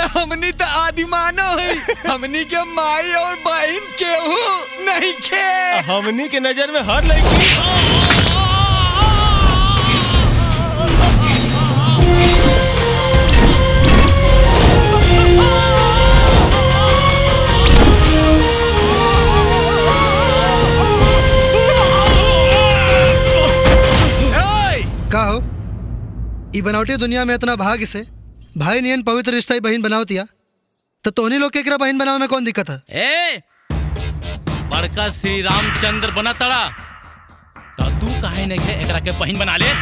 हमनी तो आदिमानो है हमनी के माई और बहन केहू नहीं खे हमनी के नजर में हर लड़की का हो ई बनावटी दुनिया में इतना भाग्य से भाई नियन पवित्र रिश्ता ही बहन बनावतिया तो तोहनी लोग के एकरा बहन बनावे में कौन दिक्कत है ए बड़का श्री रामचंद्र बना तड़ा तो तू काहे नहीं है एकरा के बहन बना ले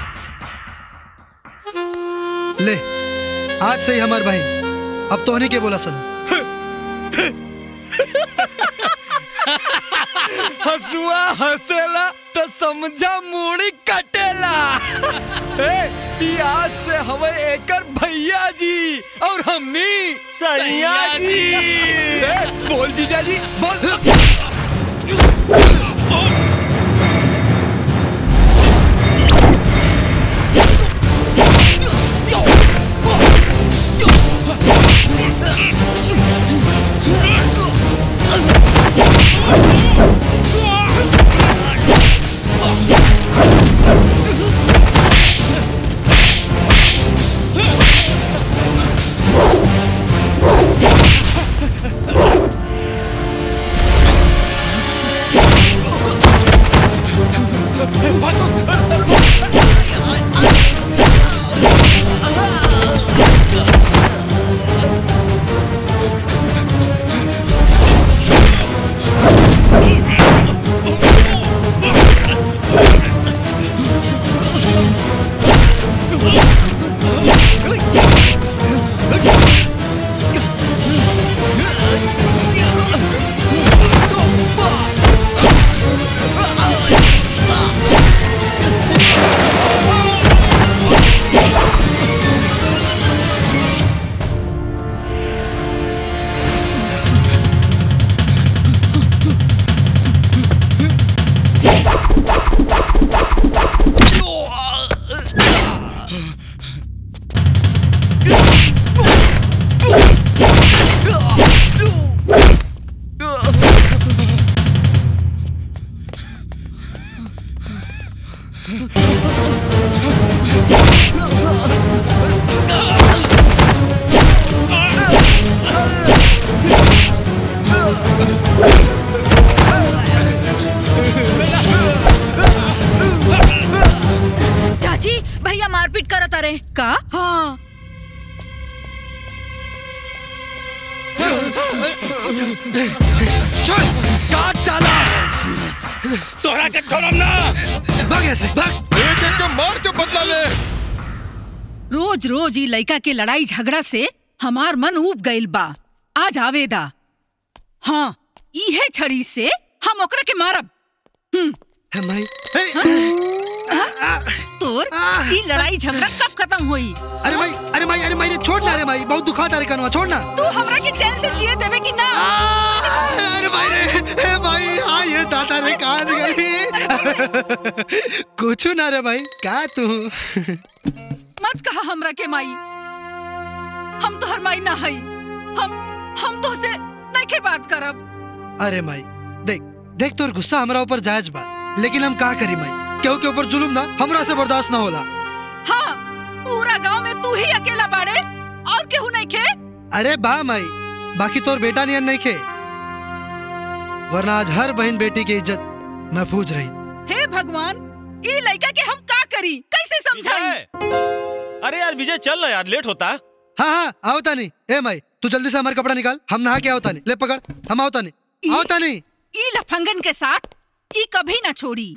ले आज से ही हमार बहन अब तोहनी के बोला सन हसुआ हंसेला तो समझा मूड़ी कटेला ए ई आज से हवे एकर भैया जी और हमनी सैया जी। ए, बोल जीजा जी बोल चाची भैया मारपीट करत अरे का हाँ चल काट डाला तोरा के छोड़म ना भाग ऐसे भाग एक एक के मार के बदला ले रोज रोज ई लड़का के लड़ाई झगड़ा से हमार मन उब गइल बा आज आवेदा हाँ इहे छड़ी से हम ओकरा के मारब है माई तोर ई लड़ाई झगड़ा कब खत्म होई अरे माई अरे माई अरे माई रे छोड़ ना रे माई बहुत दुखा तारे कनवा छोड़ ना तू हमरा के चैन से जिए देवे कि ना अरे माई रे हे माई हाँ ये दादा रे कान गई कुछ ना रे भाई का तू मत कहा हमरा के माई हम तो हर माई ना हई हम हम तो से नहीं के बात करब अरे माई देख देख तोर गुस्सा हमरा ऊपर जायज बा लेकिन हम का करी माई केहू के ऊपर जुलुम ना हमरा से बर्दाश्त ना होला हाँ पूरा गांव में तू ही अकेला बाड़े और केहू नहीं खे अरे बा माई बाकी तोर बेटा नियन नहीं खे वरना आज हर बहन बेटी की इज्जत महफूज रही हे भगवान ई लड़का के हम का करी कैसे समझाई अरे यार विजय चल ना यार लेट होता हाँ हाँ आवता नहीं ए माई तू जल्दी से हमारा कपड़ा निकाल हम नहा के आवता नहीं ले पकड़ हम आवता नहीं आवता नहीं ई लफंगन के साथ ई कभी ना छोड़ी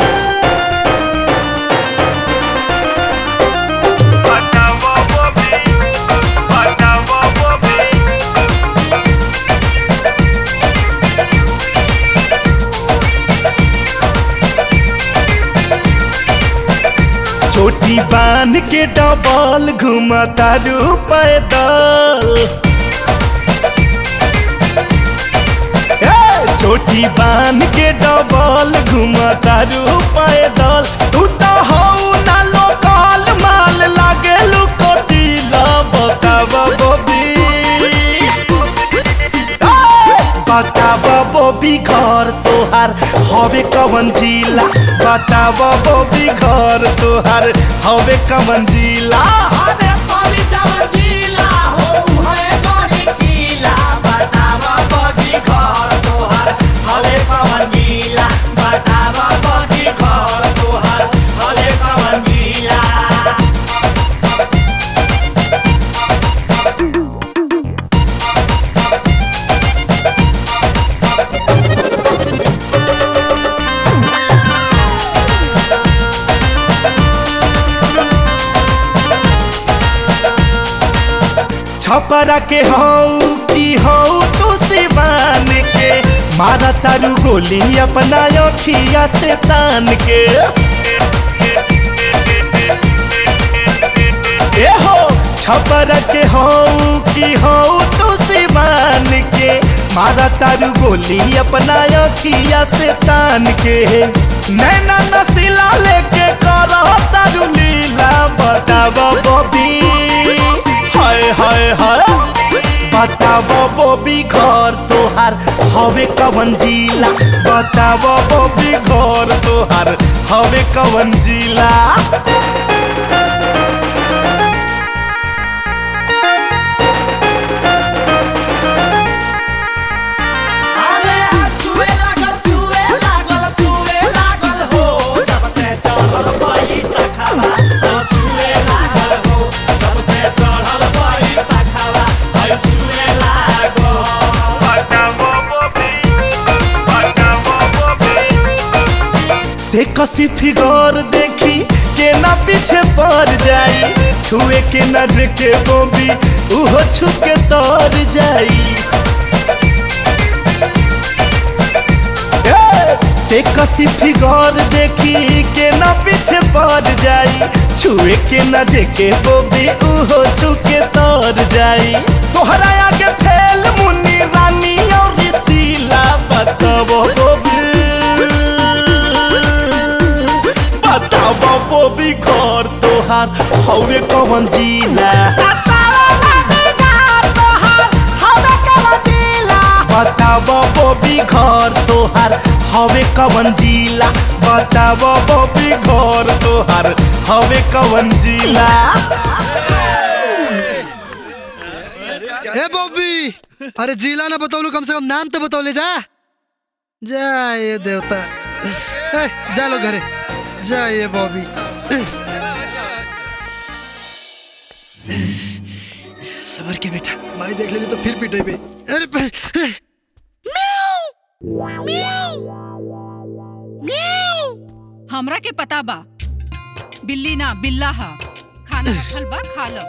चोटी बांध के डबल घुमता रू पैदल ए, चोटी बांध के डबल घुमता रू पैदल तू तो हऊ ना लोकल माल लागे लुकोटी बतावा बबी बताब बबी घर तोहार हवे कवन जिला बताब बबी घर तोहार हवे कवन जिला छपरा के हऊ की हऊ तू सिवान के मारा तारू गोली अपना अखिया से तान के ए हो छपरा के हऊ की हऊ तू सिवान के मारा तारू गोली अपना अखिया से तान के नैना नसीला लेके करो तारू लीला बताब बबी हाय हाय हाय बताब बबी घर तोहार हवे कवन जिला बताब बबी घर तोहार हवे कवन जिला से कसी फिगर देखी के ना पीछे पड़ जाई छुए के न के बोबी उहो छुके तर जाई ए, से कसी फिगर देखी के ना पीछे पड़ जाई छुए के न के बोबी उहो छुके तर जाई तोहरा आगे फैल मुन्नी रानी और शीला बताबो बोबी बताब बबी घर तोहार हवे कवन जिला बताब बबी घर तोहार हवे कवन जिला बताब बबी घर तोहार हवे कवन जिला ए बॉबी अरे जिला ना बतौलू कम से कम नाम तो बतौले जा जा ये देवता ए, जा लो घरे जा ये बॉबी सबर के बेटा माई देख लेली तो फिर पीटे पे अरे पे- हमरा के पता बा बिल्ली ना बिल्ला हा खाना रखल बा खा लो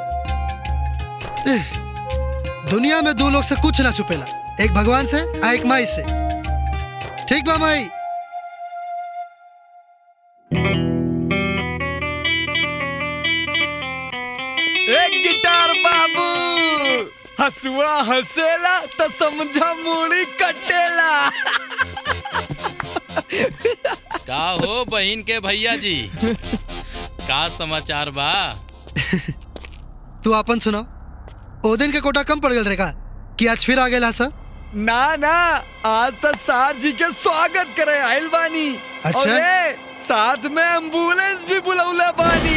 दुनिया में दो लोग से कुछ ना छुपेला एक भगवान से आ एक माई से ठीक बा माई एक गिटार बाबू हसुआ हसेला तो समझा मूड़ी कटेला का हो बहन के भैया जी का समाचार बा तू अपन सुनाओ ओ दिन के कोटा कम पड़ गल रे का कि आज फिर आ गेला सा ना ना आज तो सार जी के स्वागत करे आइल बानी अच्छा। और ए, साथ में एम्बुलेंस भी बुलौला बानी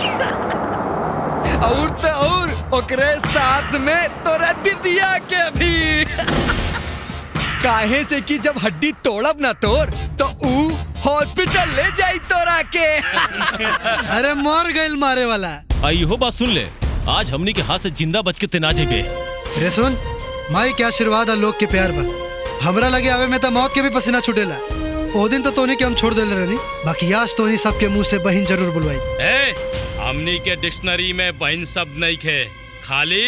और तो और ओकरे साथ में तोरा दिदिया के भी काहे से कि जब हड्डी तोड़ब ना तोर तो ऊ हॉस्पिटल ले जाई तोरा के अरे मर गइल मारे वाला आई हो बात सुन ले आज हमनी के हाथ से जिंदा बच के तेना जेबे रे सुन माई के आशीर्वाद और लोग के प्यार बा हमरा लगे आवे में तो मौत के भी पसीना छूटेला ओ दिन तो तोनी के हम छोड़ देले रहनी बाकी आज तोनी सबके मुंह से बहन जरूर बुलवाई ए हमनी के डिक्शनरी में बहन शब्द नहीं खे खाली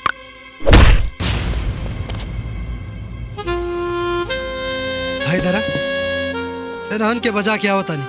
भाई दरा रहन के बजा के आवतानी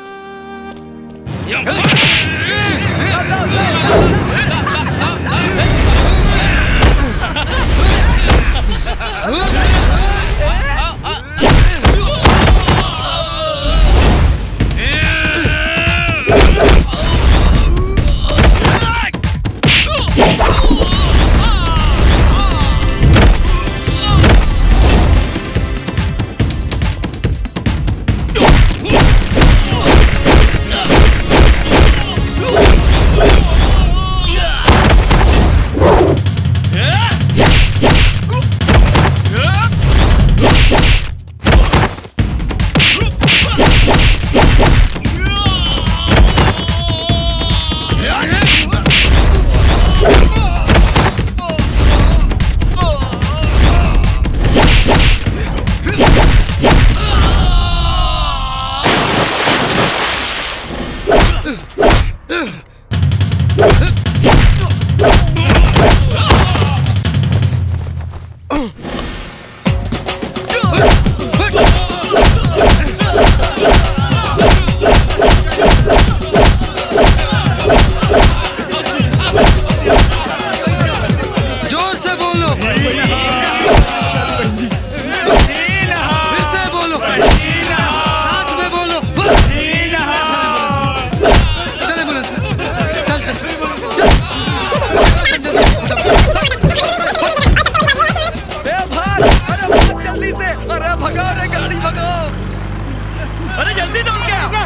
भगाओ रे गाड़ी भगाओ अरे जल्दी दौड़ के आ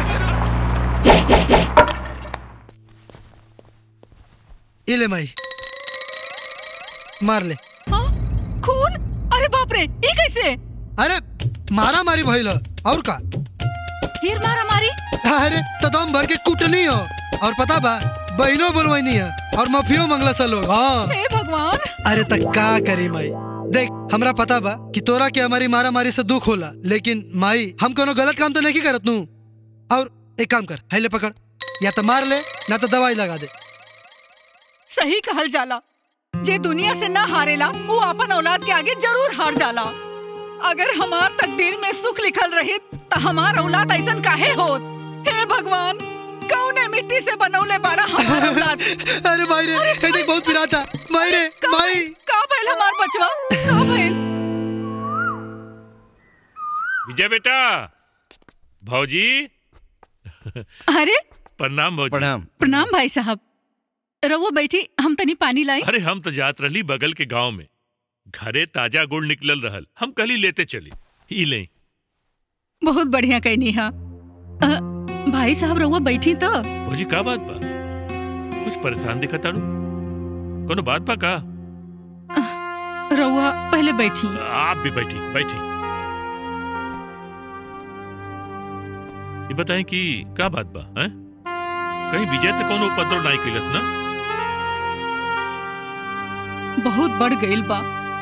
ये ले माई मार ले हाँ? खून अरे बाप रे ये कैसे अरे मारा मारी भइल ह, और का फिर मारा मारी अरे तो दम भर के कुटनी हो और पता बा बहनों बोलवानी है और मफियो मंगला सा लोग हाँ हे भगवान अरे तक का करी माई देख हमरा पता बा कि तोरा के हमारी मारा मारी से दुख होला लेकिन माई हम कोनो गलत काम तो नहीं करत नू और एक काम कर हैले पकड़ या तो मार ले ना तो दवाई लगा दे सही कहल जाला जे दुनिया से ना हारेला वो अपन औलाद के आगे जरूर हार जाला अगर हमार तकदीर में सुख लिखल रही तो हमार औलाद ऐसन काहे होत हे भगवान कौने मिट्टी से बनौले बाड़ा हमार औलाद अरे माई रे कहीं देख बहुत पिरा था माई रे का माई भइल? का भइल हमार बचवा का भइल विजय बेटा भौजी अरे प्रणाम भौजी प्रणाम प्रणाम भाई साहब रवो बैठी हम तनी पानी लाई अरे हम तो जात रहली बगल के गांव में घरे ताजा गुड़ निकलल रहल हम कल ही लेते चली ही ले बहुत बढ़िया कहनी हा अ, भाई साहब रवो बैठी तो भौजी का बात बा कुछ परेशान दिखा ताड़ू कोनो बात बा का रउआ पहले बैठी आप भी बैठी बैठी ये बताएं कि का बात बा हैं कहीं विजय तो कोनो उपद्रव नहीं कैलस ना बहुत बढ़ गईल बा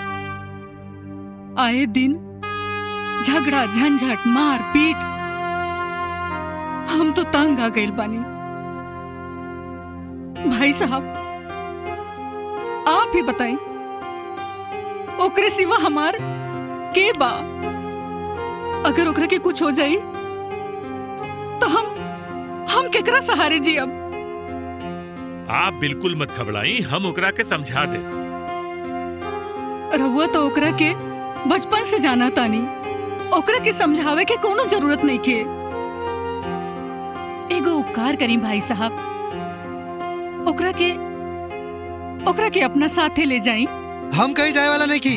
आए दिन झगड़ा झंझट मार पीट हम तो तंग आ गईल बानी भाई साहब आप ही बताई ओकरे सिवा हमार के बा अगर ओकरा के कुछ हो जाई तो हम हम केकरा सहारे जी अब आप बिल्कुल मत घबराई हम ओकरा के समझा दे रहुआ तो ओकरा के बचपन से जाना तानी ओकरा के समझावे के कोनो जरूरत नहीं के एगो उपकार करी भाई साहब ओकरा के ओकरा के अपना साथे ले जाई हम कहीं जाए वाला नहीं की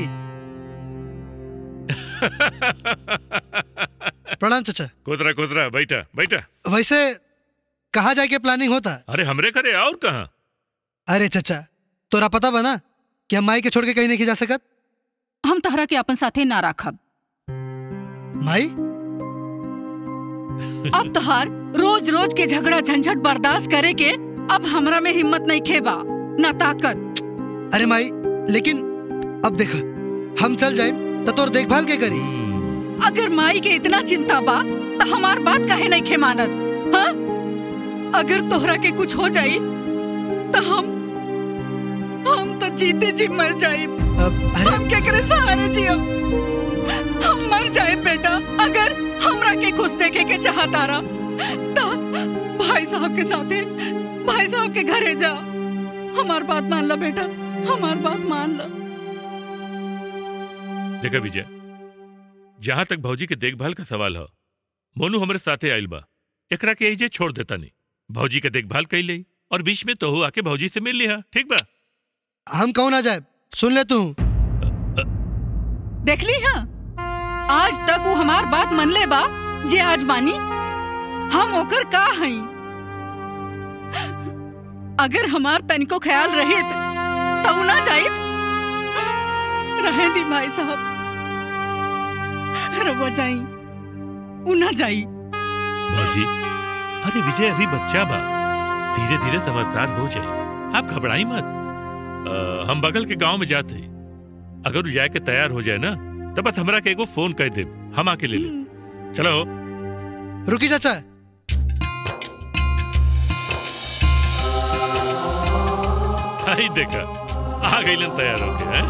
प्रणाम चाचा कोतरा कोतरा बैठा बैठा वैसे कहाँ जाए के प्लानिंग होता अरे हमरे करे और कहाँ अरे चाचा तोरा पता बा ना कि हम माई के छोड़ के कहीं नहीं जा सकत हम तहरा के अपन साथे ना राखब माई अब तहार रोज रोज के झगड़ा झंझट बर्दाश्त करे के अब हमरा में हिम्मत नहीं खेबा ना ताकत अरे माई लेकिन अब देखा हम चल जाए तो तोर देखभाल के करी अगर माई के इतना चिंता बा तो हमार बात काहे नहीं खे मानत हाँ? अगर तोहरा के कुछ हो जाई तो हम हम तो जीते जी मर जाए अब अरे हम केकरे सहारे जियब हम मर जाए बेटा अगर हमरा के खुश देखे के चाहता रहा तो भाई साहब के साथे भाई साहब के घरे जा हमार बात मान ला बेटा हमार बात मान ला देखा विजय जहाँ तक भौजी के देखभाल का सवाल हो मोनू हमरे साथे आइल बा एकरा के एजे छोड़ देता नहीं भौजी के देखभाल कैल ले और बीच में तोहू आके भौजी से मिल लिहा ठीक बा हम कौन आ जाए सुन ले तू देख ली हाँ आज तक वो हमार बात मन ले बा जे आज मानी हम ओकर का हई अगर हमार तनिको ख्याल रहित तो उ ना जाइत रहे दी भाई साहब रवा जाई उ ना जाई भौजी अरे विजय अभी बच्चा बा धीरे धीरे समझदार हो जाए आप घबराई मत अ, हम बगल के गांव में जाते अगर वो जाए के तैयार हो जाए ना तो बस हमरा के एगो फोन कर दे हम आके ले ले चलो रुकी चाचा आई देखा आ गई तैयार होके हैं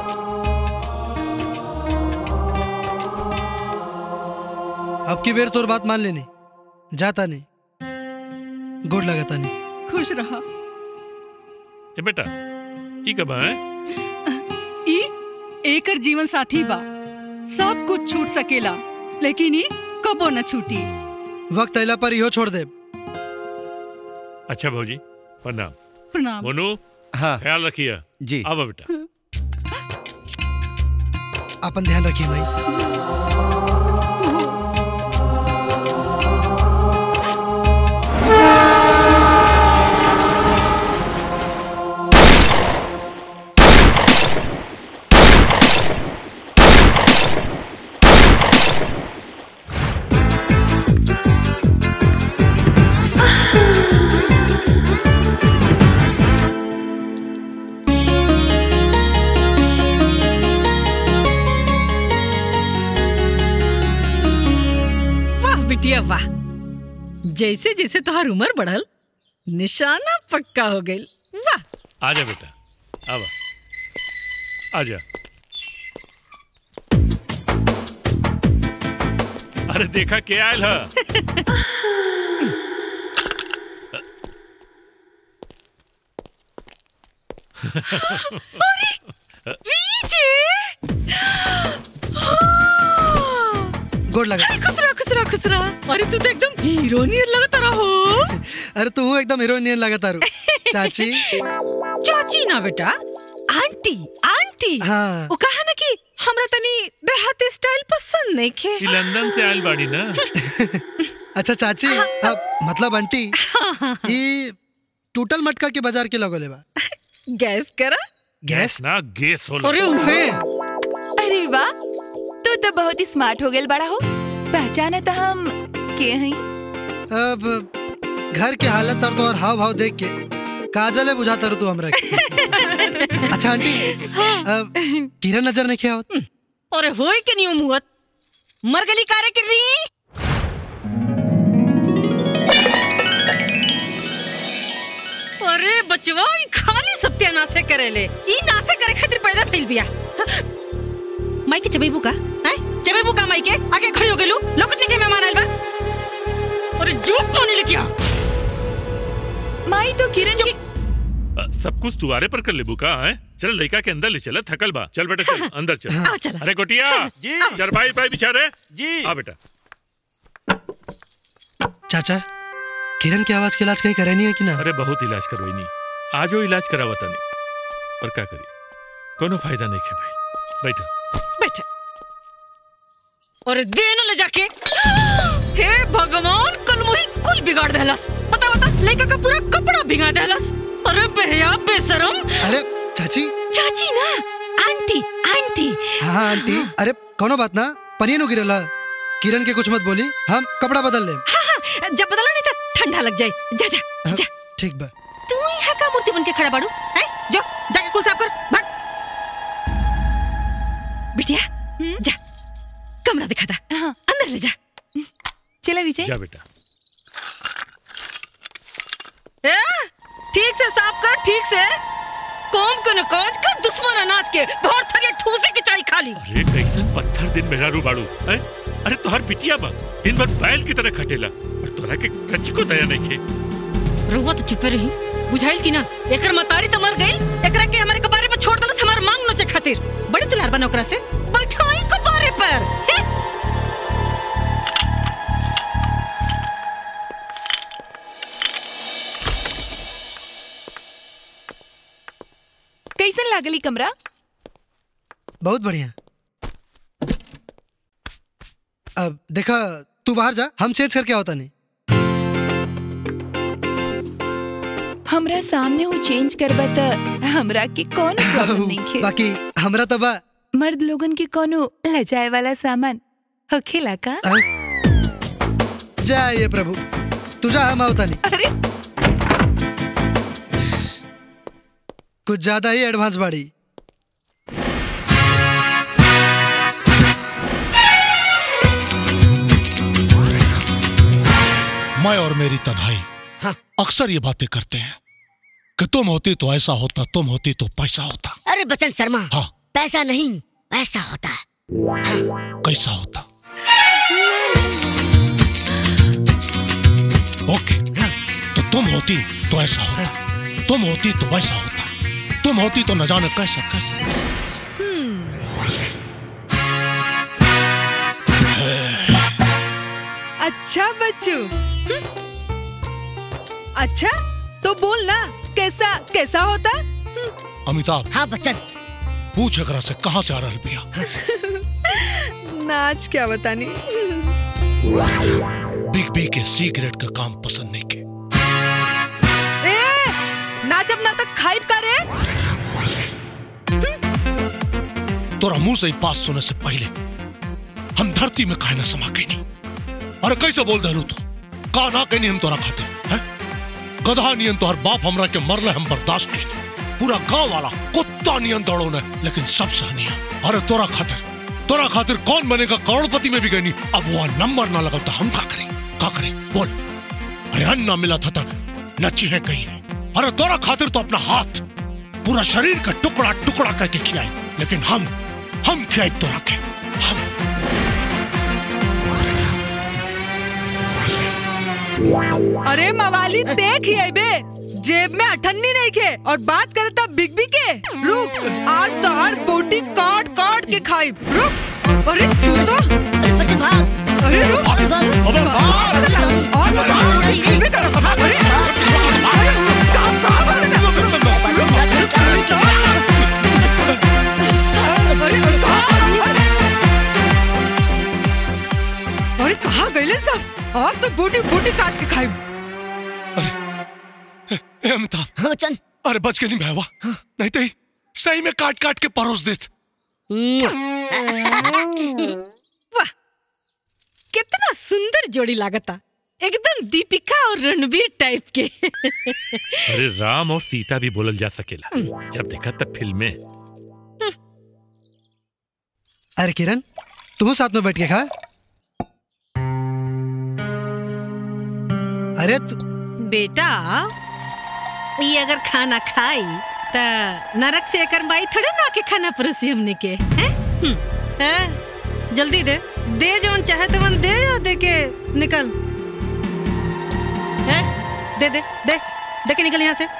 अब की बेर तोर बात मान लेनी जाता नहीं गोड लगाता नहीं खुश रहा ए बेटा ई कब है ई एकर जीवन साथी बा सब कुछ छूट सकेला लेकिन ई कबो न छूटी वक्त अला पर इहो छोड़ दे अच्छा भौजी प्रणाम प्रणाम मोनू हाँ ख्याल रखिए जी आओ बेटा अपन ध्यान रखिए भाई बिटिया वाह जैसे जैसे तोहार उम्र बढ़ल निशाना पक्का हो गई वाह आजा बेटा आवा आजा अरे देखा के आयल है गोड़ लगा खुसरा खुसरा खुसरा अरे तू तो एकदम हीरो नियर लगता रहो अरे तू एकदम हीरोइन लगा तारू चाची चाची ना बेटा आंटी आंटी हाँ वो कहा ना कि हमरा तनी देहाती स्टाइल पसंद नहीं खे ई लंदन से आयल बाड़ी ना अच्छा चाची अब मतलब आंटी ये टूटल मटका के बाजार के लगोले बा गैस करा गैस ना गैस होला अरे उहे अरे वाह तू तो बहुत ही स्मार्ट हो गेल बड़ा हो पहचाने तो हम के हई अब घर के हालत और तो और हाव भाव देख के काजले बुझाता रू तू हमरा के अच्छा आंटी अब किरण नजर नहीं किया अरे होई के नहीं मुहत मर गली कारे कर रही अरे बचवा ई खाली सत्यानाशे करेले ई नाशे करे खातिर पैदा फैल बिया माई के चबेबू का हैं चबेबू का माई के आगे खड़ी हो गेलू लोग के मेहमान आइल बा अरे झूठ तो नहीं लिखिया माई तो किरण की अ, सब कुछ दुआरे पर कर लेबू का है चल लड़का के अंदर ले चल थकल बा चल बेटा चल अंदर चल आ चला अरे गोटिया जी चरपाई पाई बिछा रे जी आ बेटा चाचा किरण की आवाज के इलाज कहीं करे नहीं है कि ना अरे बहुत इलाज करवाई नहीं आजो इलाज करावा तनी पर का करी कोनो फायदा नहीं है भाई बैठा बैठे अरे देनो ले जाके हे भगवान कल मुही कुल बिगाड़ देलस बता बता लड़का का पूरा कपड़ा भिगा देलस अरे बेहया बेशरम अरे चाची चाची ना आंटी आंटी हाँ आंटी अरे कोनो बात ना पनीर गिरला किरण के कुछ मत बोली हम कपड़ा बदल ले हाँ, हाँ, जब बदला नहीं तो ठंडा लग जाए जा जा जा ठीक बा तू यहाँ का मूर्ति बन के खड़ा बाड़ू हैं जो जाके कुल साफ कर भाग बिटिया हम्म? जा कमरा दिखा था हाँ अंदर ले जा चला विजय जा बेटा ए, ठीक से साफ कर ठीक से कौन को न कोच का दुश्मन अनाज के भोर थके ठूसे की चाय खा ली अरे कैसन पत्थर दिन मेरा रू बाड़ू है अरे तोहर बिटिया बा दिन भर बैल की तरह खटेला और तोरा के कच्ची को दया नहीं खे रुआ तो चुपे रही बुझाइल की ना एकर मतारी तो मर गई एकरा के हमारे कबारे पर छोड़ दलस हमार मांग नोचे खातिर बड़ी तुलार बन ओकरा से बैठाई कबारे पर हे? कैसन लागली कमरा बहुत बढ़िया अब देखा तू बाहर जा हम चेंज करके होता नहीं हमरा सामने वो चेंज करबा त हमरा के कौन प्रॉब्लम नहीं खे बाकी हमरा तो बा मर्द लोगन के कोनो लजाए वाला सामान होखेला का हाँ? जय ये प्रभु तुझा हम होता नहीं अरे कुछ ज्यादा ही एडवांस बाड़ी मैं और मेरी तन्हाई अक्सर ये बातें करते हैं कि तुम होती तो ऐसा होता तुम होती तो पैसा होता अरे बचन शर्मा हाँ पैसा नहीं ऐसा होता है कैसा होता ओके तो तुम होती तो ऐसा होता तुम होती तो वैसा होता तुम होती तो न जाने कैसा कैसा अच्छा बच्चू अच्छा तो बोल ना कैसा कैसा होता अमिताभ हाँ बच्चन पूछ एकरा से कहाँ से आ रहा रुपया नाच क्या बतानी बिग बी के सिगरेट का काम पसंद नहीं के ए नाचब ना तक खाइब का रे तोरा मुंह से ही बात सुने से पहले हम धरती में काहे न समा के नहीं अरे कैसे बोल दहलू तू का ना कहनी हम तोरा खाते हैं गधा नियन तोहर बाप हमरा के मरले हम बर्दाश्त के पूरा गांव वाला कुत्ता नियन दौड़ो ने लेकिन सब सहनिया अरे तोरा खातिर तोरा खातिर कौन बनेगा करोड़पति में भी गई अब वो नंबर ना लगा तो हम का करें का करें बोल अरे अन्न ना मिला था तो नची है कहीं अरे तोरा खातिर तो अपना हाथ पूरा शरीर का टुकड़ा टुकड़ा करके खिलाई लेकिन हम हम खिलाई तोरा के हम अरे मवाली देख ही आई बे जेब में अठन्नी नहीं के और बात करे तब बिग बी के रुक आज तो हर बोटी काट काट के खाई रुक अरे तू तो अरे रुक अबे और तो भाग नहीं खेलबे कर अरे अरे काम काम कर दे रुक रुक रुक अरे अरे कहाँ गए सब आज तो बूटी बूटी काट के खाई ए अमिताभ हाँ चल अरे बच के नहीं भावा नहीं तो ही सही में काट काट के परोस देत वाह कितना सुंदर जोड़ी लागता एकदम दीपिका और रणबीर टाइप के अरे राम और सीता भी बोलल जा सकेला जब देखा तब फिल्म में अरे किरण तुम साथ में बैठ के खा अरे तु... बेटा ये अगर खाना खाई त नरक से एकर माई थोड़े ना के खाना परोसी हमने के हैं हम्म, हैं? जल्दी दे दे जवन चाहे तवन दे या दे के निकल हैं दे दे दे दे के निकल यहाँ से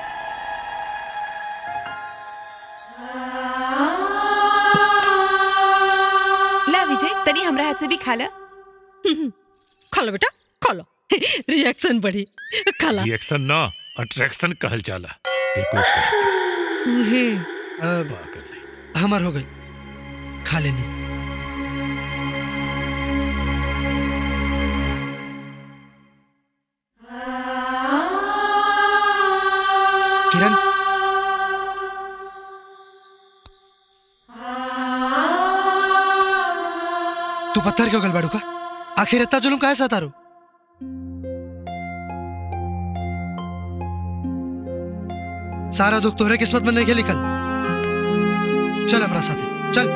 ला विजय तनी हमरा हाथ से भी खा ला खा लो बेटा खा लो रिएक्शन बढ़ी खा ला रिएक्शन ना अट्रैक्शन कहल जाला देखो अब हमार हो गई खा लेनी किरण तू पत्थर क्यों गलबाड़ू का आखिर इतना जुलूम काहे सतारू सारा दुख तोहरे किस्मत में नहीं के लिखल चल हमारा साथ चल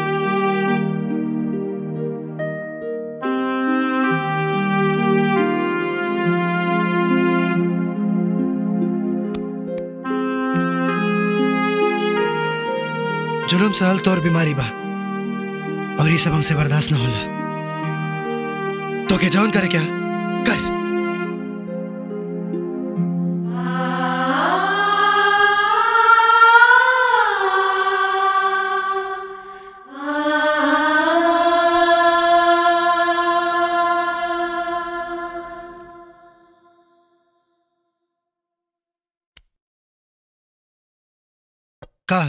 जुलूम सहल तोर बीमारी बा और ये सब हमसे बर्दाश्त न होला तो के जौन करे क्या कर का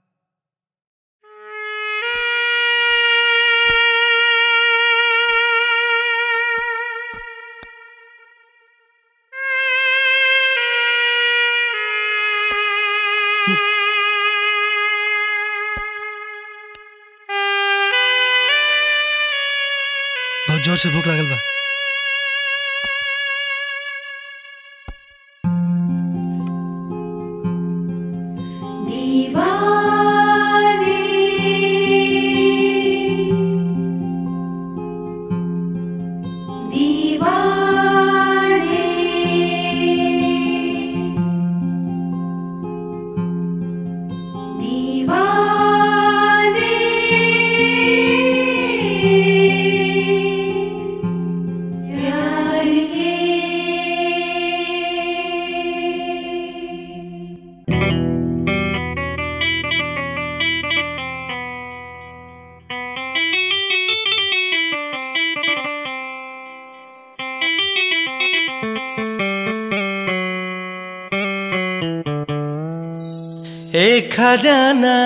बहुत जोर से भूख लागल बा एक खजाना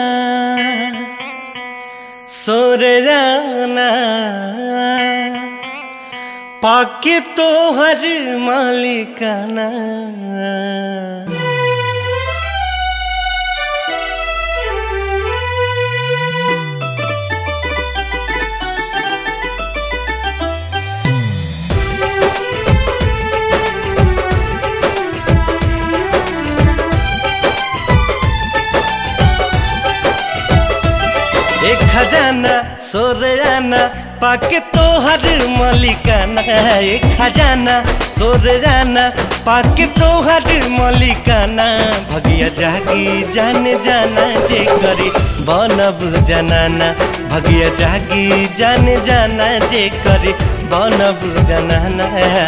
सोर जाना पाके तो हर मालिकाना एक खजाना सोरयाना पाके तोहर मलिकाना ए खजाना सोरयाना पाके तोहर मलिकाना भगिया जागी जाने जाना जे करे बनब जनाना भगिया जागी जाने जाना जे करे बनब जनाना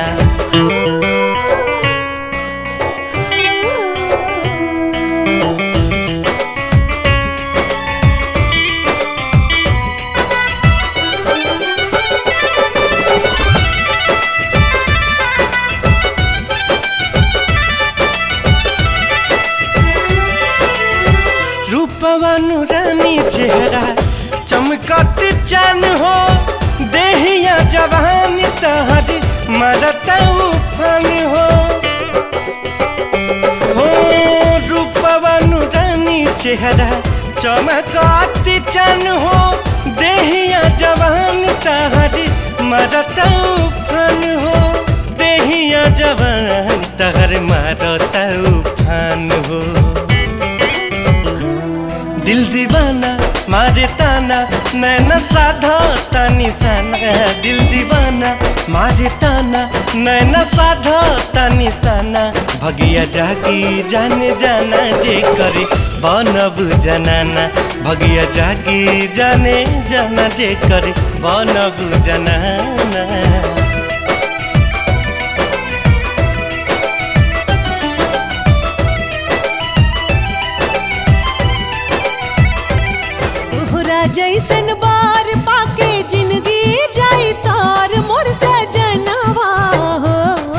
रूपवानु रानी चेहरा चमकत चन हो देहिया जवानी तहरी मरता उफान हो हो रूपवानु रानी चेहरा चमकत चन हो देहिया जवानी तहरी मरता उफान हो देहिया जवान तहर मरता उफान हो दिल दीवाना मारे ताना नैना साधा तानी साना दिल दीवाना मारे ताना नैना साधा तानी साना भगिया जागी जाने जाना जे करे बनब जनाना भगिया जागी जाने जाना जे करे बनब जनाना तोहरा जैसन बार पाके जिंदगी जाई तार मोर सजनवा हो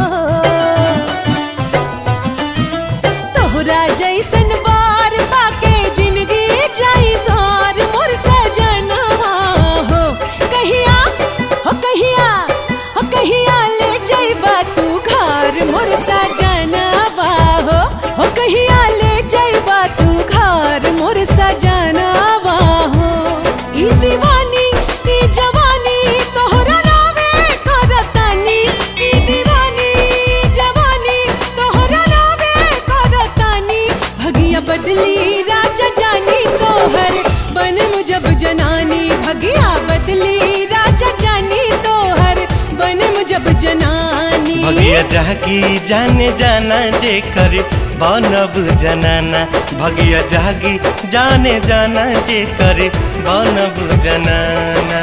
तोहरा जैसन बार पाके जिंदगी जाई तार मोर सजनवा हो कहिया हो कहिया हो कहिया ले जाइबा तू घर मोर सजनवा हो हो कहिया ले जाइबा तू घर मोर सजनवा हो ई दीवानी ई जवानी तोहरा नावे करतानी ई दीवानी ई जवानी तोहरा नावे करतानी भगिया बदली राजा जानी तोहर बन मुजब जनानी भगिया बदली राजा जानी तोहर बन मुजब जनानी भगिया जागी जाने जाना जे करे बनब जनाना भगिया जागी जाने जाना जे करे बनब जनाना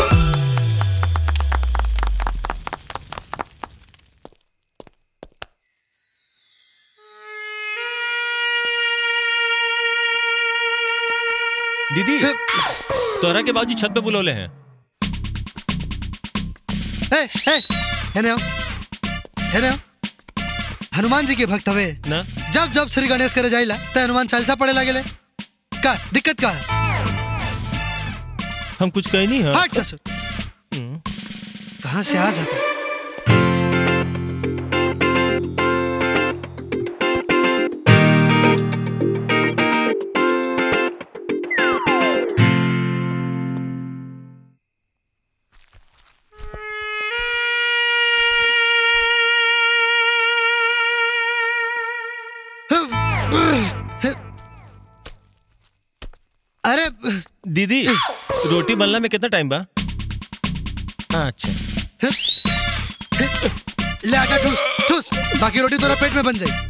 दीदी तोरा के बाबूजी छत पे बुलौले हैं ए, ए, हेने आओ हेने आओ हनुमान जी के भक्त हवे ना जब जब श्री गणेश करे जाइला त हनुमान चालीसा पढ़े लागेले का दिक्कत का है हम कुछ कहे नहीं है हट ससुर कहाँ से आ जाता अरे दीदी रोटी बनला में कितना टाइम बा अच्छा ले आटा ठूस ठूस बाकी रोटी तोरा पेट में बन जाई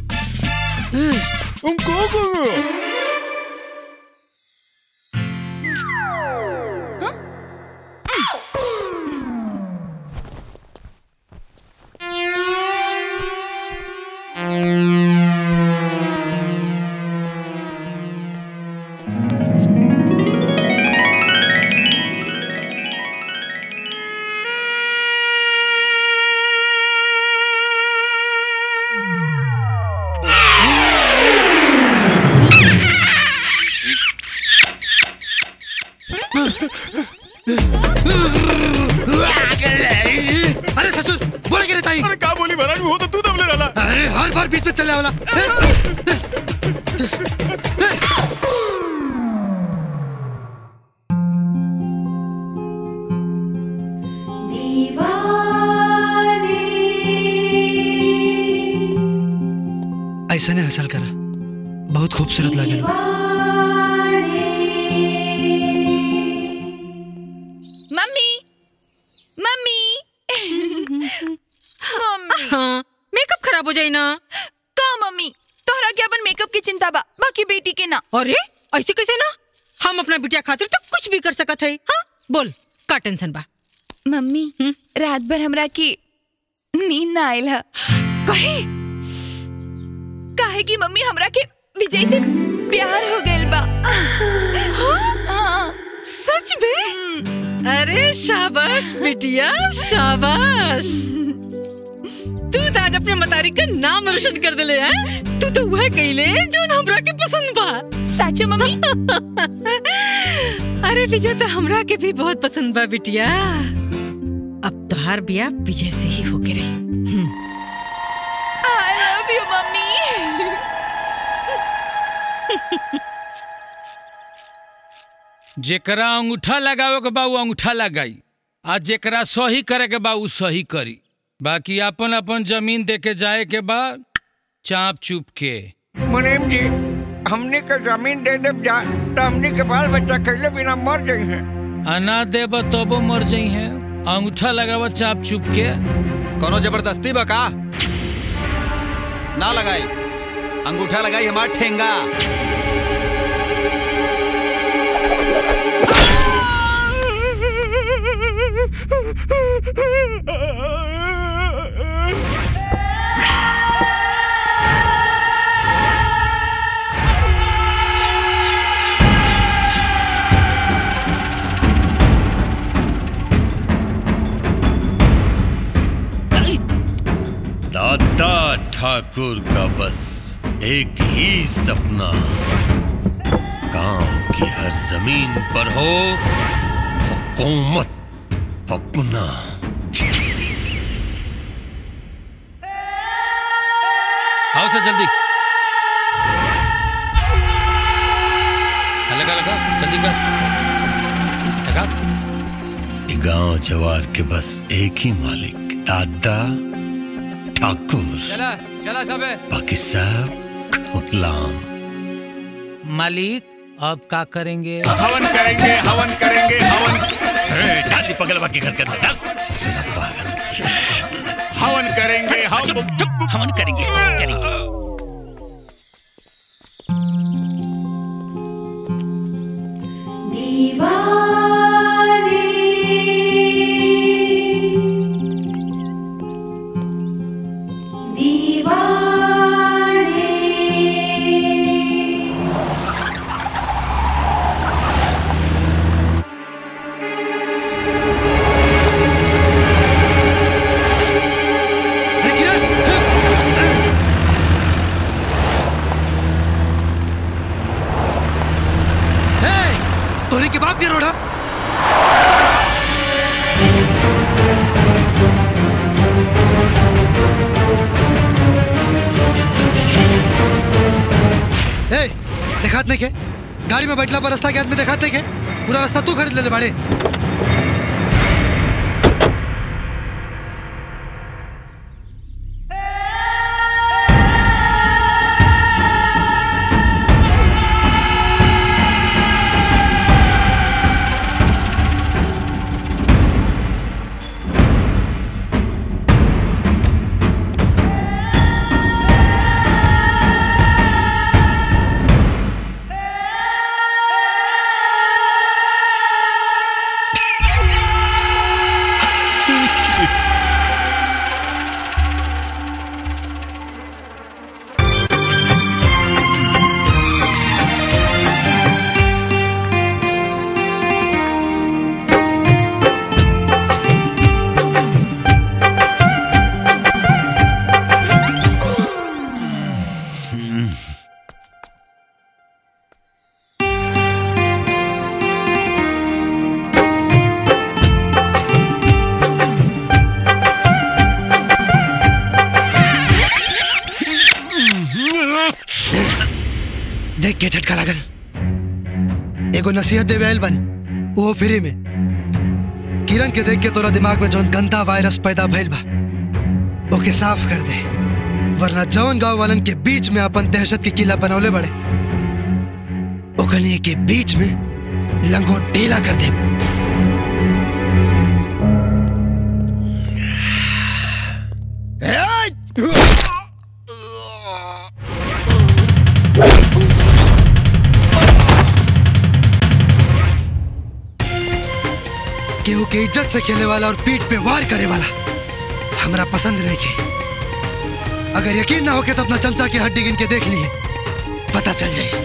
अरे ससुर बोले के रहता अरे का बोली महाराज वो तो तू दबले डाला अरे हर बार बीच में चले वाला ऐसा नहीं हसल करा बहुत खूबसूरत लगे मम्मी हाँ मेकअप खराब हो जाए ना का मम्मी तोहरा के अपन मेकअप की चिंता बा बाकी बेटी के ना अरे ऐसे कैसे ना हम अपना बिटिया खातिर तो कुछ भी कर सकत है हाँ बोल का टेंशन बा मम्मी रात भर हमरा की नींद ना आयल है कहे काहे कि मम्मी हमरा के विजय से प्यार हो गइल बा हाँ सच में अरे शाबाश बिटिया शाबाश तू तो आज अपने मतारी का नाम रोशन कर दिले हैं तू तो वह कइले जो हमरा के पसंद बा सच मम्मी अरे विजय तो हमरा के भी बहुत पसंद बा बिटिया अब तोहार बिया विजय से ही होके रही हम्म। आई लव यू मम्मी जेकरा अंगूठा लगावे के बा उ अंगूठा लगाई आ जेकरा सही करे के बा उ सही करी बाकी अपन अपन जमीन दे के जाए के बा चाप चुप के मुनीम जी हमने के जमीन दे दे जा तो हमने के बाल बच्चा कैले बिना मर गई हैं अना देब तबो मर जाई है अंगूठा लगावा चाप चुप के कोनो जबरदस्ती बा का ना लगाई अंगूठा लगाई हमार ठेंगा दादा ठाकुर का बस एक ही सपना गांव की हर जमीन पर हो हुकूमत अपना आओ सर जल्दी लगा लगा जल्दी कर लगा गांव जवार के बस एक ही मालिक दादा ठाकुर चला चला सब बाकी सब गुलाम मालिक अब का करेंगे हवन करेंगे हवन करेंगे हवन डाली पगल बाकी घर के अंदर डाल। हवन करेंगे हम हवन करेंगे करेंगे तोरी के बाप के रोड़ा ए देखात नहीं के गाड़ी में बैठला पर रास्ता के आदमी देखात नहीं के पूरा रास्ता तू खरीद ले ले बाड़े देख के झटका लागल एगो नसीहत देवे आयल बन वो फ्री में किरण के देख के तोरा दिमाग में जौन गंदा वायरस पैदा भइल बा ओके साफ कर दे वरना जौन गांव वालन के बीच में अपन दहशत की किला बनौले बड़े ओकनी के बीच में लंगोट ढीला कर दे केहू के इज्जत से खेले वाला और पीठ पे वार करे वाला हमरा पसंद नहीं की अगर यकीन ना हो के तो अपना चमचा की हड्डी गिन के देख लिए पता चल जाए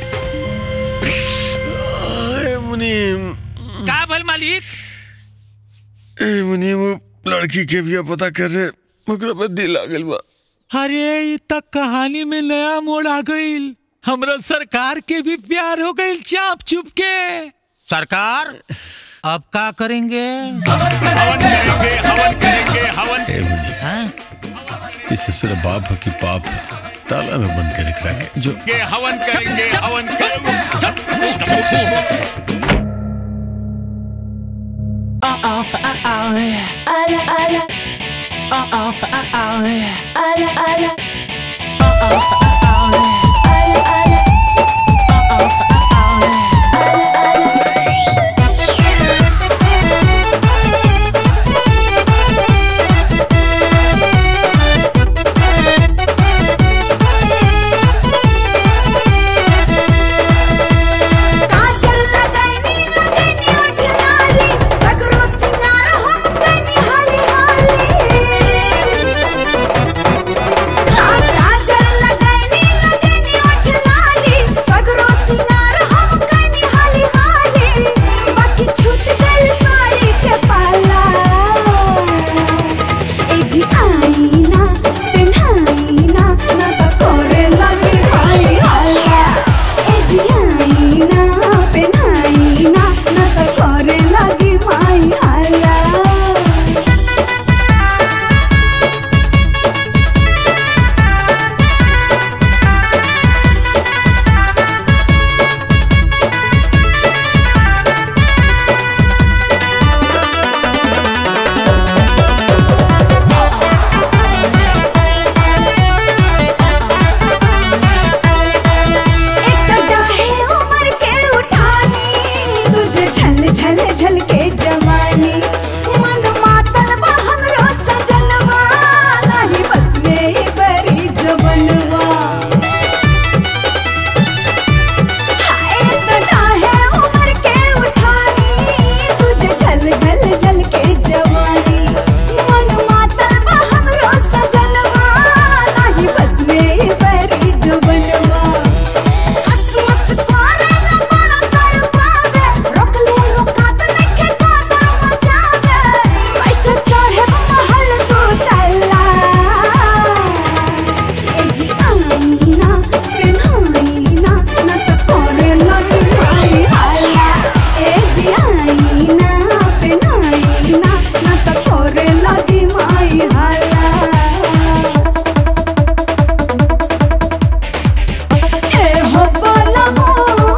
मुनीम का भल मालिक ए मुनीम वो लड़की के भी पता कर रहे ओकरा पर दिल आ गइल बा अरे ई तक कहानी में नया मोड़ आ गईल हमरा सरकार के भी प्यार हो गईल चाप चुप के सरकार अब का करेंगे हवन करेंगे हवन करेंगे हवन ए मुनीम इसे सिर्फ बाप है कि पाप है ताला में बंद कर रख रखे जो के हवन करेंगे हवन करेंगे Ala ala. Ala ala. Ala ala. काजल लगैनी लगैनी उठ लाली सगरो सिंगार हम कनी हाली हाली हाँ काजल लगैनी लगैनी उठ लाली सगरो सिंगार हम कनी हाली हाली बाकी छूट गइल साड़ी के पाला ए जी आईना पेन्हाईना ना तो करे लगी भाई हाला ए जी आईना पेन्हाईना ना तो करे लगी भाई हाला है उम्र के उठानी तुझे झल झल झल के जवानी मन मातल बा हमरो सजनवा नहीं बस में ये बरी जवनवा हाय तड़ा है उम्र के उठानी तुझे झल झल झल के जवानी मन मातल बा हमरो सजनवा नहीं बस में ये बरी जवनवा माई हाला ए हो बलमो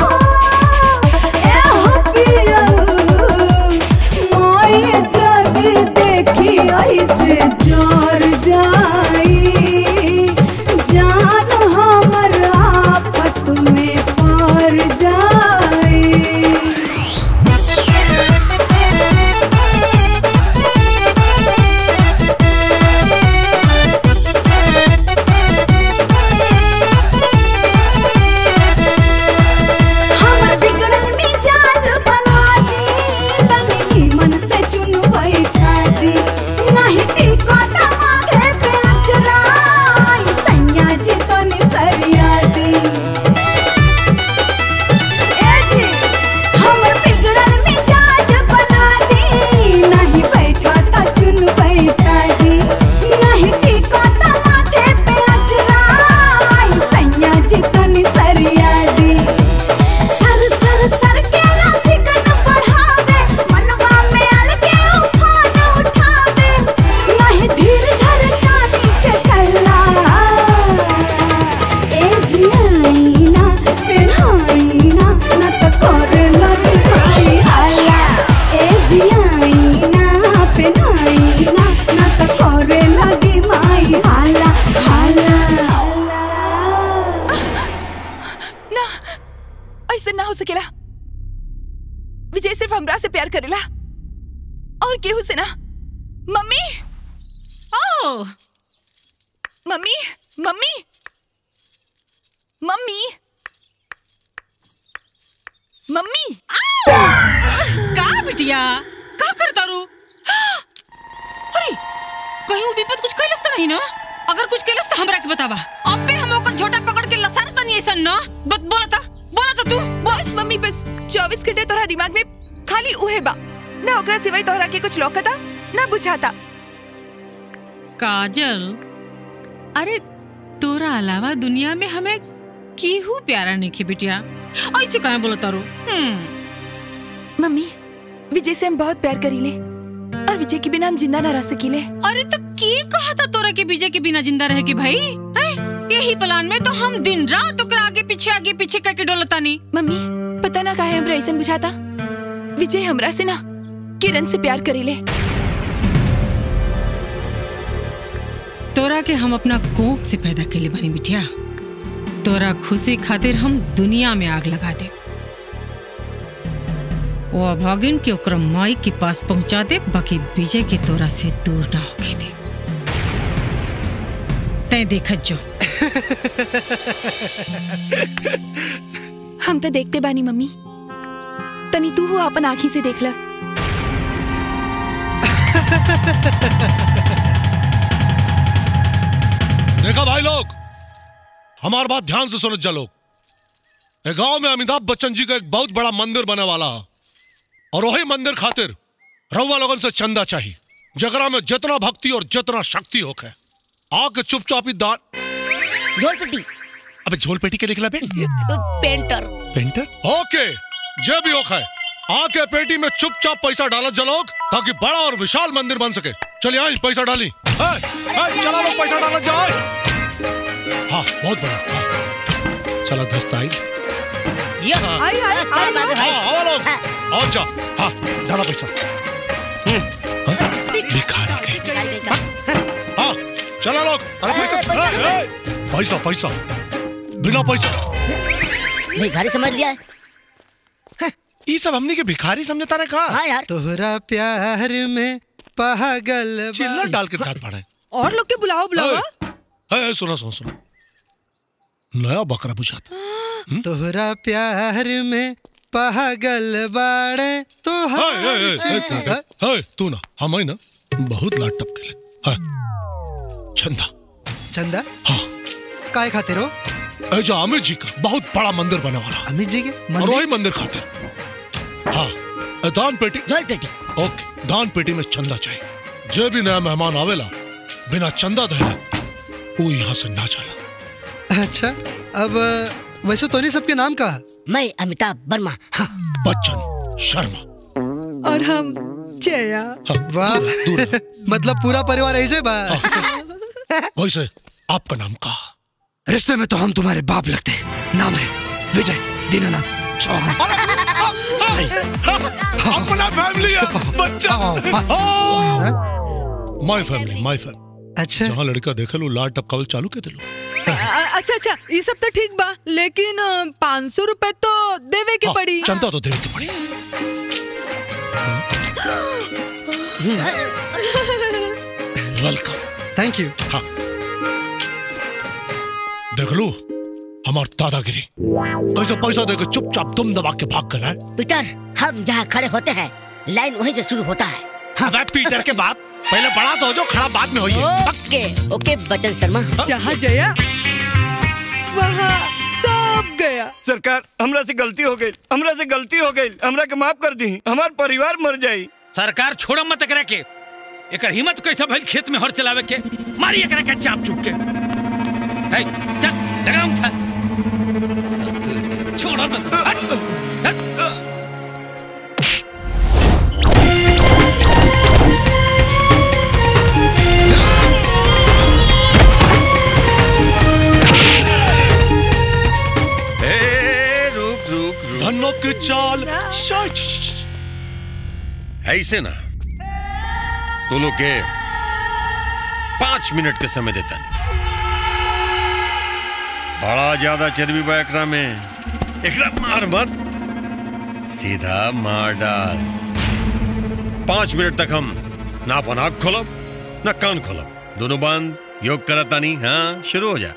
ए हो पियऊ मोई जदी देखी ऐसे जोर जाई जान हमर आफत में पड़ जाई हमर बिगड़ल मिजाज बना दी तनी मन से चुन बैठा दी नहीं टिको माथे पे अचरा सैया जी तनी सरिया दी ए जी हमर बिगड़ल मिजाज बना दी नहीं बैठा ता चुन बैठा दी नहीं टिको माथे पे अचरा सैया जी तनी सरिया दी सर सर सर के लासिकन बढ़ावे मनवा में अलगे उफान उठावे नहीं धीर धर चांदी के छल्ला ए जियाईना पेन्हाईना न त करे लगी भाई हाला ए जियाईना पेन्हाईना न त करे लगी माई हाला हाला ना ऐसा ना हो सकेला विजय सिर्फ हमरा से प्यार करेला और केहू से ना मम्मी ओ मम्मी मम्मी मम्मी मम्मी का बिटिया का करता रू अरे कहीं वो विपत कुछ कैलस तो नहीं ना अगर कुछ कैलस तो हमरा के बतावा अबे हम ओकर झोटा पकड़ के लसार तनी ऐसन ना बत बोला था बोला था तू बस मम्मी बस 24 घंटे तोरा दिमाग में खाली उहे बा ना ओकरा सिवाय तोहरा के कुछ लौकता ना बुझाता काजल अरे तोरा अलावा दुनिया में हमें केहू प्यारा नहीं खे बिटिया ऐसे काहे बोला तारू हम्म मम्मी विजय से हम बहुत प्यार करीले और विजय के बिना हम जिंदा ना रह सकीले अरे तो की कहा था तोरा के विजय के बिना जिंदा रहे के भाई हैं? यही प्लान में तो हम दिन रात ओकरा आगे पीछे आगे पीछे करके डोलता नहीं मम्मी पता ना काहे हमरा ऐसन बुझाता विजय हमरा से ना किरण से प्यार करीले तोरा के हम अपना कोख से पैदा के बनी बिटिया तोरा खुशी खातिर हम दुनिया में आग लगा दे वो अभागिन के ओकरा माई के पास पहुंचा दे बाकी विजय के तोरा से दूर ना होके दे तय देखत जो हम तो देखते बानी मम्मी तनी तू हो अपन आँखी से देख ला देखा भाई लोग हमार बात ध्यान से सुनो जा लोग ए गांव में अमिताभ बच्चन जी का एक बहुत बड़ा मंदिर बने वाला है और वही मंदिर खातिर रउआ लोगन से चंदा चाहिए जगरा में जितना भक्ति और जितना शक्ति होके आके चुपचाप ही दान झोलपट्टी अबे झोलपेटी के निकला बे पेंटर पेंटर ओके जे भी होके आके पेटी में चुपचाप पैसा डालत जलोग ताकि बड़ा और विशाल मंदिर बन सके चलिए आई पैसा डाली ए, ए, चला लोग पैसा डालत जाओ हाँ बहुत बड़ा हाँ। चला दस्ता आई हाँ। आई, आई, आई, हाँ, भाई। आओ लोग और जा हाँ डाला पैसा हाँ, भिखारी कहीं हाँ चला लोग अरे पैसा ए, ए, पैसा पैसा बिना पैसा भिखारी समझ लिया है ये सब हमने के भिखारी समझता रहे कहा हाँ यार तोहरा प्यार में पागल चिल्ला डाल के खाद पड़ा है और लोग के बुलाओ बुलाओ ए, ए, सुनो सुनो सुनो नया बकरा बुझाता तोहरा प्यार में पागल बाड़े तो ए, ए, ए, एक मिनट, ए, ए, तू ना हम आई ना बहुत लाट टपके ले हाँ, चंदा चंदा हाँ काय खाते रो ए, जो अमित जी का बहुत बड़ा मंदिर बने वाला अमित जी के और वही मंदिर खातिर हाँ ए, दान पेटी पेटी ओके दान पेटी में चंदा चाहिए जो भी नया मेहमान आवेला बिना चंदा दे वो यहाँ से ना चला अच्छा अब वैसे तो नहीं सबके नाम का मैं अमिताभ वर्मा हाँ। बच्चन शर्मा और हम जया वाह मतलब पूरा परिवार ऐसे बा वैसे आपका नाम का रिश्ते में तो हम तुम्हारे बाप लगते हैं नाम है विजय दीनानाथ चौहान अपना फैमिली है बच्चा माय फैमिली माय फैमिली अच्छा जहाँ लड़का देखे लो लाल टपकावल चालू के दिलो अ- अच्छा अच्छा ये सब तो ठीक बा लेकिन पाँच सौ रुपए तो देवे के पड़ी चंदा तो देवे के पड़ी वेलकम थैंक यू हाँ देख लो हमार दादागिरी कैसे पैसा देकर चुपचाप दुम दबा के भाग गया है पीटर हम जहाँ खड़े होते हैं लाइन वहीं से शुरू होता है अबे पीटर के बाप पहले बड़ा तो हो जो खड़ा बाद में होइए ओके ओके बच्चन शर्मा जहाँ जया वहाँ सब गया सरकार हमरा से गलती हो गई हमरा से गलती हो गई हमरा के माफ कर दी हमार परिवार मर जाई सरकार छोड़ मत एकरा के एकर हिम्मत कैसे भइल खेत में हर चलावे के मारी एकरा के चाप चुप के है चल लगा उठा ससुर छोड़ मत हट, हट। ए, रुक रुक रुक धनों की चाल ऐसे ना तू लोग के पांच मिनट के समय देता नहीं बड़ा ज्यादा चर्बी बा एकरा में एकरा मार मत सीधा मार डाल पांच मिनट तक हम ना अपन आँख खोलब ना कान खोलब दोनों बंद योग करता नहीं हाँ शुरू हो जा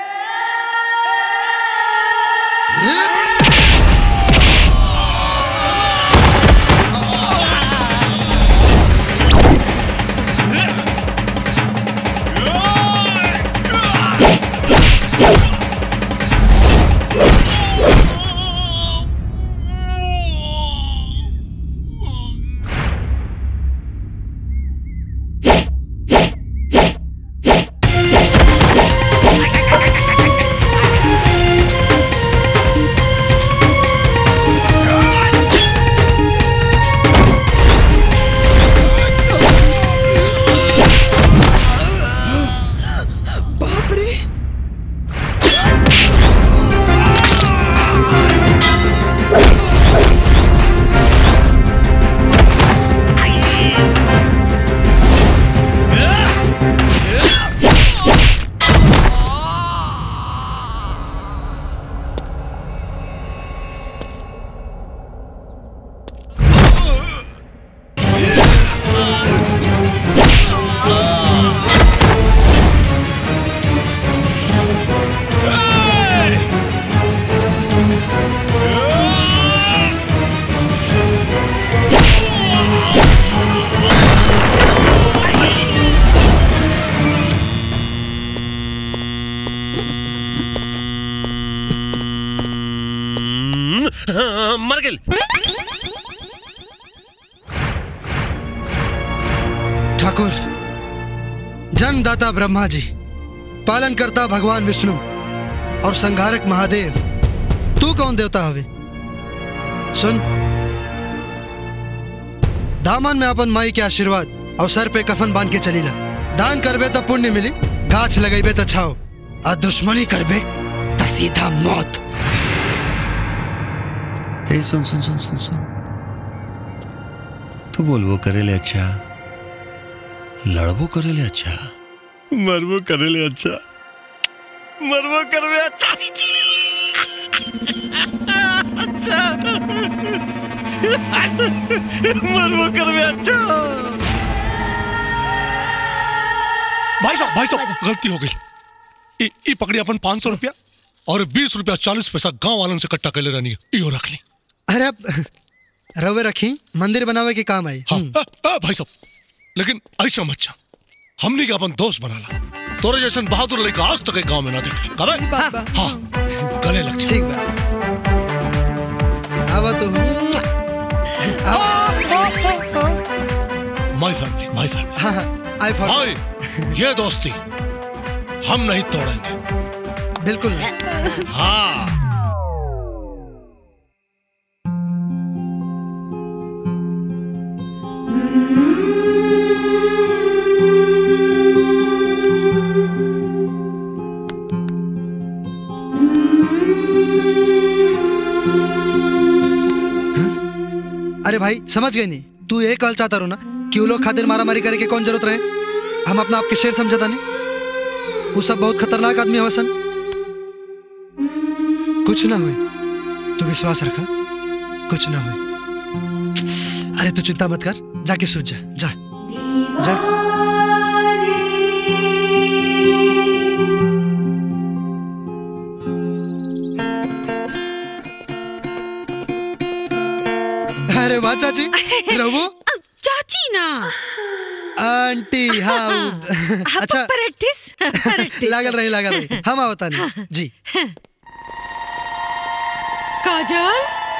बाप रे हम्म, हाँ, मर गेल ठाकुर जन्मदाता ब्रह्मा जी पालन करता भगवान विष्णु और संहारक महादेव तू कौन देवता हवे सुन दामन में अपन माई के आशीर्वाद और सर पे कफन बांध के चलीला दान करबे तो पुण्य मिली गाछ लगेबे तो छाओ और दुश्मनी करबे तो सीधा मौत ए सुन सुन सुन सुन सुन तू बोलबो करेले अच्छा लड़बो करेले अच्छा मरबो करेले अच्छा मरबो करबे अच्छा अच्छा मरबो करबे अच्छा भाई साहब भाई साहब गलती हो गई ई ई पकड़ी अपन पाँच सौ रुपया और बीस रुपया चालीस पैसा गांव वालन से इकट्ठा कर ले रानी इहो रख ली अरे अब रवे रखी मंदिर बनावे के काम आई हाँ आ, आ, भाई साहब लेकिन ऐसा मत जा हमने के अपन दोस्त बना ला तोरे जैसन बहादुर लड़का आज तक एक गांव में ना देखे करे हाँ गले लग जा। ठीक बा आवा तो माय फैमिली माय फैमिली हाँ हाँ आई फॉर भाई ये दोस्ती हम नहीं तोड़ेंगे बिल्कुल हाँ अरे भाई समझ गए नहीं तू ये कहल चाहता रो ना कि वो लोग खातिर मारा मारी करे के कौन जरूरत रहे हम अपना आपके शेर समझता नहीं वो सब बहुत खतरनाक आदमी है वसन कुछ ना हुए तू विश्वास रखा कुछ ना हुए अरे तू चिंता मत कर जाके सूझ जा जा जा अरे वाह चाची रघु चाची ना आंटी हाँ वो- अच्छा प्रैक्टिस लागल रही लागल रही हम आवता नहीं जी काजल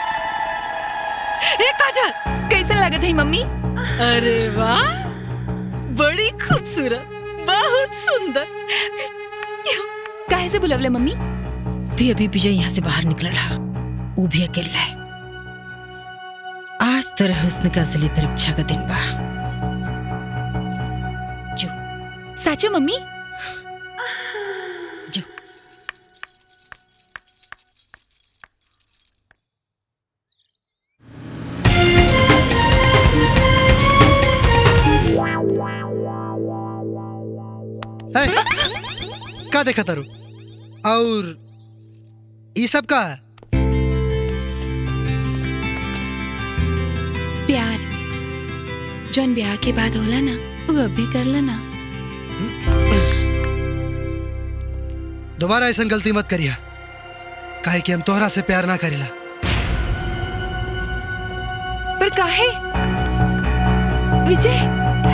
ए काजल कैसा लागत है मम्मी अरे वाह बड़ी खूबसूरत बहुत सुंदर काहे से बुलवले मम्मी भी अभी विजय यहाँ से बाहर निकल रहा वो भी अकेला है आज तेरे हुस्न का असली परीक्षा का दिन बा साचो मम्मी है? का देखा तारू और ये सब का है प्यार जौन ब्याह के बाद होला ना वो अब भी कर लेना दोबारा ऐसा गलती मत करिया काहे कि हम तोहरा से प्यार ना करीला पर काहे विजय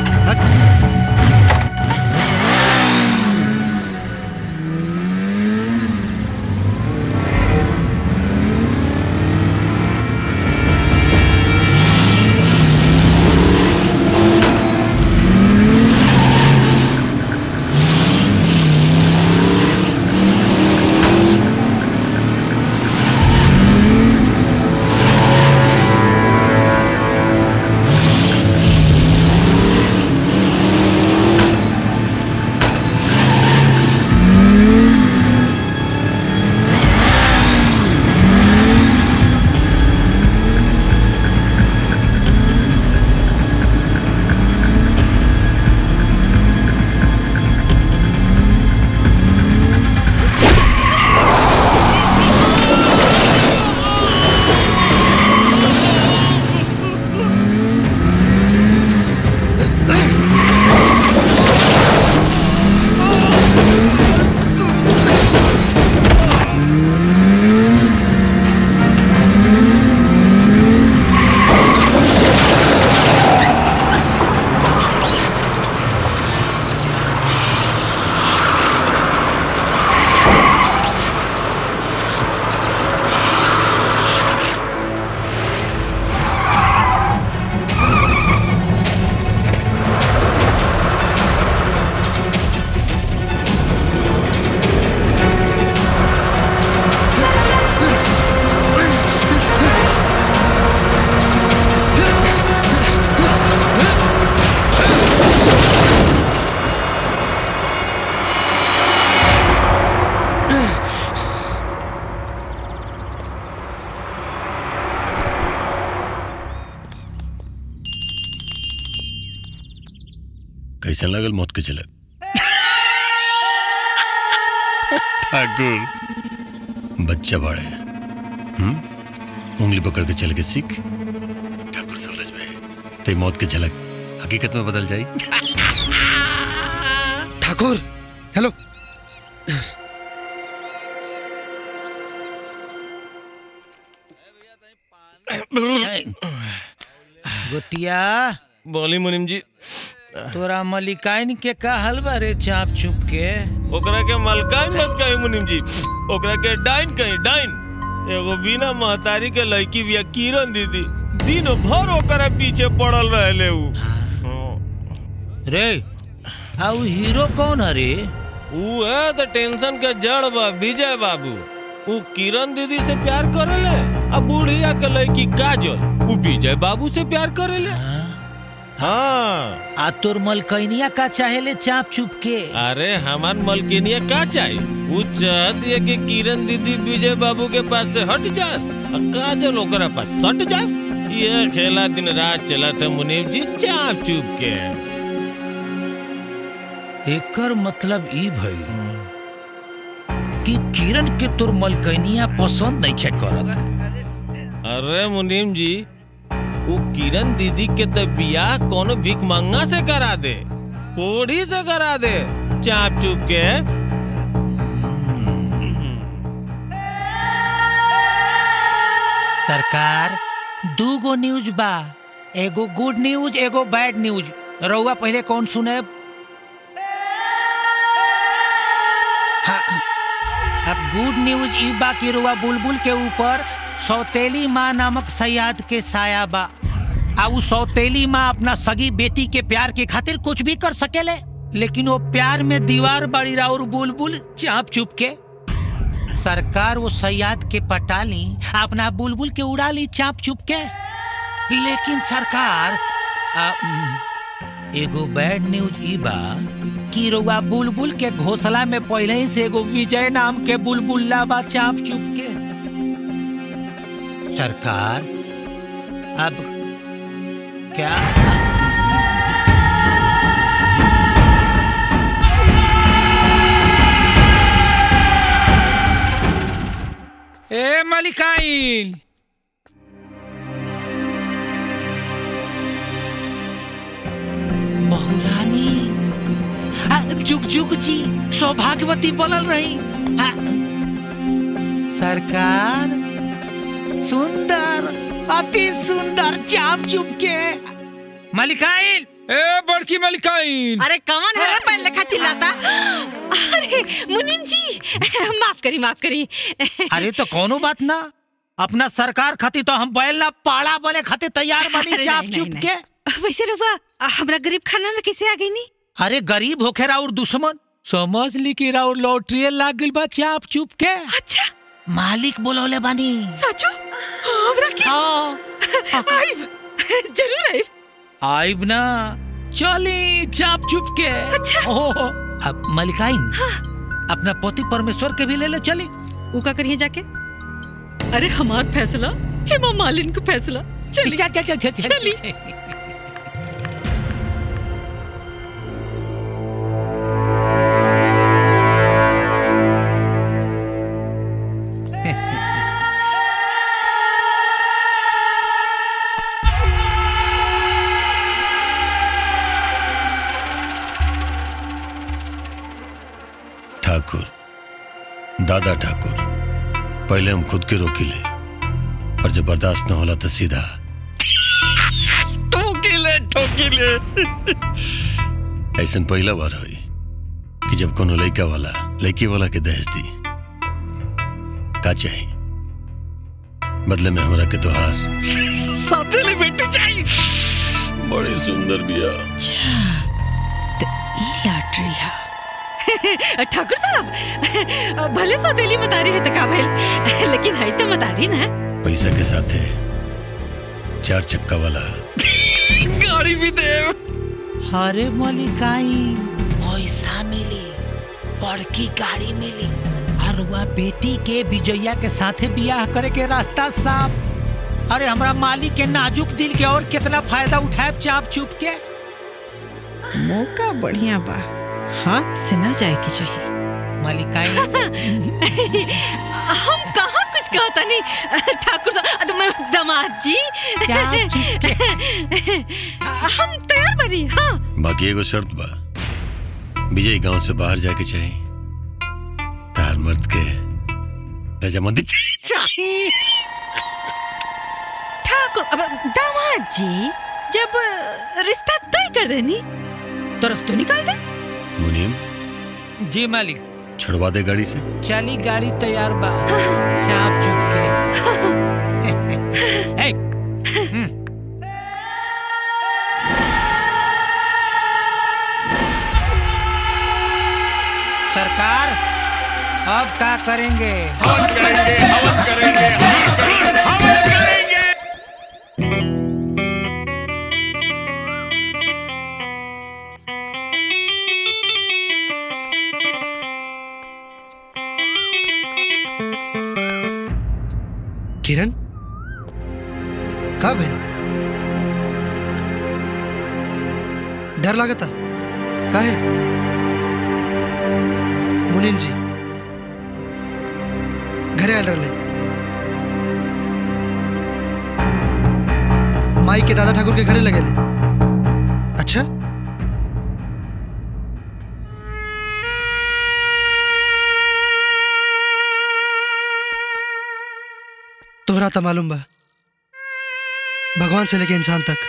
कैसा लगल मौत के झलक ठाकुर बच्चा बाड़े हम्म उंगली पकड़ के चल के सीख ठाकुर समझ में ते मौत के झलक हकीकत में बदल जाई ठाकुर हेलो गोटिया बोली मुनिम जी तोरा मलिकाइन के का हलवा रे चाप चुप के ओकरा के मलकाइन मत कही मुनिम जी ओकरा के डाइन कही डाइन एगो बिना महतारी के लड़की बिया किरण दीदी दिन भर ओकरा पीछे पड़ल रहले उ रे आउ हीरो कौन है रे उ है तो टेंशन के जड़ बा विजय बाबू उ किरण दीदी से प्यार करेले आ बुढ़िया के लड़की काजल उ विजय बाबू से प्यार करेले हाँ आ तोर मलकैनिया का चाहेले चाप चुप के अरे हमार मलकिनिया का चाहिए वो चाहती है कि किरण दीदी विजय बाबू के पास से हट जास और काजल ओकरा पास सट जास ये खेला दिन रात चला था मुनीब जी चाप चुप के एकर मतलब ई भई कि किरण के तोर मलकैनिया पसंद नहीं खे करत अरे मुनीम जी वो किरण दीदी के तो बियाह कोनो भीख मंगा से करा दे कोड़ी से करा दे चाप चुप के सरकार दू गो न्यूज बा एगो गुड न्यूज एगो बैड न्यूज रउआ पहले कौन सुने हाँ, अब गुड न्यूज ई बा कि रउआ बुलबुल के ऊपर सौतेली माँ नामक सयाद के साया बा आ उ सौतेली माँ अपना सगी बेटी के प्यार के खातिर कुछ भी कर सकेले लेकिन वो प्यार में दीवार बड़ी और बुलबुल चाप चुप के सरकार वो सयाद के पटा ली अपना बुलबुल के उड़ा ली चाप चुप के लेकिन सरकार आ, उम, एगो बैड न्यूज ई बा कि रउआ बुलबुल के घोसला में पहले ही से एगो विजय नाम के बुलबुल्ला बा चाप चुप के सरकार अब क्या ए मलिकाइन बहुरानी आ, जुग जुग जी सौभाग्यवती बनल रही हाँ। सरकार सुंदर अति सुंदर चाप चुप के मलिकाइन ए बड़की मलिकाइन अरे कौन है रे पहले लेखा चिल्लाता अरे मुनीम जी माफ करी माफ करी अरे तो कोनो बात ना अपना सरकार खातिर तो हम बैल ना पाड़ा बने खातिर तैयार बनी अरे चाप नहीं, चुप नहीं, के वैसे रुआ हमरा गरीब खाना में कैसे आ गई नी अरे गरीब होखे राउर दुश्मन समझ ली कि राउर लॉटरी लाग गइल बा चाप चुप के अच्छा मालिक बोलौले बानी सचो हमरा के आइब जरूर आइब आइब ना चली चाप चुप के अच्छा ओहो अब मलिकाइन अपना पति परमेश्वर के भी ले ले चली ऊ का करिए जाके अरे हमार फैसला हेमा मालिन का फैसला चली चल चल चल चल चली ठाकुर दादा ठाकुर पहले हम खुद के रोकिले और जब बर्दाश्त न होला तो सीधा ठोकिले ठोकिले ऐसा पहला बार हुई कि जब कोनो लड़का वाला लड़की वाला के दहेज दी का चाहिए बदले में हमरा के तोहार साथेली बेटी चाहिए बड़ी सुंदर बिया ई लॉटरी है ठाकुर साहब भले सौतेली मतारी है तो का भइल लेकिन है तो मतारी ना पैसा के साथ है चार चक्का वाला गाड़ी भी दे अरे मलिकाइन पैसा मिली बड़की गाड़ी मिली और वह बेटी के विजया के साथे बियाह करे के रास्ता साफ अरे हमरा मालिक के नाजुक दिल के और कितना फायदा उठाए चाप चुप के मौका बढ़िया बा हाथ से ना जाए की चाहिए मलिकाइन हम कहाँ कुछ कहता नहीं ठाकुर साहब अरे मैं दामाद जी क्या हम तैयार बनी हाँ बाकी एगो शर्त बा विजय गांव से बाहर जाके चाहिए तार मर्द के रजामंदी चाहिए ठाकुर अब दामाद जी जब रिश्ता तय कर देनी तो रस्तों निकाल दे मुनीम जी मालिक छुड़वा दे गाड़ी से चली गाड़ी तैयार बा चाप चुप के ए, हम्म। सरकार अब क्या करेंगे हवन करेंगे हवन करेंगे हवन करेंगे हवन करेंगे किरण कब है डर लागता का है मुनीम जी घरे आयल रहे माई के दादा ठाकुर के घरे लगे अच्छा तोहरा तो मालूम बा भगवान से लेके इंसान तक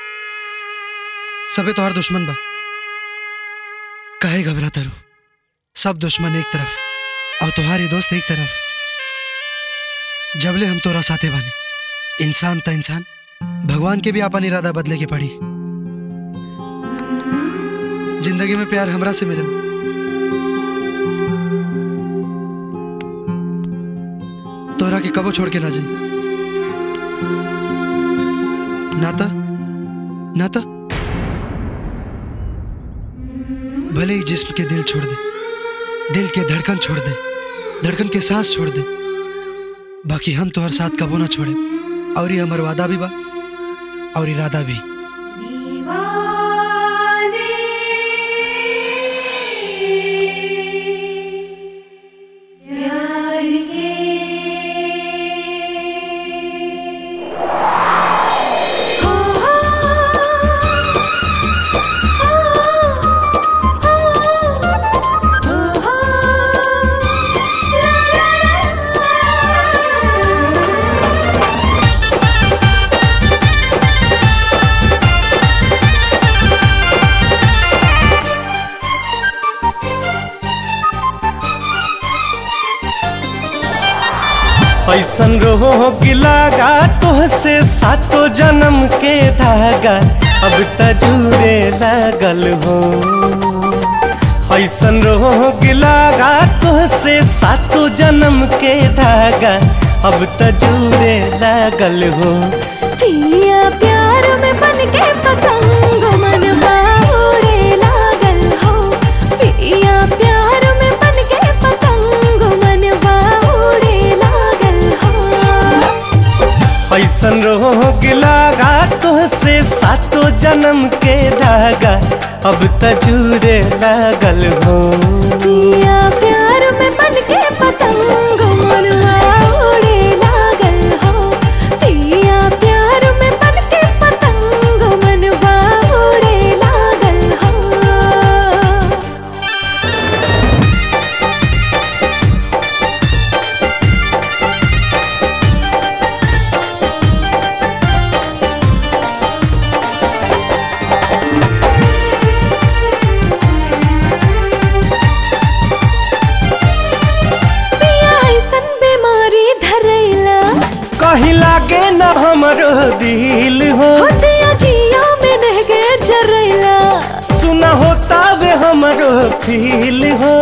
सबे तोहर दुश्मन बा काहे घबराता रू सब दुश्मन एक तरफ और तुम्हारी दोस्त एक तरफ जबले हम तोरा साथे बानी इंसान त इंसान भगवान के भी अपन इरादा बदले के पड़ी जिंदगी में प्यार हमरा से मिलल तोरा के कबो छोड़ के ना जाए नाता नाता भले ही जिस्म के दिल छोड़ दे दिल के धड़कन छोड़ दे धड़कन के सांस छोड़ दे बाकी हम तो हर साथ कबो ना छोड़े और ये हमार वादा भी बा और इरादा भी Oh ऐसन रोग लागा तोहसे सातो जन्म के धागा अब त जुड़े लागल हो ऐसन रोग लागा तोहसे सातो जन्म के धागा अब त जुड़े लागल हो पिया प्यार में बन के पतंग मन उड़े लागल हो पिया प्यार में बन के पतंग मन उड़े लागल हो ऐसन रोग लागा तोहसे सातो जन्म के धागा अब त जुड़े लागल हो पिया प्यार में बन के पतंग मन उड़े लागल हो पिया प्यार में बन के पतंग मन उड़े लागल हो पिया ऐसन बीमारी धरैला कहीं लागे न हमरो दिल हो होतिया जिया में नह के जरैला सुना होता वे हमरो फील हो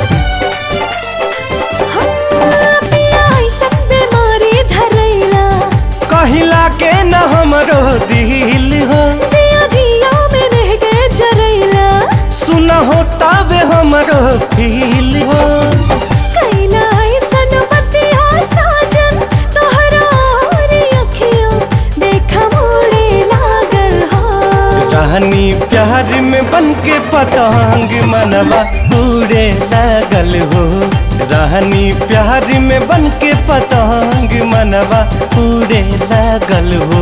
पिया ऐसन बीमारी धरैला कहीं लागे न हमरो दिल हो दिया जिया में नह के जरैला सुना होता वे हमरो फील हो कैला ऐसन बतिया साजन तोहरा और अखियों देखा मोड़े लागल हो रानी प्यार में बन के पतंग मनवा उड़े लागल हो रानी प्यार में बन के पतंग मनवा उड़े लागल हो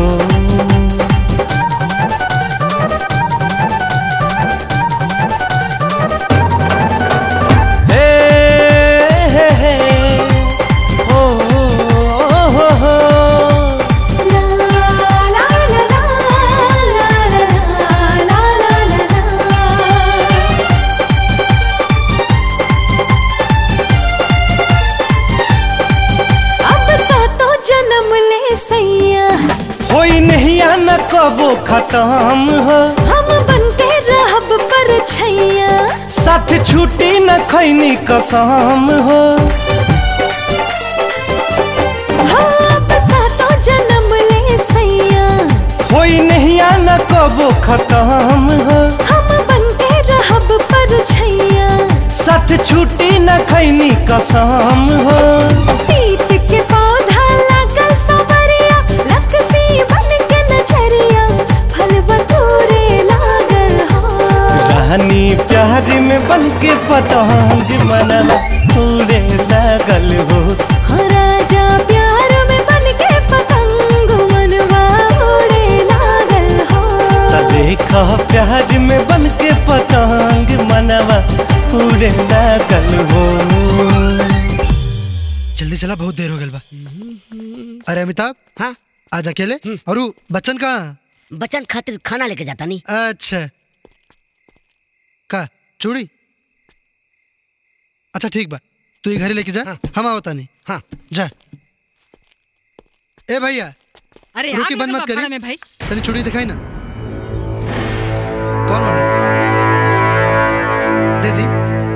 हे, हे, हे, ओ, ओ, हो, हो। अब सातों जन्म ले सैया होई नहीं न कबो खत्म हो हम बन के रहब पर छैया साथ छूटी न खैनी कसम हो हाँ, अब सातों जन्म ले सैया होई नहीं न कबो खत्म हो हम बन के रहब पर छैया साथ छूटी न खैनी कसम हो पीत के पौधा लागल सवरिया लकसी बन के नजरिया फलवा तोरे लागल हो रानी प्यार में बन के पतंग मनवा उड़े लागल हो हो राजा प्यार में बन के पतंग मनवा उड़े लागल हो त देखा प्यार में बन के पतंग मनवा उड़े लागल हो जल्दी चला बहुत देर हो गई बा अरे अमिताभ हाँ आज अकेले और उ बच्चन कहाँ बच्चन खातिर खाना लेके जाता नहीं अच्छा का चूड़ी अच्छा ठीक बा तू ये घरे लेके जा हम आवता नहीं हाँ जा ए भैया अरे रुकी आ बंद गया मत भाड़ा करी में भाई तनी चूड़ी दिखाई ना कौन वाला दे दी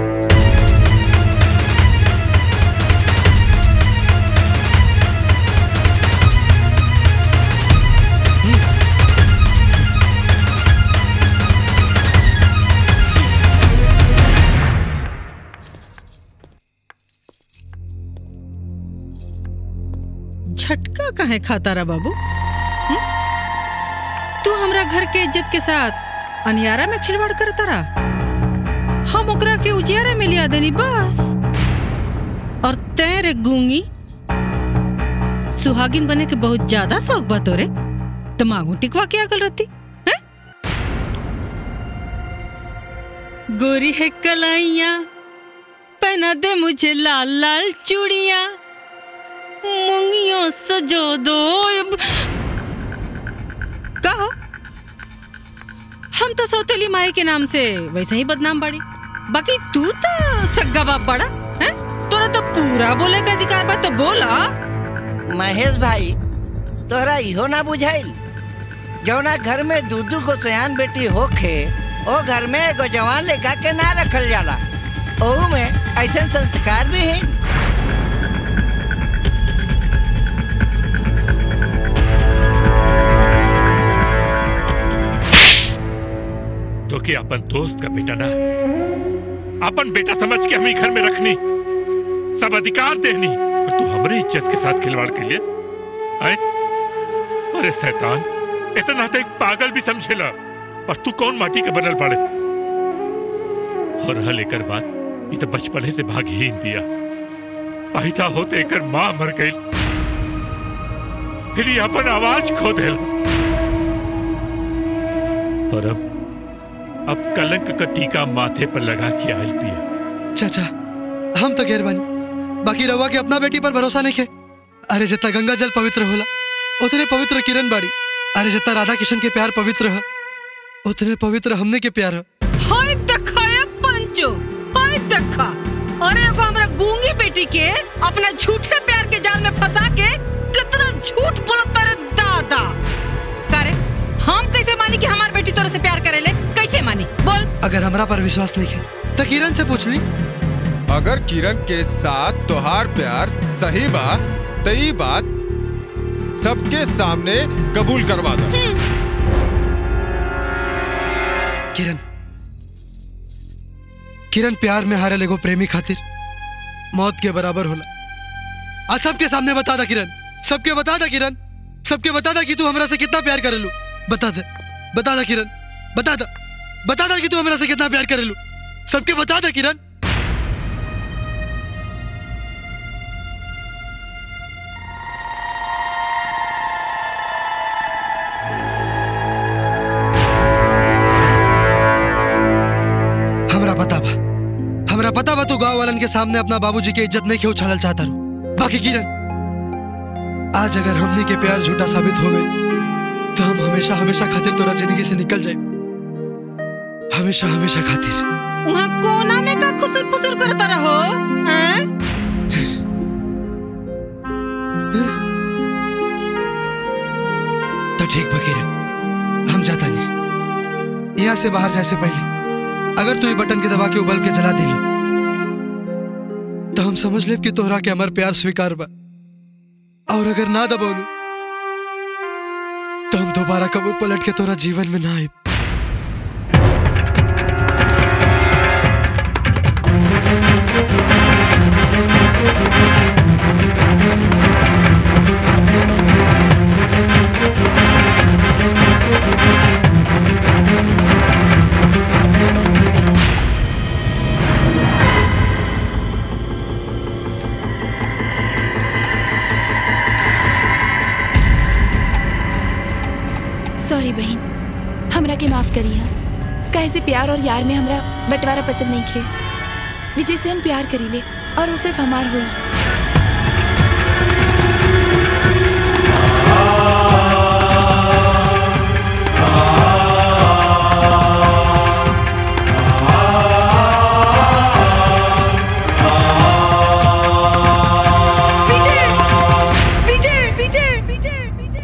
झटका काहे खाता रहा बाबू हम्म? तू हमरा घर के इज्जत के साथ अनियारा में खिलवाड़ करता रहा हम ओकरा के उजियारा में लिया देनी बस और तेरे गूंगी सुहागिन बने के बहुत ज्यादा शौक बा तोरे तो मांगू टिकवा के आगल रहती हैं? गोरी है कलाइया पहना दे मुझे लाल लाल चूड़िया मुंगियों सजो दो कहो हम तो सौतेली माई के नाम से वैसे ही बदनाम बाड़ी बाकी तू तो सग्गा बाप बड़ा है तोरा तो पूरा बोले का अधिकार बा तो बोला महेश भाई तोहरा इहो ना बुझाइल जौना घर में दू दू को सयान बेटी होखे ओ घर में एगो जवान लड़का के ना रखल जाला ओहू में ऐसे संस्कार भी है तो के अपन दोस्त का बेटा ना अपन बेटा समझ के हम ही घर में रखनी सब अधिकार देनी और तू हमारी इज्जत के साथ खिलवाड़ के लिए आए अरे शैतान इतना तो एक पागल भी समझेला पर तू कौन माटी के बनल पड़े और हल एकर बात ये तो बचपने से भागहीन दिया पैदा होते एकर माँ मर गई फिर ये अपन आवाज खो देल और अब अब कलंक का टीका माथे पर लगा के आयल पिया चाचा हम तो गैर बानी बाकी रवा के अपना बेटी पर भरोसा नहीं खे अरे जितना गंगा जल पवित्र होला उतने पवित्र किरण बाड़ी अरे जितना राधा किशन के प्यार पवित्र है उतने पवित्र हमने के प्यार है हाय देखा ये पंचो हाय देखा अरे एगो हमरा गूंगी बेटी के अपना झूठे प्यार के जाल में फंसा के कितना झूठ बोलत तारे दादा करे हम कैसे मानी कि हमार बेटी तोरे से प्यार करेले कैसे मानी बोल अगर हमरा पर विश्वास नहीं है तो किरण से पूछ ली अगर किरण के साथ तोहार प्यार सही बा तो ई बात सबके सामने कबूल करवा दो किरण किरण प्यार में हारे लेगो प्रेमी खातिर मौत के बराबर होला आज सबके सामने बता दा किरण सबके बता दा किरण सबके बता दा कि तू हमरा से कितना प्यार करेलू बता दे बता दा किरण बता दा बता दा कि तू हमरा से कितना प्यार करेलू सबके बता दा किरण हमरा पता बा हमरा पता बा तू गांव वालन के सामने अपना बाबूजी के इज्जत नहीं के उछालल चाहता रू बाकी किरण आज अगर हमने के प्यार झूठा साबित हो गई तो हम हमेशा हमेशा खातिर तोरा जिंदगी से निकल जाए हमेशा हमेशा खातिर वहाँ कोना में का खुसुर फुसुर करता रहो हैं? तो ठीक बा किरण हम जाता नहीं यहाँ से बाहर जाए से पहले अगर तू ये बटन के दबा के उबल के जला दिली तो हम समझ ले कि तोहरा के हमार प्यार स्वीकार बा और अगर ना दबोलू तो हम दोबारा कबू पलट के तोरा जीवन में ना आए सॉरी बहन हमरा के माफ करिए कैसे प्यार और यार में हमरा बंटवारा पसंद नहीं खे विजय से हम प्यार करीले और वो सिर्फ हमार हुई विजय विजय विजय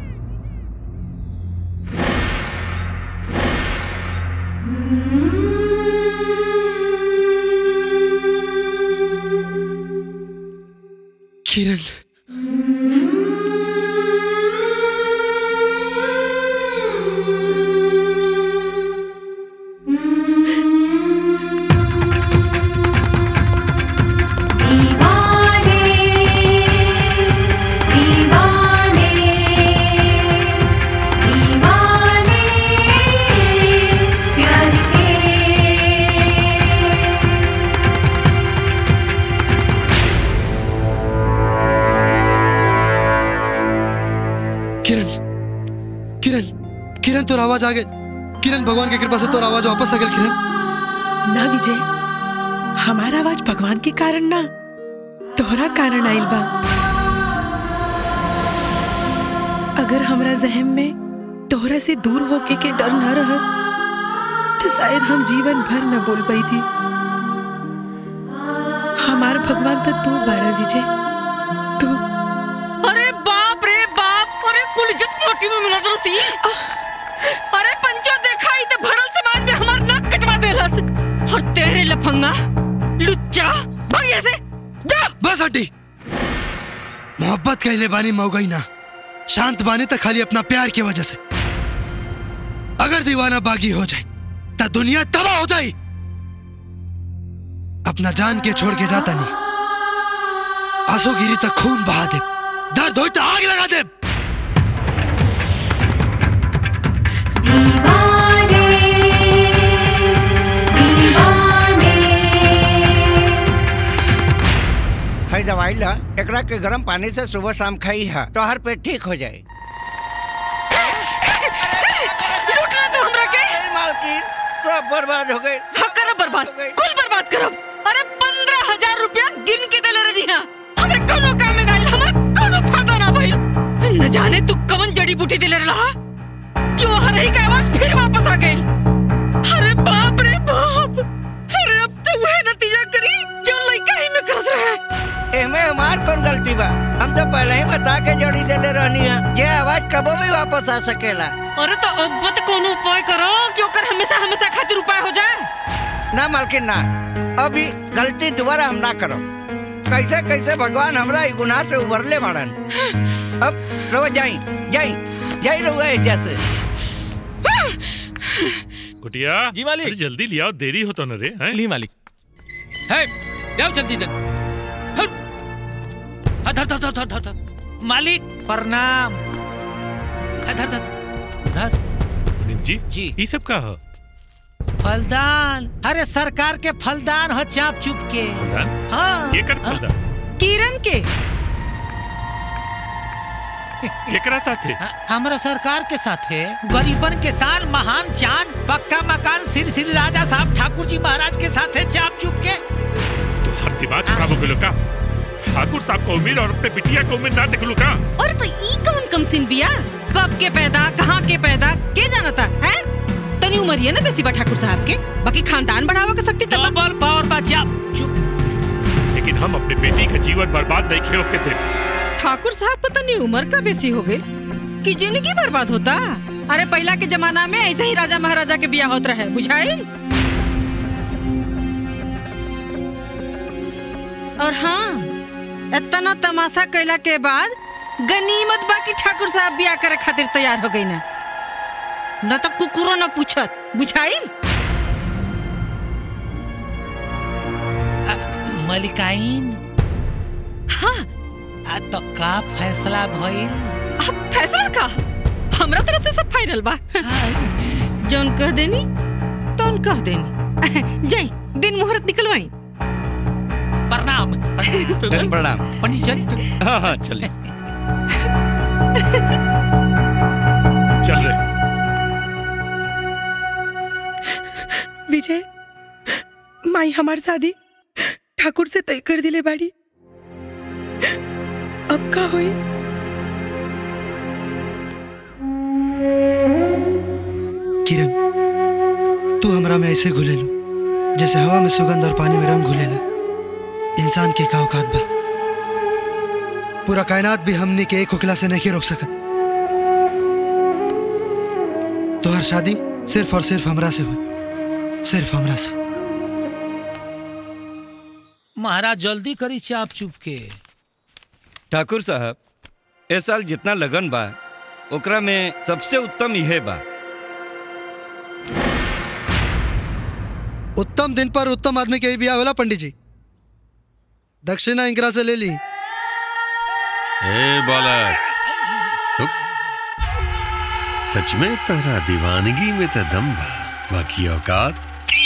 किरण दीवाने दीवाने दीवाने प्यार के किरण किरण किरण तोर आवाज आ गई किरण भगवान की कृपा से तोर आवाज वापस आ गई किरण ना विजय हमारा आवाज भगवान के कारण ना तोहरा कारण आइल बा अगर हमरा जहम में तोहरा से दूर होके के डर ना रह तो शायद हम जीवन भर न बोल पाई थी हमार भगवान तो तू बाड़ा विजय तू अरे मौसी अरे पंचो देखा ही तो भरल समाज में हमार नाक कटवा देलस और तेरे लफंगा लुच्चा भाग यहाँ से जा बस हड्डी मोहब्बत कहले बानी मौगई ना शांत बानी तो खाली अपना प्यार की वजह से अगर दीवाना बागी हो जाए तो दुनिया तबाह हो जाए अपना जान के छोड़ के जाता नहीं आंसू गिरी तक खून बहा दे दर्द हो तो आग लगा दे है दवाई ला एकरा के गर्म पानी से सुबह शाम खाई है तो हर पेट ठीक हो जाए लूटना तो हमरा के मालकिन सब बर्बाद हो गए हाँ करब बर्बाद कुल बर्बाद करब अरे पंद्रह हजार रुपया गिन के देले रही हाँ हमें कोनो काम में नहीं हमारा कोनो फायदा ना भइल न जाने तू कवन जड़ी बूटी देले रहा जो हर ही का आवाज फिर वापस आ गई अरे बाप रे बाप अरे अब तो वह नतीजा करी जो लड़का ही में करत रहे एमे हमार कौन गलती बा हम तो पहले ही बता के जड़ी देले रहनी है ये आवाज कबो भी वापस आ सकेला अरे तो अब्बत कोनो उपाय करो कि ओकर हमेशा हमेशा खातिर उपाय हो जाए ना मालकिन ना अभी गलती दोबारा हम ना करो कैसे कैसे भगवान हमरा ई गुनाह से उबरले बाड़न अब रहो जाई जाई जाई रहो जैसे कुटिया जी मालिक अरे जल्दी लियाओ देरी हो तो न रे हैं ली मालिक है जाओ जल्दी जल्दी हट। हाँ, धर धर धर धर धर धर मालिक प्रणाम हाँ, धर धर धर मुनीम जी जी ये सब का हो फलदान अरे सरकार के फलदान हो चाप चुप के हाँ ये कर फलदा किरण के एकरा साथे हमरा सरकार के साथे गरीबन के साल महान चांद पक्का मकान श्री श्री राजा साहब ठाकुर जी महाराज के साथे चाप चुप के तो हर दिमाग खराब हो गयो का ठाकुर साहब को उम्मीद और अपने बिटिया को उम्मीद ना देख लू का और तो ई कौन कम सिन बिया कब के पैदा कहाँ के पैदा के जानता है तनी उमरिया ना बेसी बा ठाकुर साहब के बाकी खानदान बढ़ावा के सकती तब डबल पावर बा चाप लेकिन हम अपने बेटी का जीवन बर्बाद नहीं खेल के थे ठाकुर साहब पता नहीं उम्र का बेसी हो गई कि जिंदगी बर्बाद होता अरे पहला के जमाना में ऐसे ही राजा महाराजा के बिया होत रहे बुझाई और हाँ इतना तमाशा कैला के बाद गनीमत बाकी ठाकुर साहब बिया करे खातिर तैयार हो गई ना न तो कुकुरो न पूछत बुझाई मलिकाइन हाँ आ तो का फैसला भइल अब फैसला का हमरा तरफ से सब फाइनल बा जौन कह देनी तौन कह देनी जाई दिन मुहूर्त निकलवाई प्रणाम प्रणाम पंडित जी हाँ हाँ चले चल रहे विजय माई हमार शादी ठाकुर से तय कर दिले बाड़ी अब का होई किरण तू हमरा में ऐसे घुले लो जैसे हवा में सुगंध और पानी में रंग घुलेला इंसान के का औकात बा पूरा कायनात भी हमने के एक हुकला से नहीं रोक सकत तो हर शादी सिर्फ और सिर्फ हमरा से हो सिर्फ हमरा से महाराज जल्दी करी चाप चुप के ठाकुर साहब ए साल जितना लगन बा ओकरा में सबसे उत्तम इहे बा उत्तम दिन पर उत्तम आदमी के ही बिया होला पंडित जी दक्षिणा इंकरा से ले ली ए बालक रुक। सच में तोरा दीवानगी में तो दम बा बाकी औकात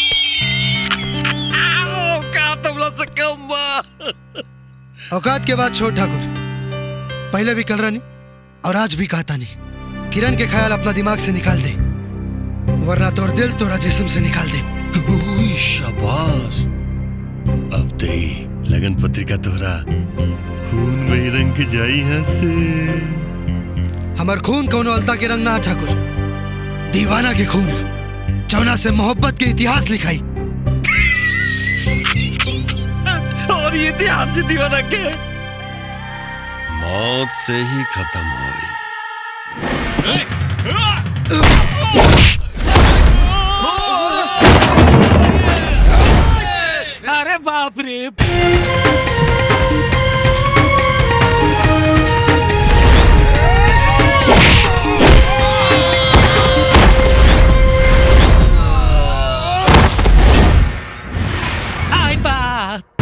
औकात हमला से कम बा औकात के बाद छोड़ ठाकुर पहले भी कल रानी और आज भी कहता नहीं किरण के ख्याल अपना दिमाग से निकाल दे वरना तोर दिल तोरा जिस्म से निकाल दे उई, शाबाश अब ते ही लगन पत्रिका तोरा खून में ही रंग के जाई यहाँ से हमार खून कौनो अलता के रंग ना ठाकुर दीवाना के खून चौना से मोहब्बत के इतिहास लिखाई और ये इतिहास से दीवाना के मौत से ही खत्म हो अरे बाप रे आई बाप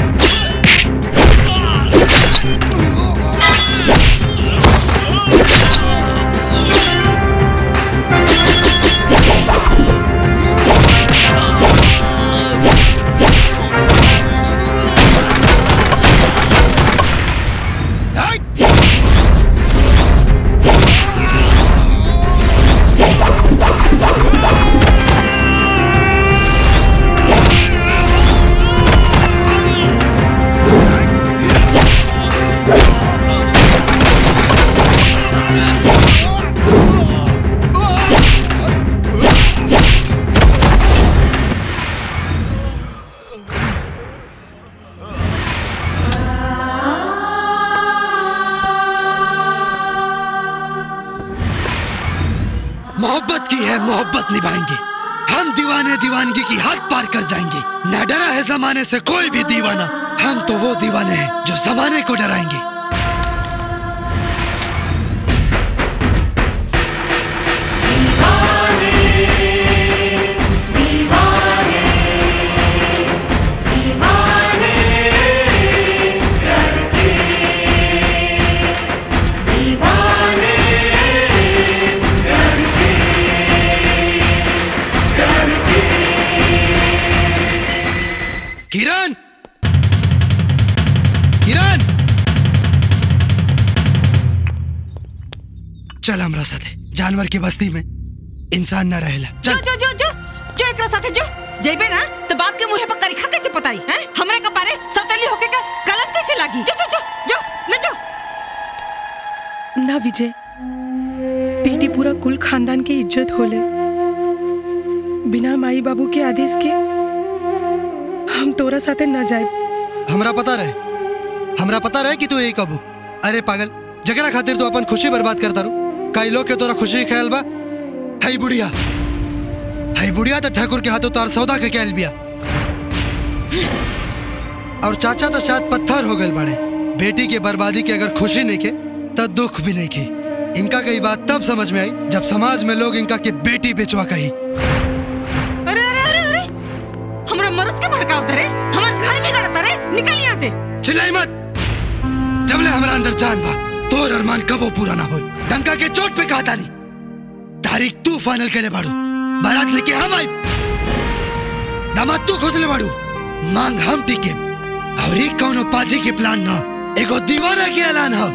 मोहब्बत की है मोहब्बत निभाएंगे हम दीवाने दीवानगी की हद पार कर जाएंगे न डरा है जमाने से कोई भी दीवाना हम तो वो दीवाने हैं जो जमाने को डराएंगे किरण किरण चल हमरा साथे जानवर की बस्ती में इंसान न रहेला जो जो जो जो जो एकरा साथे जो जेबे ना तो बाप के मुंह पर करिखा कैसे पताई हैं हमरे कपारे सौतेली होके का गलत कैसे लागी जो जो जो जो ले जो ना विजय बेटी पूरा कुल खानदान की इज्जत होले बिना माई बाबू के आदेश के हम तोरा साथे न जाए हमरा पता रहे हमरा पता रहे कि तू यही कबू अरे पागल जगरा खातिर तू अपन खुशी बर्बाद करता रू कई लोग के तोरा खुशी के ख्याल बा हई बुढ़िया हई बुढ़िया तो ठाकुर के हाथों तार सौदा के ख्याल बिया और चाचा तो शायद पत्थर हो गए बड़े बेटी के बर्बादी की अगर खुशी नहीं के तो दुख भी नहीं की इनका कई बात तब समझ में आई जब समाज में लोग इनका की बेटी बेचवा कही अरे अरे अरे अरे हमरा मरद के भड़काव तरे हमार घर में गड़ता रे निकल यहां से चिल्लाई मत जबले हमारा अंदर जान बा तोर अरमान कबो पूरा ना हो डंका के चोट पे कहा तानी तारीख तू फाइनल करे बाड़ू बारात लेके हम आई दामाद तू खोजले बाड़ू मांग हम टिके और एक कौनो पाजी के प्लान ना एगो दीवाना के ऐलान हो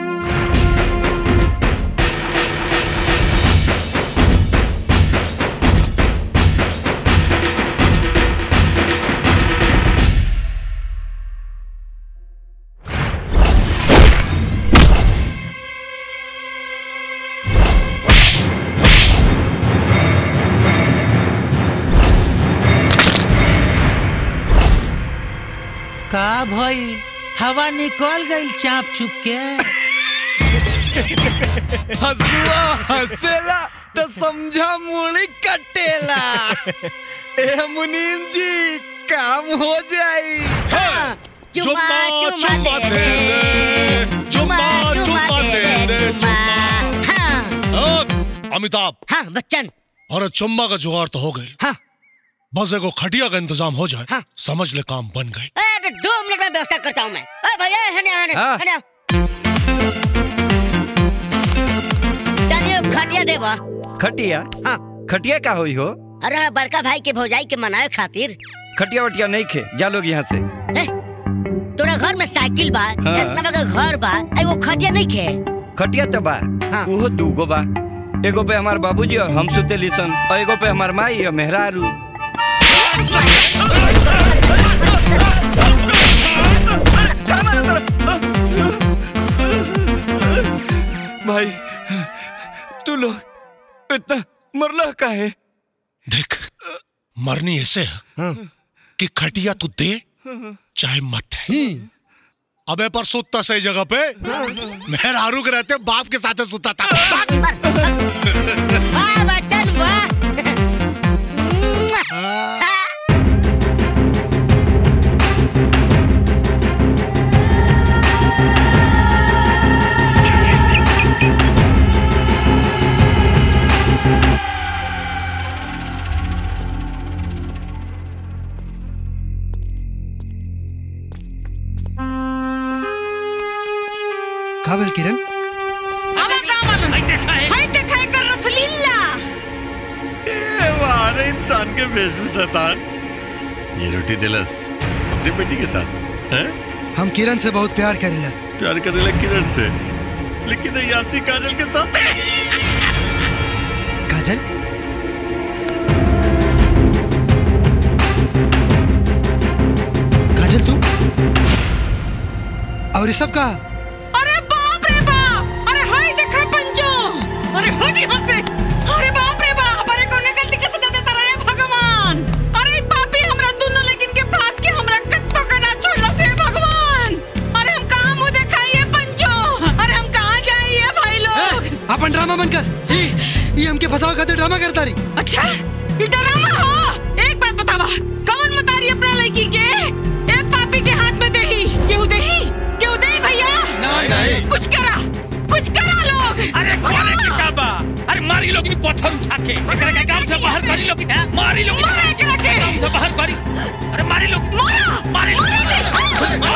का भई हवा निकल गई चाप चुप के हसुआ हसेला तो समझा मुड़ी कटेला ए मुनीम जी काम हो जाई चुम्मा चुम्मा दे दे चुम्मा चुम्मा दे दे चुम्मा अमिताभ हाँ बच्चन अरे चुम्मा का जुगाड़ तो हो गई हाँ बस एगो खटिया का इंतजाम हो जाए हाँ। समझ ले काम बन गए ए, तो दो मिनट में व्यवस्था करता हूँ मैं ए भैया हने हने हाँ। हने चलिए खटिया देवा खटिया हाँ खटिया का होई हो अरे बड़का भाई के भौजाई के मनाए खातिर खटिया वटिया नहीं खे जा लोग यहाँ से ए, तोरा घर में साइकिल बा हाँ। इतना बड़ा घर बा आई वो खटिया नहीं खे खटिया तो बा उहो दूगो बा एगो पे हमार बाबूजी और हम सुतेली सन और एगो पे हमार माई और मेहरारू भाई तू लोग इतना मरला का है देख मरनी ऐसे है कि खटिया तू दे चाहे मत है अबे पर सुतता सही जगह पे मैं रारू के रहते बाप के साथ सुता था वाह बच्चन वाह का भेल किरण हाय देखा एकर रसलीला ए वाह रे इंसान के भेष में शैतान ये रोटी दिलस अपनी बेटी के साथ हैं हम किरण से बहुत प्यार करेला प्यार करने लग किरण से लेकिन ये यासी काजल के साथ काजल काजल तू और ये सब का अरे बाप रे बाप अरे हाय देखा पंजो अरे हट यहाँ से अरे बाप रे बाप अरे कौन गलती के सजा देता रहे भगवान अरे पापी हमरा दोनों लेकिन के पास के हमरा कत्तो का ना छोड़ला से भगवान अरे हम कहाँ मुंह दिखाइए पंजो अरे हम कहाँ जाइए भाई लोग अपन ड्रामा बंद कर ये ये हमके फंसाव खातिर ड्रामा करता रही अच्छा ये ड्रामा हो एक बात बतावा कौन मतारी अपना लड़की के एक पापी के हाथ में देही केहू देही केहू देही भैया नहीं, नहीं। कुछ करा कुछ करा लोग अरे कौन है किताबा अरे मारी लोग इन पत्थर उठा के एकरा के गांव से बाहर करी लोग मारी लोग मारे एकरा के गांव से बाहर करी अरे मारी लोग मारा मारी लोग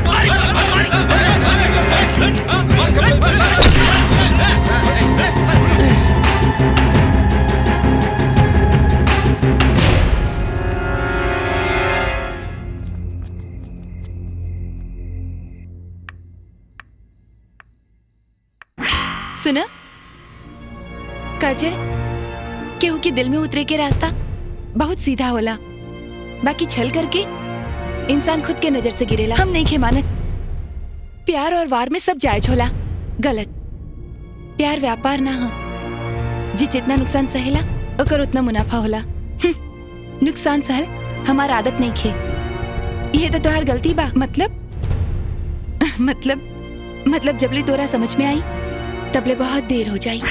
सुना काजल केहू के दिल में उतरे के रास्ता बहुत सीधा होला बाकी छल करके इंसान खुद के नजर से गिरेला हम नहीं खे मानत प्यार और वार में सब जायज होला गलत प्यार व्यापार ना हो जी जितना नुकसान सहेला ओकर उतना मुनाफा होला हम्म, नुकसान सहल हमार आदत नहीं खे ये तो तोहार गलती बा मतलब मतलब मतलब जबले तोरा समझ में आई तबले बहुत देर हो जाई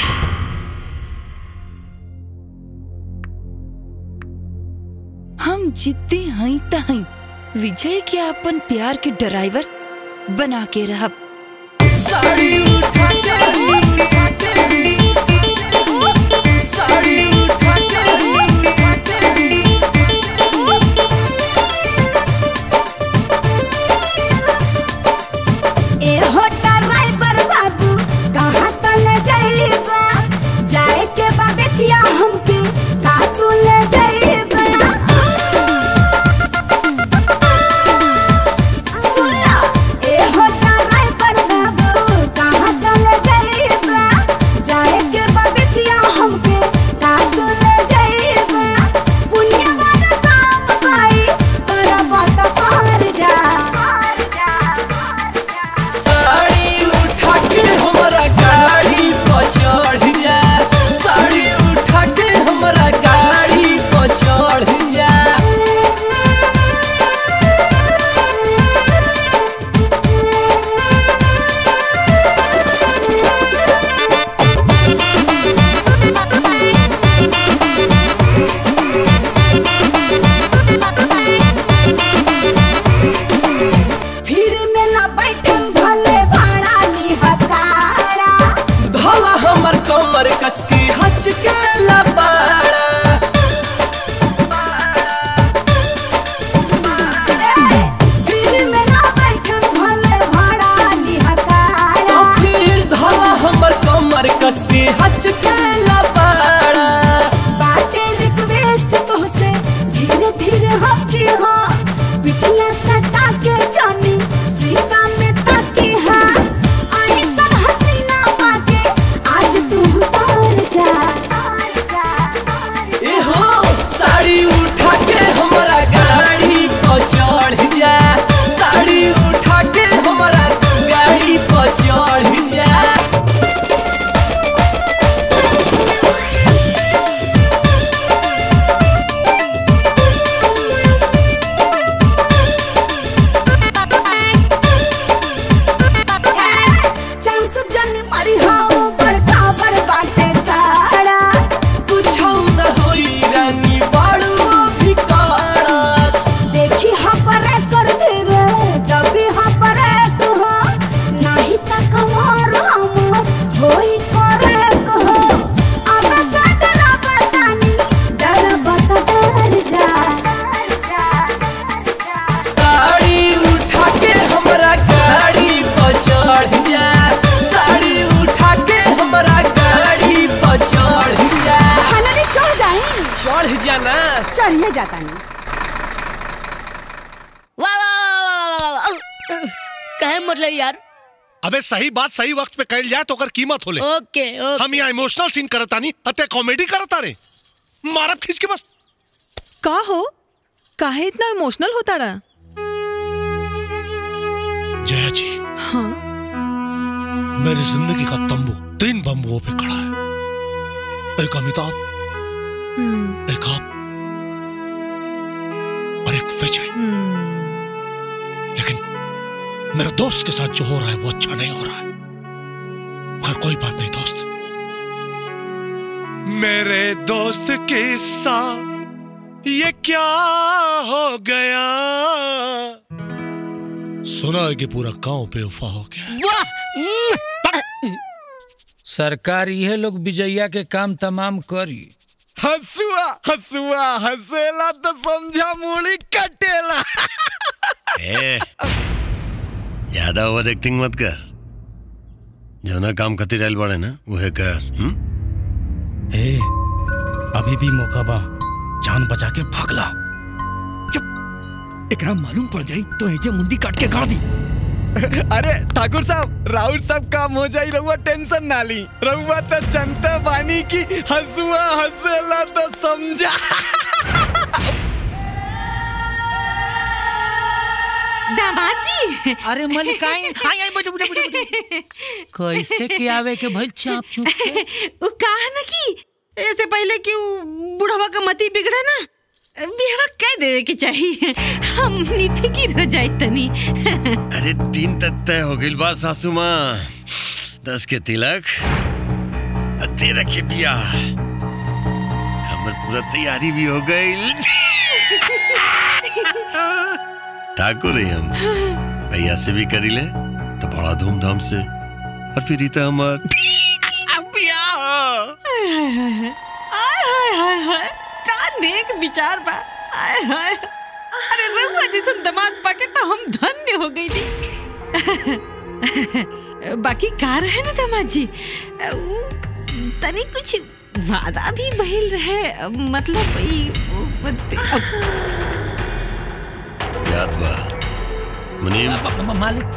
हम जिद्दी हई त हई विजय के अपन प्यार के ड्राइवर बना के रहब साड़ी उठा के साड़ी उठा ए होटा ड्राइवर बाबू कहाँ तल जाइबा जाए के बाबेतिया हमके का तू ले जाइबा सुना ए होटा ड्राइवर चढ़िए जाता नहीं वाह वाह वाह वाह वाह वाह कहे मतलब यार अबे सही बात सही वक्त पे कहल जाए तो ओकर कीमत होले ओके ओके हम यहाँ इमोशनल सीन करता नहीं अते कॉमेडी करता रे मारब खींच के बस का हो काहे इतना इमोशनल होता रहा जया जी हाँ मेरी जिंदगी का तंबू तीन बम्बुओं पे खड़ा है एक अमिताभ एक आप और एक विजय लेकिन मेरे दोस्त के साथ जो हो रहा है वो अच्छा नहीं हो रहा है मगर कोई बात नहीं दोस्त मेरे दोस्त के साथ ये क्या हो गया सुना है कि पूरा गांव बेवफा हो गया सरकार ये लोग विजया के काम तमाम करी हसुआ हसुआ हसेला तो समझा मूड़ी कटेला ए, ज्यादा ओवर एक्टिंग मत कर जो ना काम खातिर आयल बाड़े ना वह कर हुँ? ए अभी भी मौका बा जान बचा के भागला एकरा मालूम पड़ जाई तो ऐसे मुंडी काट के गाड़ दी अरे ठाकुर साहब राउत सब काम हो जाई रहुआ टेंशन ना ली रहुआ तो जनता बानी की हसुआ हसेला तो समझा दामाद जी अरे मलिकाइन आई आई बड़े बड़े बड़े कैसे के आवे के भइल चाप चुप के वो कहा ना कि ऐसे पहले कि वो बुढ़वा का मती बिगड़े ना बिहवा कह देवे के चाहिए हम फिकिर हो जाए तनी अरे तीन तक तय हो गई बात सासू माँ दस के तिलक और तेरह के ब्याह हमर पूरा तैयारी भी हो गई ठाकुर ही हम भैया से भी करी ले तो बड़ा धूमधाम से और फिर रीता हमार हाय हाय हाय हाय हाय हाय हाय का नेक विचार बा हाय हाय अरे रहुआ जैसन दामाद पाके तो हम धन्य हो गई बाकी का रहे ना दामाद जी उ, तनी कुछ वादा भी बहिल रहे मतलब ई याद बा मुनीम मालिक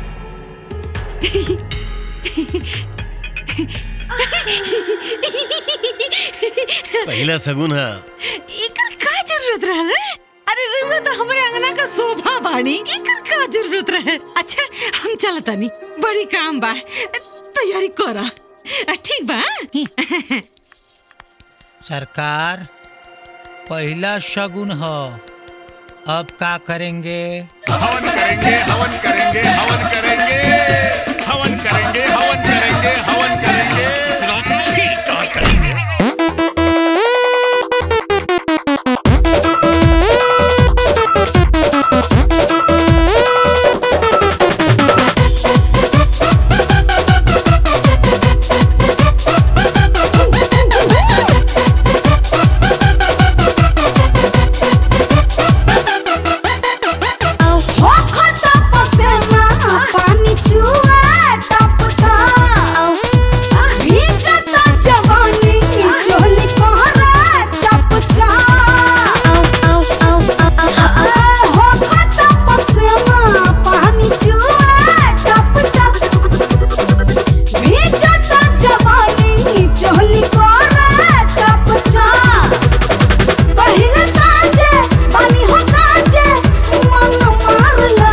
पहला सगुन है एकर का जरूरत रहे अरे रहुआ तो हमरे अंगना का शोभा बानी एकर का जरूरत रहे अच्छा हम चलतानी बड़ी काम बा तैयारी करा ठीक बा सरकार पहला शगुन हो अब का करेंगे हवन करेंगे हवन करेंगे हवन करेंगे हवन करेंगे हवन करेंगे हवन करेंगे फिर कहाँ करेंगे हो खता पसेना पानी चुए टप टप भीजता जवानी चोली कोहरा चप चप हो खता पसेना पानी चुए टप टप भीजता जवानी चोली कोहरा चप चप पहिले साँझे पानी हो काजे मन मारला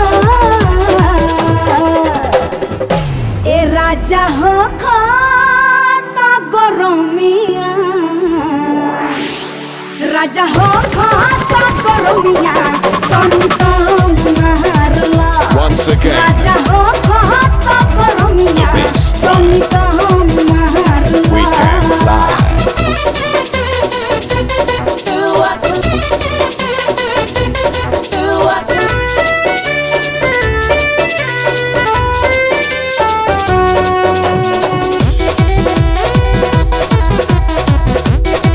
ए राजा हो खाता गरमिया राजा हो खाता गरमिया तनी तम मारला Once again. राजा हो खाता गरमिया तनी तम मारला We can fly.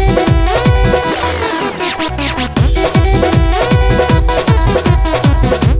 Thank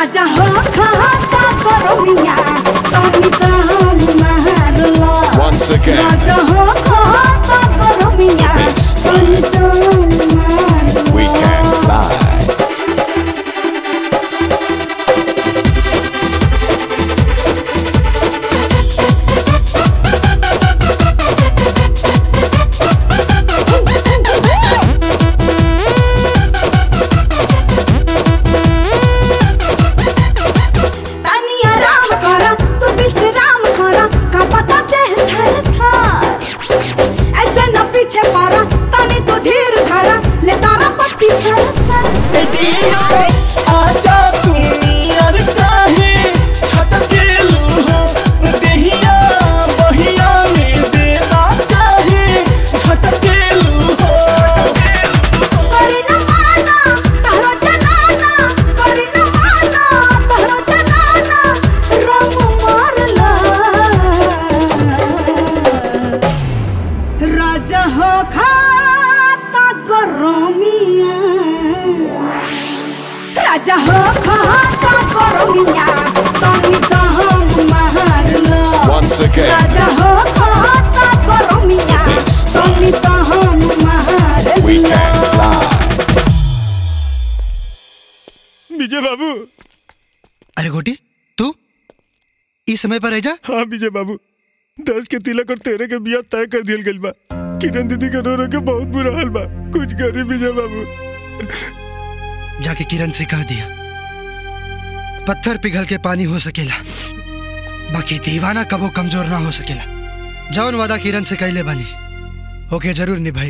राजा हो खाता करो मिया तनी दाम मारला Once again. राजा हो खाता करो मिया तनी दाम मारला We can fly. तनी आराम करा तू विश्राम करा का पता देह थर थर ऐसे न पीछे पड़ा तनी तू धीर धरा ले तारा पट्टी सर सर आजा तू नियर काहे छटकेलू हो देहिया बहिया में देना काहे छटकेलू हो करी न माना तहरो जनाना करी न माना तहरो जनाना रंग मारला राजा हो खाता गरमिया राजा हो खाता गरमिया तनी दहम मारला Once again. राजा हो खाता गरमिया तनी दहम We मारला can fly. विजय बाबू अरे गोटी तू इस समय पर रह जा हाँ विजय बाबू दस के तिलक और तेरह के बिया तय कर दियल गइल बा किरण दीदी के रो रो के बहुत बुरा हाल बा कुछ करी विजय बाबू जाके किरण से कह दिया पत्थर पिघल के पानी हो सकेला बाकी दीवाना कबो कमजोर ना हो सकेला जौन वादा किरण से कैले बानी ओके जरूर निभाई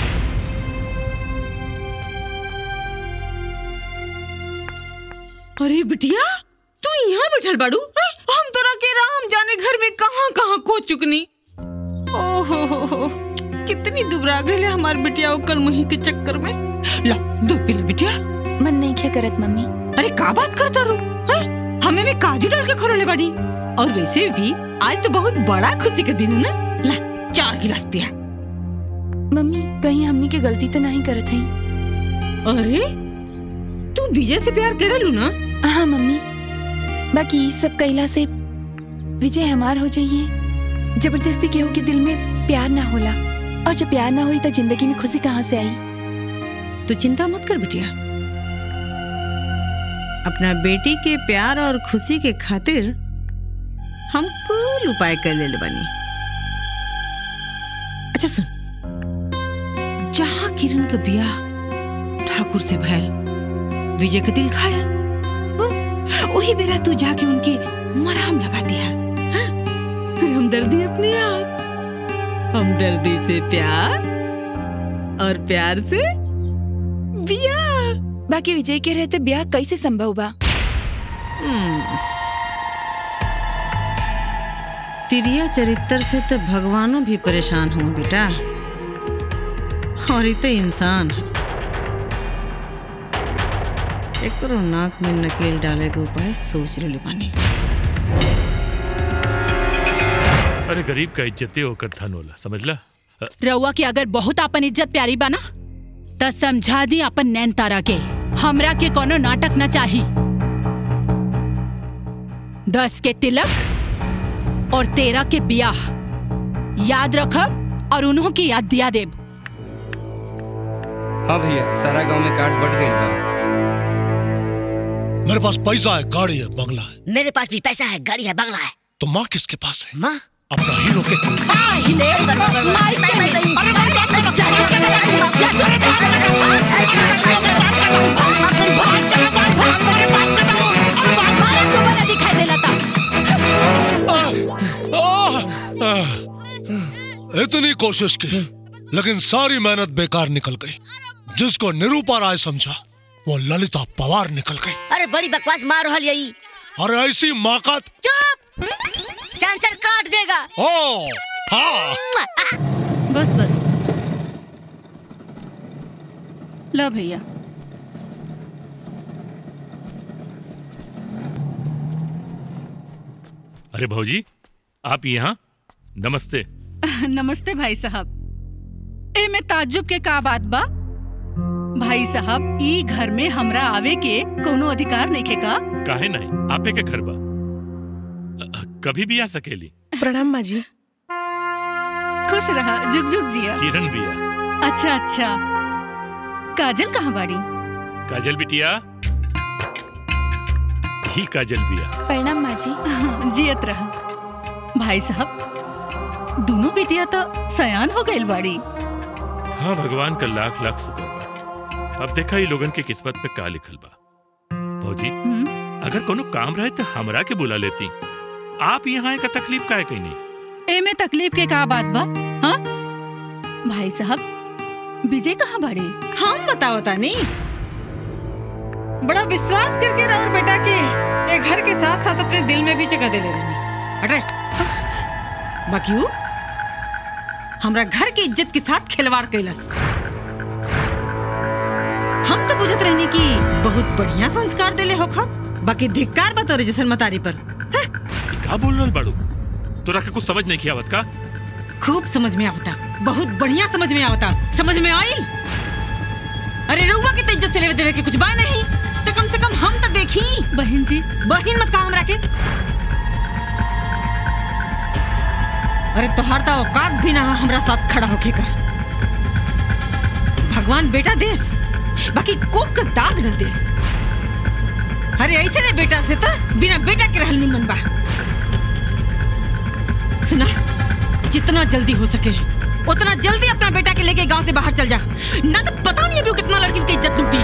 अरे बिटिया तू यहाँ बैठल बाड़ू हैं? हम तोरा के राम जाने घर में कहाँ कहाँ खो चुकनी ओहो हो हो कितनी दुबरा गई हमार बिटिया ओकर मुही के चक्कर में ला दूध पी ले बिटिया मन नहीं क्या करत मम्मी अरे का बात करता रू हैं? हमें में काजू डाल के खरोले बाड़ी और वैसे भी आज तो बहुत बड़ा खुशी का दिन है ना ला चार गिलास पिया मम्मी कहीं हमनी के गलती तो नहीं करत हई अरे तू विजय से प्यार करेलू ना हाँ मम्मी बाकी ई सब कैला से विजय हमार हो जाइए जबरदस्ती केहू के दिल में प्यार ना होला और जब प्यार ना हुई तो जिंदगी में खुशी कहाँ से आई तू चिंता मत कर बिटिया अपना बेटी के प्यार और खुशी के खातिर हम कुल उपाय कर ले बानी अच्छा सुन जहाँ किरण का ब्याह ठाकुर से भैल विजय का दिल खाया वही बेरा तू जाके उनके मराम लगा दिया हाँ? फिर हमदर्दी अपने आप हमदर्दी से प्यार और प्यार से बिया बाकी विजय के रहते ब्याह कैसे संभव बा तिरिया चरित्र से तो भगवानों भी परेशान हो बेटा और ये तो इंसान है एकरो नाक में नकेल डाले के उपाय सोच ले बानी अरे गरीब का इज्जते होकर धन होला समझला अ, रउआ के अगर बहुत अपन इज्जत प्यारी बना त समझा दी अपन नैन तारा के हमरा के कोनो नाटक न चाही दस के तिलक और तेरह के बियाह याद रखब और उन्हों की याद दिया देब हाँ भैया सारा गांव में काट बट गई बा मेरे पास पैसा है गाड़ी है बंगला है मेरे पास भी पैसा है गाड़ी है बंगला है तो माँ किसके पास है माँ अपना हीरो के इतनी कोशिश की लेकिन सारी मेहनत बेकार निकल गई जिसको निरूपा राय समझा वो ललिता पवार निकल गई अरे बड़ी बकवास मार रहा यही और ऐसी माकत चुप सेंसर काट देगा ओ हाँ बस बस लो भैया अरे भौजी आप यहाँ नमस्ते नमस्ते भाई साहब ए में ताज्जुब के का बात बा भाई साहब ई घर में हमरा आवे के कोनो अधिकार नहीं खे का काहे नहीं आपे के घर बा अ, कभी भी आ सकेली प्रणाम माँ जी खुश रहा जुग जुग जिया किरण बिया अच्छा अच्छा काजल कहाँ बाड़ी काजल बिटिया ही काजल बिया प्रणाम माँ जी जियत रहा भाई साहब दोनों बेटिया तो सयान हो गइल बाड़ी हाँ भगवान का लाख लाख शुक्र बा अब देखा ही लोगन के किस्मत में का लिखल बा भौजी अगर कोनो काम रहे तो हमरा के बुला लेती आप यहाँ का तकलीफ काहे कहीं नहीं एमे तकलीफ के का बात बा हाँ भाई साहब विजय कहाँ बाड़े हम बताओ तानी बड़ा विश्वास करके राउर बेटा के ये घर के साथ साथ अपने दिल में भी जगह दे ले रही हटे बाकी उ हमरा घर की इज्जत के साथ खिलवाड़ कैलस हम तो बुझत रहनी कि बहुत बढ़िया संस्कार देले होखा बाकी धिक्कार बा तोरे जैसन मतारी पर का बोल रहल बाड़ू तोरा के कुछ समझ नहीं किया आवत का खूब समझ में आवता बहुत बढ़िया समझ में आवता समझ में आइल अरे रउआ के तो इज्जत से लेवे देवे के कुछ बा नहीं तो कम से कम हम तो देखी बहन जी बहन मत कहा हमरा के अरे तोहार तो औकात भी ना है हमरा साथ खड़ा होके का भगवान बेटा देस बाकी कोक का दाग न देस अरे ऐसे ने बेटा से तो बिना बेटा के रहल निमन बा सुना जितना जल्दी हो सके उतना जल्दी अपना बेटा के लेके गांव से बाहर चल जा ना तो पता नहीं अभी वो कितना लड़की की इज्जत लूटी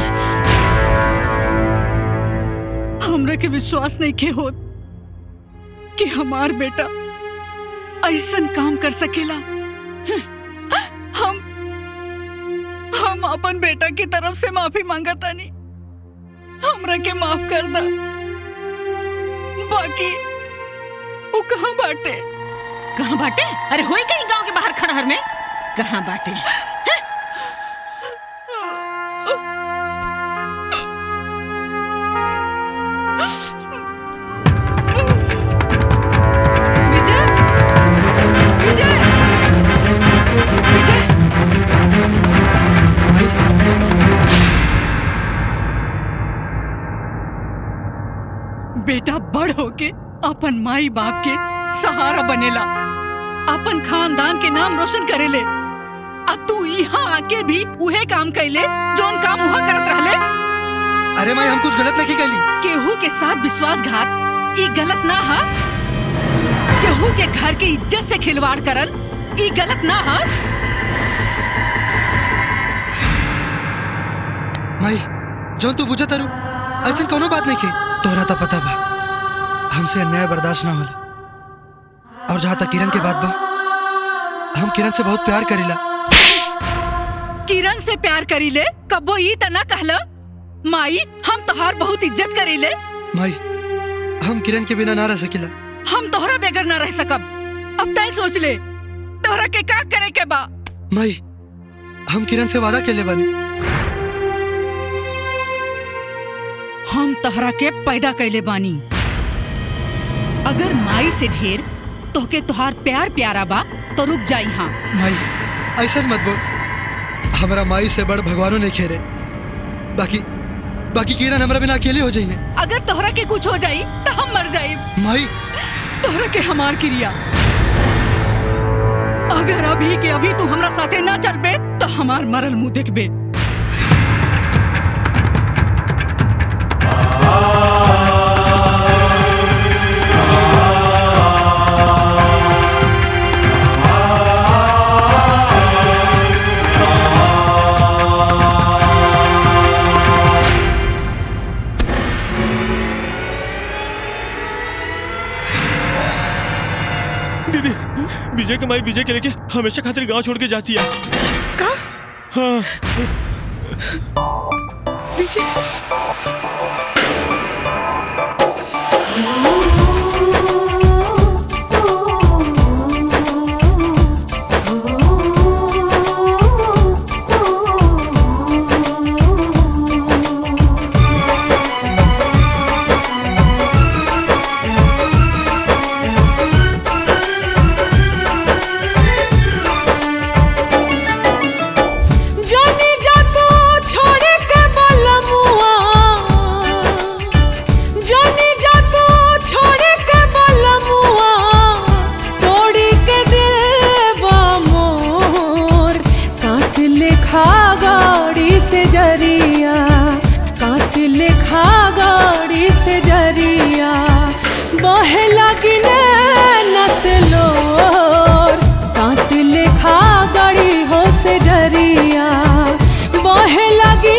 हमरा के विश्वास नहीं के होत कि हमार बेटा ऐसन काम कर सकेला हम हम अपन बेटा की तरफ से माफी मांगा तानी हमरा के माफ कर दा बाकी वो कहाँ बाटे कहाँ बाटे अरे होई कहीं गांव के बाहर खड़हर में कहाँ बाटे बेटा बड़ होके अपन माई बाप के सहारा बनेला अपन खानदान के नाम रोशन करेले आ तू यहाँ आके भी उहे काम कैले जोन काम वहाँ करत रहले अरे माई हम कुछ गलत नहीं कैली केहू के साथ विश्वासघात ई गलत ना हा केहू के घर के इज्जत से खिलवाड़ करल ई गलत ना हा माई जौन तू बुझा तारू ऐसा कोनो बात नहीं की तोहरा तो पता बा हमसे अन्याय बर्दाश्त ना होला और जहाँ तक किरण के बात बा हम किरण से बहुत प्यार करीला किरण से प्यार करीले कबो ई त ना कहला माई हम तोहार बहुत इज्जत करीले माई हम किरण के बिना ना रह सकिला हम तोहरा बेगर ना रह सकब अब तय सोच ले तोहरा के का करे के बा माई हम किरण से वादा के ले बानी हम तोहरा के पैदा कैले बानी अगर माई से ढेर तोहके तोहार प्यार प्यारा बा तो रुक जाई हाँ माई ऐसा मत बोल हमारा माई से बड़ भगवानों ने खेरे बाकी बाकी किरण हमारा बिना अकेले हो जाइए अगर तोहरा के कुछ हो जाई तो हम मर जाई माई तोहरा के हमार क्रिया अगर अभी के अभी तू हमरा साथे ना चलबे तो हमार मरल मुंह देखबे दीदी विजय के माई विजय के लेके हमेशा खातिर गांव छोड़ के जाती है का हाँ जाने जा तो छोड़ बहे लगी नसलोर काट लेखा गड़ी हो से जरिया बहे लगी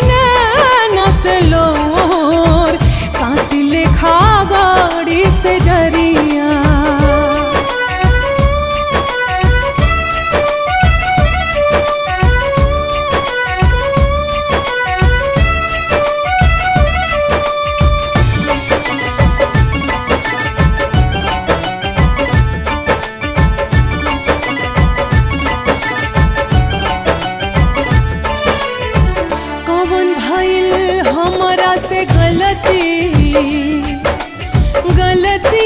नसलोर काट लेखा गड़ी से जरिया कौन भइल हमरा से गलती गलती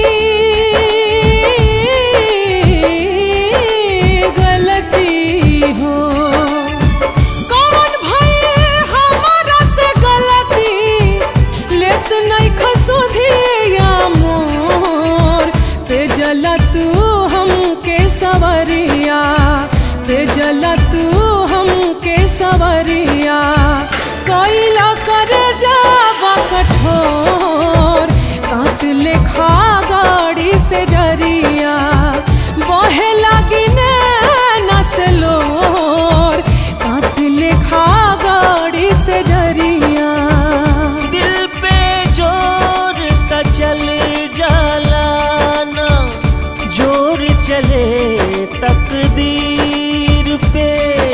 गलती हो कौन भइल हमरा से गलती लेत नहीं खसुधिया मोर ते जला तू हमके सवरिया ते जला तू हमके सवरिया कैला कर जावा कठोर काट लेखा गाड़ी से जरिया बहे लगी नसलोर काट लेखा गाड़ी से जरिया दिल पे जोर का चल जाला ना जोर चले तकदीर पे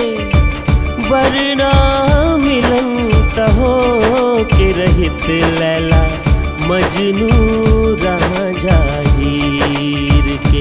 वरना मिलन त हो के रहित लैला मजनू रहा जाहिर के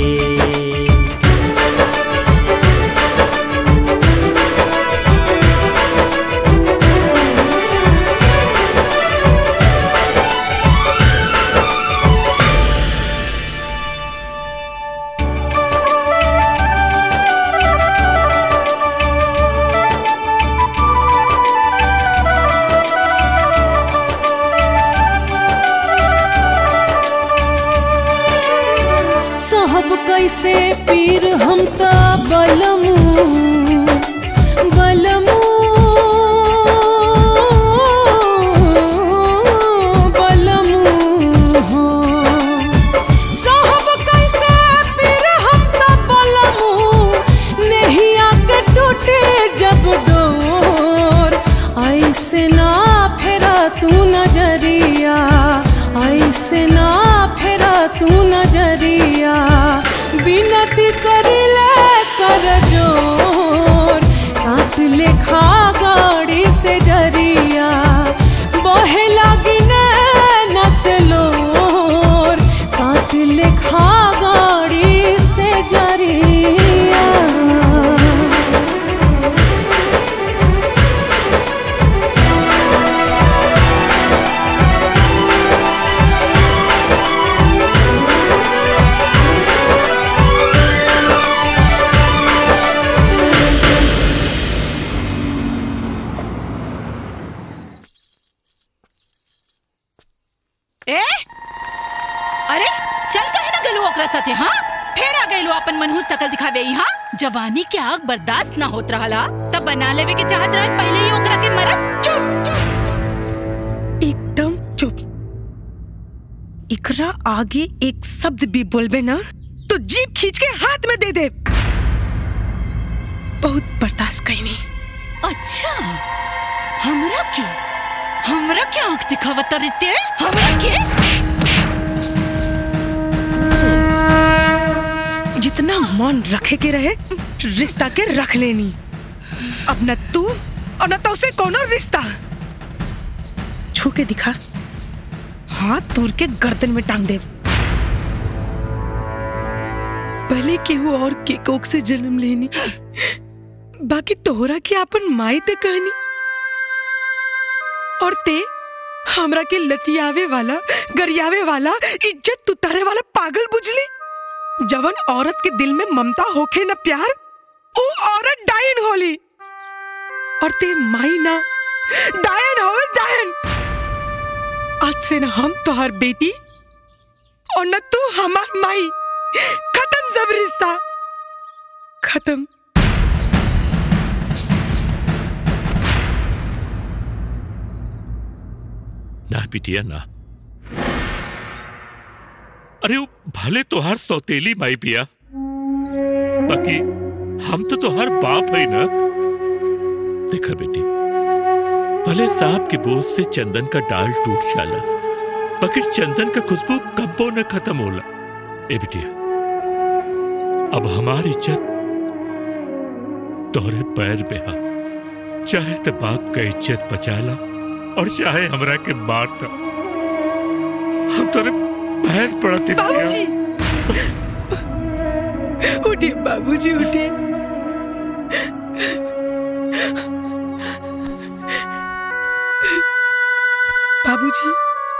साहब कैसे पीर हम ता बलमू बलमू बलमू हो साहब कैसे पीर हम ता बलमू नहीं आके टूटे जब डोर ऐसे ना फेरा तू नजरिया ऐसे ना फेरा तू नजरिया बिनती करिले कर जोर काट लेखा गाड़ी से जरिया बहे लगी नसलोर काट लेखा गाड़ी से जरिया ए अरे चल कहे ना गलू ओकरा साथे हाँ फेर आ गइलो अपन मनहूस शकल दिखावे यहाँ जवानी के आग बर्दाश्त ना होत रहला तब बना लेवे के चाहत रहे पहले ही ओकरा के मरब चुप एकदम चुप इकरा आगे एक शब्द भी बोलबे ना तो जीप खींच के हाथ में दे दे बहुत बर्दाश्त कैनी अच्छा हमरा के हमरा के आंख दिखावत रहते हमरा के जितना मन रखे के रहे रिश्ता के रख लेनी अब न तू और न तो उसे कोनो रिश्ता छू के दिखा हाथ तोड़ के गर्दन में टांग दे भले केहू और के कोक से जन्म लेनी बाकी तोहरा के अपन माई ते कहनी और ते हमरा के लतियावे वाला गरियावे वाला इज्जत उतारे वाला पागल बुझली जवन औरत के दिल में ममता होखे न प्यार वो औरत डायन होली और ते माई ना डायन हो डायन आज से ना हम तोहर बेटी और न तू हमार माई खत्म सब रिश्ता खत्म ना बिटिया ना अरे वो भले तोहार सौतेली माई पिया बाकी हम तो तोहार बाप है ना देखा बेटी भले सांप के बोझ से चंदन का डाल टूट जाला बाकी चंदन का खुशबू कब्बो न खत्म होला ए बिटिया अब हमारी इज्जत तोहरे पैर पे हा चाहे तो बाप का इज्जत बचाला और चाहे हमरा के मारता हम तोरे पैर पड़ते बाबूजी उठिए बाबूजी उठिए बाबूजी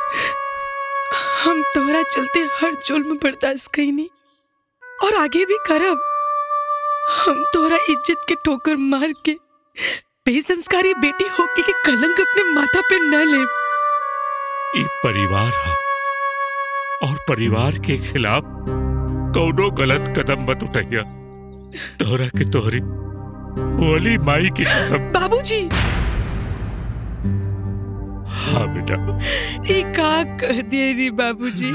हम तोहरा चलते हर जुल्म बर्दाश्त कईनी और आगे भी करब हम तोहरा इज्जत के ठोकर मार के बेसंस्कारी बेटी होके के कलंक अपने माथा पे न ले ई परिवार हा और परिवार के खिलाफ कौनो गलत कदम मत उठाइया तोहरा के तोहरी बोली माई की कसम बाबूजी हाँ बेटा ई का कह दिए रे बाबूजी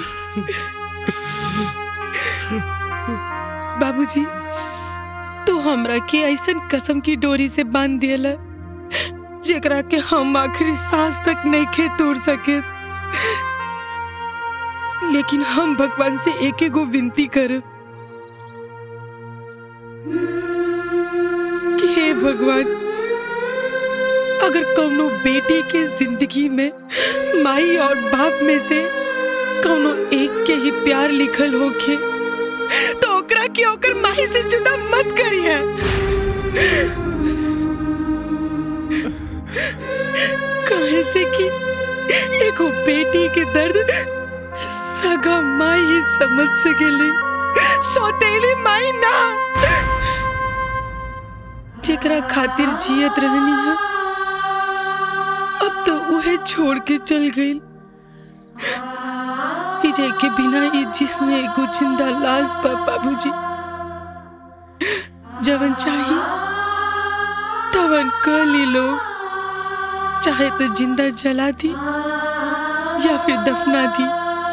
बाबूजी तू हमरा के ऐसन कसम की डोरी से बांध दियला जेकरा के हम आखिरी सांस तक नहीं खे तोड़ सके लेकिन हम भगवान से एक एगो विनती करब कि हे भगवान अगर कौनो बेटी के जिंदगी में माई और बाप में से कौनो एक के ही प्यार लिखल होके तो ओकरा के ओकर माई से जुदा मत करिए कहे से कि एगो बेटी के दर्द सगा माई ही समझ सकेली सौतेली माई ना जेकरा खातिर जियत रहनी है अब तो उहे छोड़ के चल गई विजय के बिना ये जिसमें एगो जिंदा लाश बा बाबूजी जवन चाही तवन कर ली लो चाहे तो जिंदा जला दी या फिर दफना दी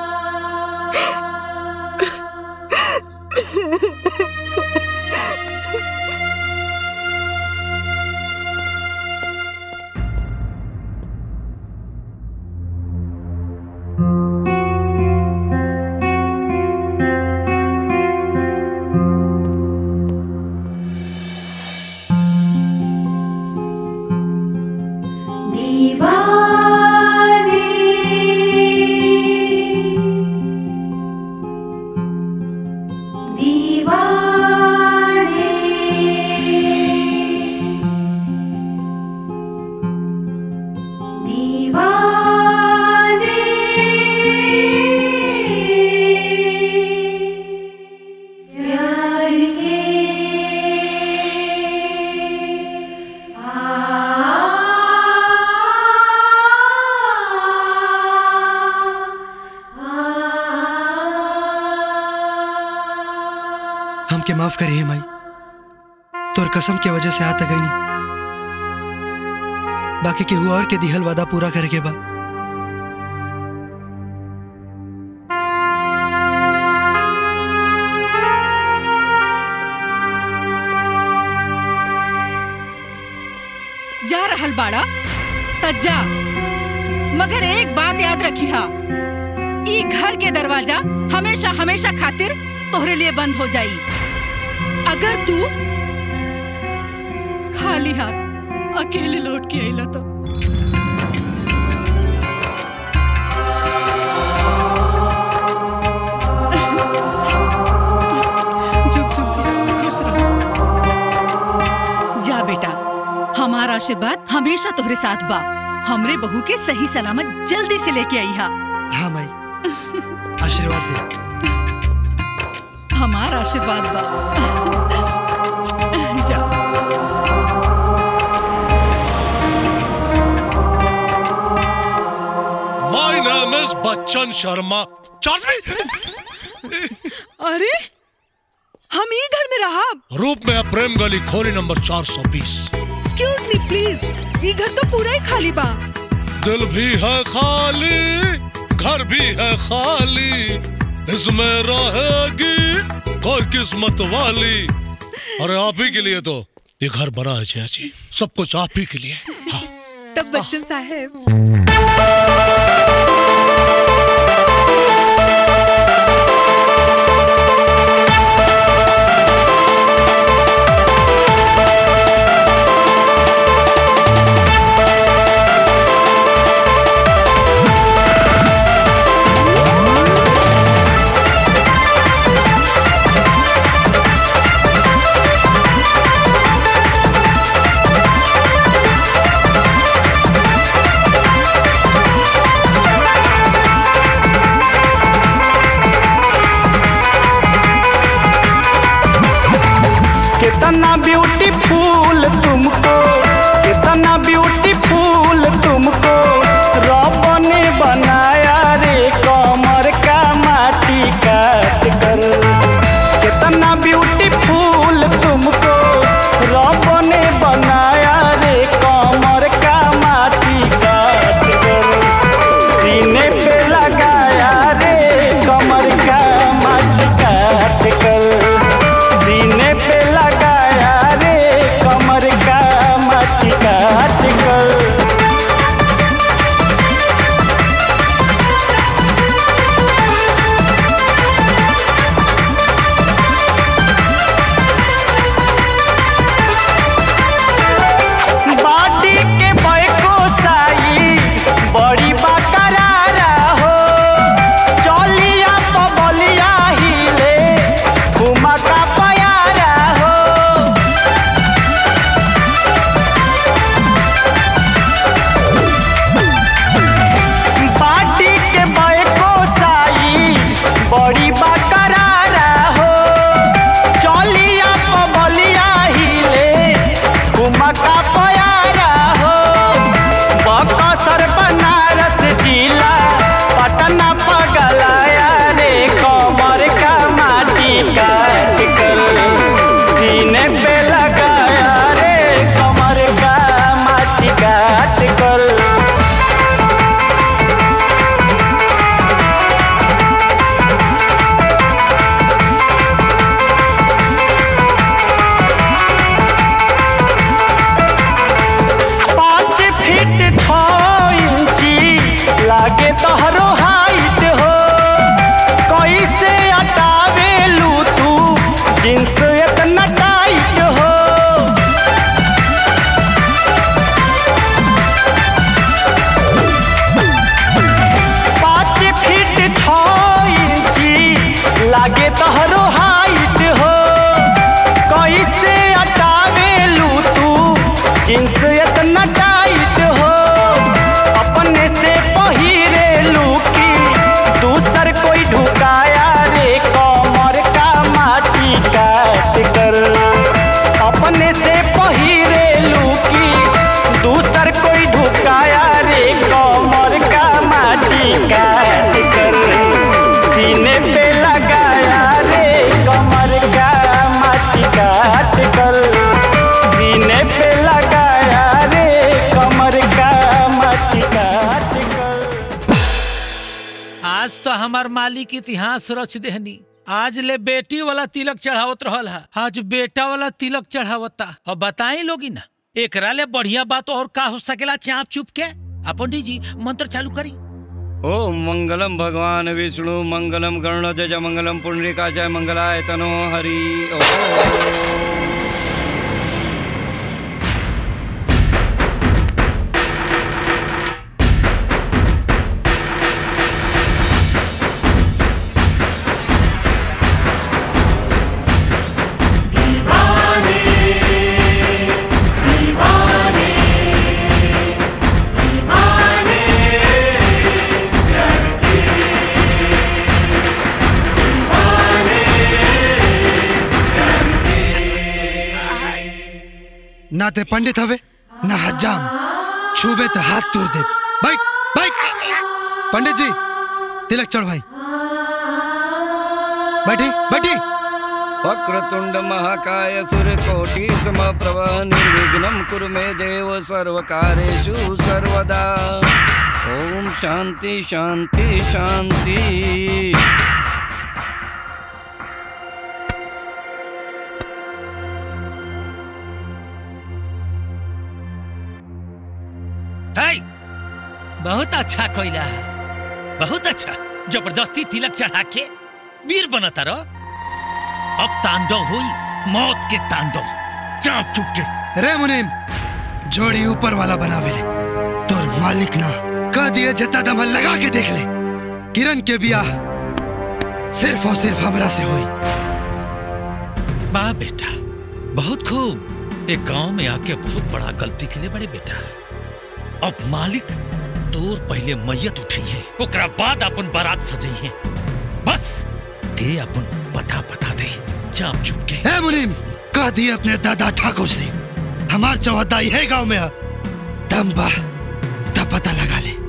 हमके माफ करिए माई तोर कसम के वजह से आता गई नहीं बाकी केहू और के दिहल वादा पूरा करे के बा जा रहल बाड़ा त जा मगर एक बात याद रखी हा ई घर के दरवाजा हमेशा हमेशा खातिर तोहरे लिए बंद हो जाई अगर तू खाली हाथ अकेले लौट के आइला तो झुक झुक जी खुश रहो जा बेटा हमारा आशीर्वाद हमेशा तोहरे साथ बा हमरे बहू के सही सलामत जल्दी से लेके आई हा हाँ माई आशीर्वाद दे हमारा आशीर्वाद बा जा my name is Bachchan Sharma charge अरे हम ई घर में रहा रूप में प्रेम गली खोली नंबर 420 एक्सक्यूज मी प्लीज ये घर तो पूरा ही खाली बा दिल भी है खाली घर भी है खाली इसमें रहेगी कोई किस्मत वाली अरे आप ही के लिए तो ये घर बना है जया जी सब कुछ आप ही के लिए हाँ तब बच्चन साहब कितना ब्यूटीफुल तुमको कितना ब्यूटीफुल तुमको रब ने बनाया रे कमर का माटी काट कर कितना ब्यूटीफुल तुमको रब ने बनाया रे कमर का माटी काट कर सीने पे लगाया रे कमर का माटी काट कर सीने पे लगाया रे कमर का माटी काट कर बाडी के बैको साई बड़ी बकरारा हो चलिया पबलिया हिले ठुमका पयारा हो बाडी के बैको साई बड़ी बकरारा हो चलिया पबलिया हिले ठुमका पयारा हो बकसर बनारस जिला पटना पगलाया रे कमर का माटी काट कर सीने पे लगाया रे कमर का माटी काट कर पाँच फीट छ इंची लागे तोहरो हाइट हो कैसे हटावेलू तू जींस इतना टाइट हो पाँच फीट छ इंची लागे तोहरो हाइट हो कैसे हटावेलू तू जींस इतना टाइट हो अपने से पहिरेलू की दूसर कोई ढुकाया रे कमर का माटी काट कर अपने से पहिरेलू की दूसर कोई ढुकाया रे कमर का माटी काट कर सीने पे लगाया रे कमर का माटी काट कर सीने पे लगाया रे कमर का माटी काट कर आज तो हमार मालिक इतिहास रच देहनी आज ले बेटी वाला तिलक चढ़ावत रहल है आज बेटा वाला तिलक चढ़ावता और बताई लोगी ना एकरा ले बढ़िया बात और का हो सकेला चाप चुप के आ पंडित जी मंत्र चालू करी ओम मंगलम भगवान विष्णु मंगलम गरुणध्वज मंगलम पुंडरीका जय मंगलाय तनो हरि ओम ना ते पंडित हवे ना हजाम छूबे तो हाथ तोड़ दे बैठ बैठ पंडित जी तिलक चढ़वाई बैठी बैठी वक्रतुंड महाकाय सूर्यकोटि समप्रभ निर्विघ्नं कुरु मे देव सर्वकारेषु सर्वदा ओम शांति शांति शांति बहुत अच्छा कोयला बहुत अच्छा जबरदस्ती तिलक चढ़ा के वीर बनता रहो अब तांडव हुई मौत के तांडव चाप चुप के रे मुनीम जोड़ी ऊपर वाला बनावेले तोर मालिक ना कह दिए जितना दम है लगा के देख ले किरण के बियाह सिर्फ और सिर्फ हमरा से हुई वाह बेटा बहुत खूब एक गांव में आके बहुत बड़ा गलती के लिए बड़े बेटा अब मालिक तोर पहले मैयत उठई है ओकरा बाद अपन बारात सजई है बस दे अपन पता पता दे चाप चुप के ए मुनीम कह दिए अपने दादा ठाकुर से हमार चौहदाई है गांव में अब दम बा तब पता लगा ले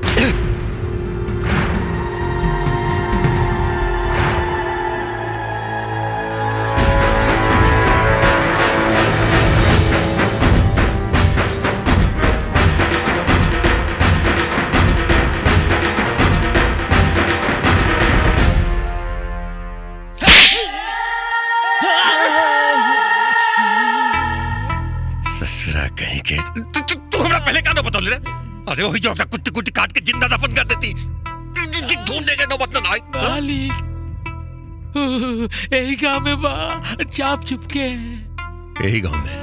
ससुरा कहीं के तू तू तू हमरा पहले का ना बता ले अरे वही जो कुत्ती कुत्ती काट के जिंदा दफन कर देती ढूंढने के नौबत ना आई मालिक यही गांव में बा चाप चुप के यही गांव में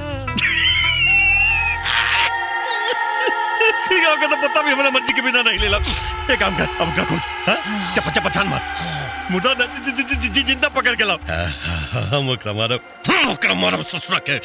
गांव का तो पता भी हमारा मर्जी के बिना नहीं लेला एक काम कर अब का खोज हाँ? चप्पा चप्पा छान मार मुर्दा न- जि- जि- जि- जि- जिंदा पकड़ के लाओ हाँ, हाँ, हाँ, हम ओकरा मारब हम ओकरा मारब ससुरा के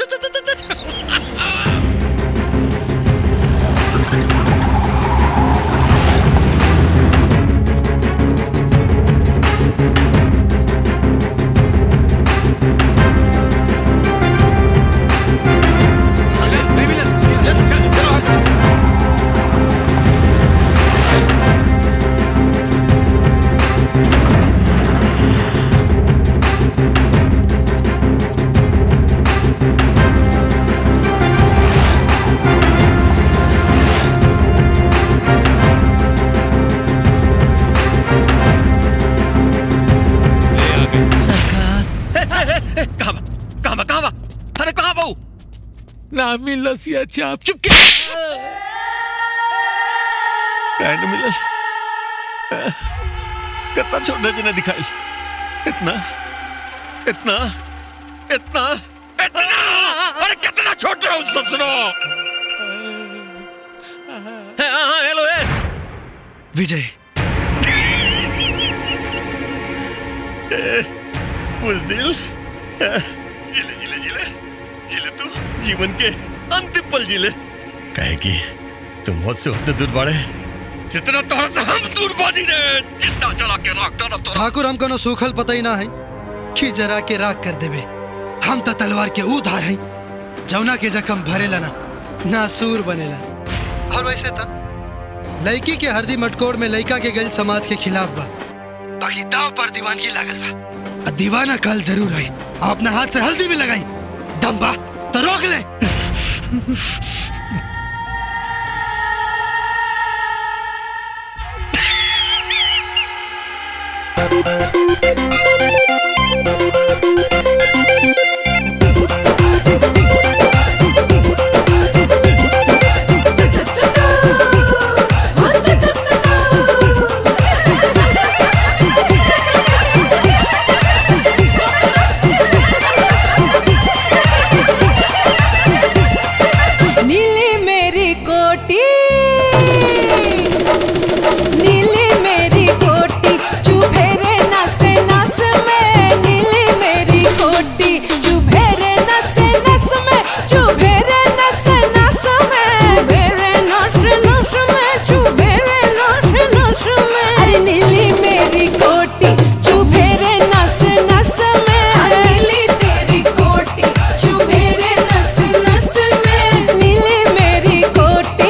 कहाँ बा कहाँ बा कहाँ बा अरे कहाँ बा वो? ना मिल लसिया चाप चुप के काहे न मिलल अह, कितना छोटा जी ने दिखाई इतना इतना इतना इतना अरे कितना छोटा है उस ससुरो हाँ हाँ हेलो ए विजय ए, बुजदिल अह, जिले जिले जिले जिले तू जीवन के अंतिम पल जिले कहे कि तुम मौत से उतने दूर बढ़े जितना तोहरा से हम दूर बानी रे जिंदा जला के राख डालब तोरा ठाकुर हम कोनो सूखल पता ही ना है कि जरा के राख कर देवे हम तो तलवार के ऊ धार हैं जौना के जख्म भरेला ना नासूर बनेला और वैसे था लड़की के हरदी मटकोड़ में लड़का के गल समाज के खिलाफ बा बाकी दाव पर दीवानगी लागल बा आ दीवाना कल जरूर है अपना हाथ से हल्दी भी लगाई दम बा तो रोक ले नीली मेरी कोटी नीली मेरी कोटी चुभे रे नस नस में नीली मेरी कोटी चुभे रे नस नस में चुभे रे नस नस में चुभे रे नस नस में चुभे रे नस नस में अरे नीली मेरी कोटी चुभे रे नस नस में नीली तेरी कोटी चुभे रे नस नस में नीली मेरी कोटी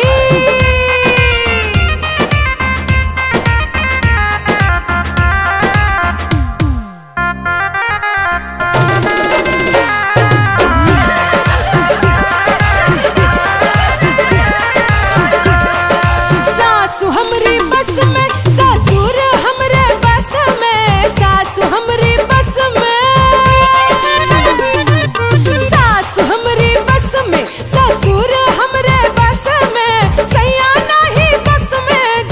सासु हमरी बस में ससुर हमरे बस में सासु हमरी बस में सासु हमरी बस में ससुर हमरे बस में सैया नहीं बस में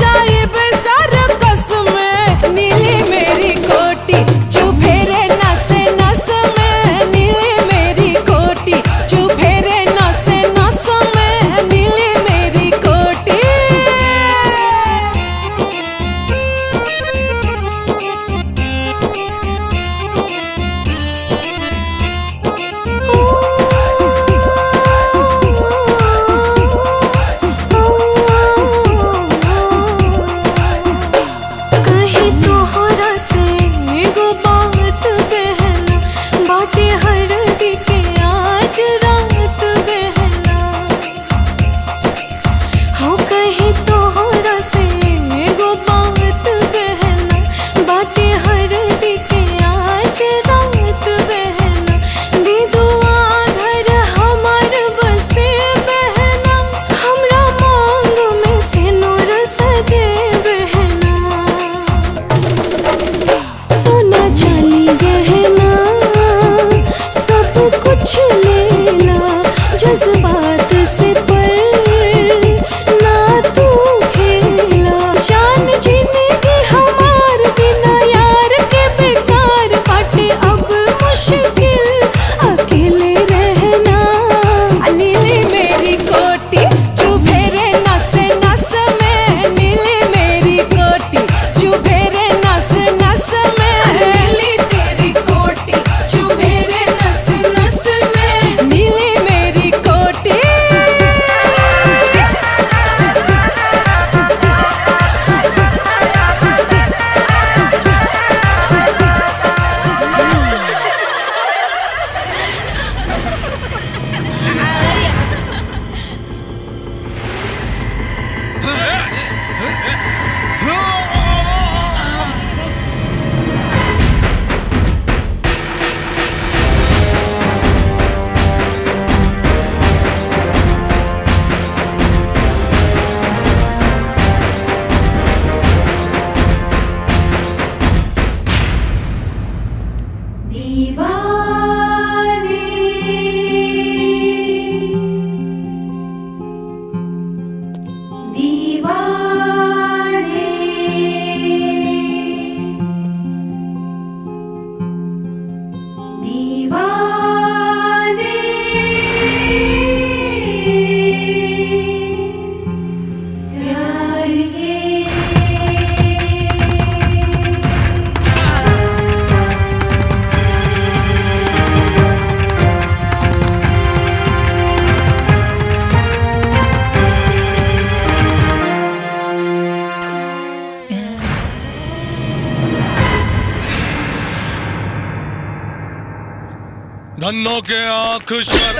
धन्नो के आंख शर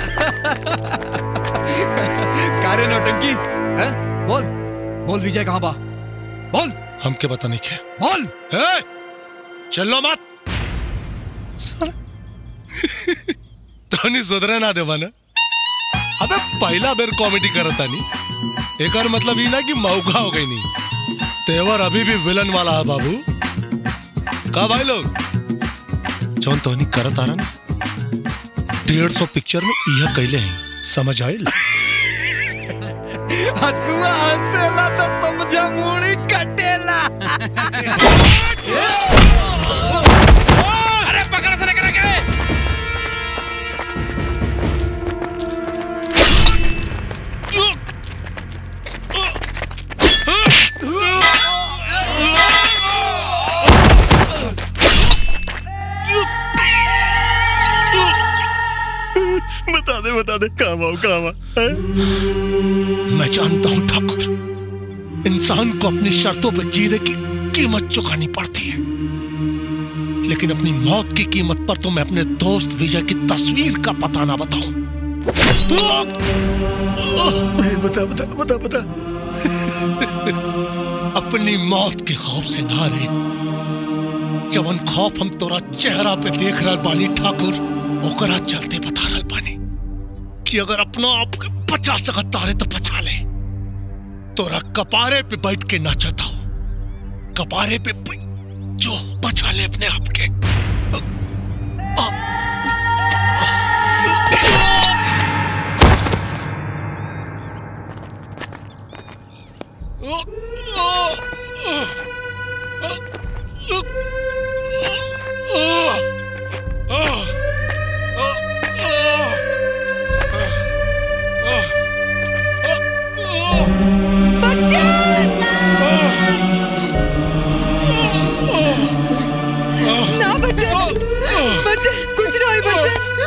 कारे नौटंकी हैं? बोल बोल विजय कहाँ बा बोल हमके पता नहीं क्या बोल ए, चलो मत तनी सुधरे ना देवा ना अबे पहला बेर कॉमेडी करता नहीं एक मतलब ही ना कि मौका हो गई नहीं तेवर अभी भी विलन वाला है बाबू का भाई लोग जौन तोहनी करत आ रहा ना डेढ़ सौ पिक्चर में यह कैले हैं समझ आयल हसुआ हंसेला तो समझा मुड़ी कटेला अरे पकड़ से लेकर के बता दे बता दे काम आओ काम मैं जानता हूं ठाकुर इंसान को अपनी शर्तों पर जीने की कीमत चुकानी पड़ती है लेकिन अपनी मौत की कीमत पर तो मैं अपने दोस्त विजय की तस्वीर का पता ना बताऊं बता बता बता बता अपनी मौत के खौफ से ना रे जवन खौफ हम तोरा चेहरा पे देख रहा बानी ठाकुर ओकरा चलते बता रहा बानी कि अगर अपना आप के बचा सकता है तो बचा ले तोरा कपारे पे बैठ के नाचता हूं कपारे पे बै- जो बचा ले अपने आप के आ- ना बच्चन बच्चन कुछ ना हुई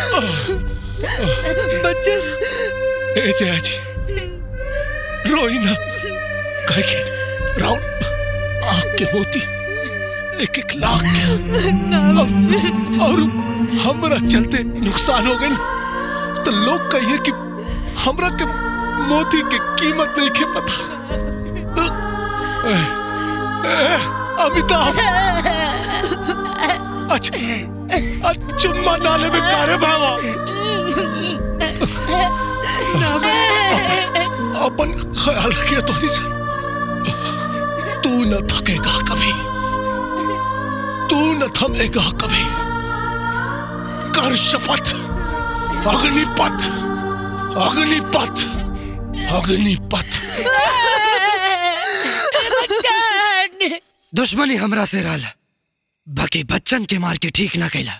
बच्चन बच्चन ए जया जी रोई ना कहे के राउंड आंख के मोती एक एक लाख और, और हमरा चलते नुकसान हो गए ना तो लोग कहिए कि हमरा के मोती के कीमत नहीं के पता ए, ए, अमिताभ अच्छा अच्छा चुम्मा नाले में कारे भावा अपन ख्याल रखिए तो नहीं तू न थकेगा कभी तू न थमेगा कभी कर शपथ अग्निपथ अग्निपथ अग्निपथ दुश्मनी हमरा से रहल बाकी बच्चन के मार के ठीक ना कैला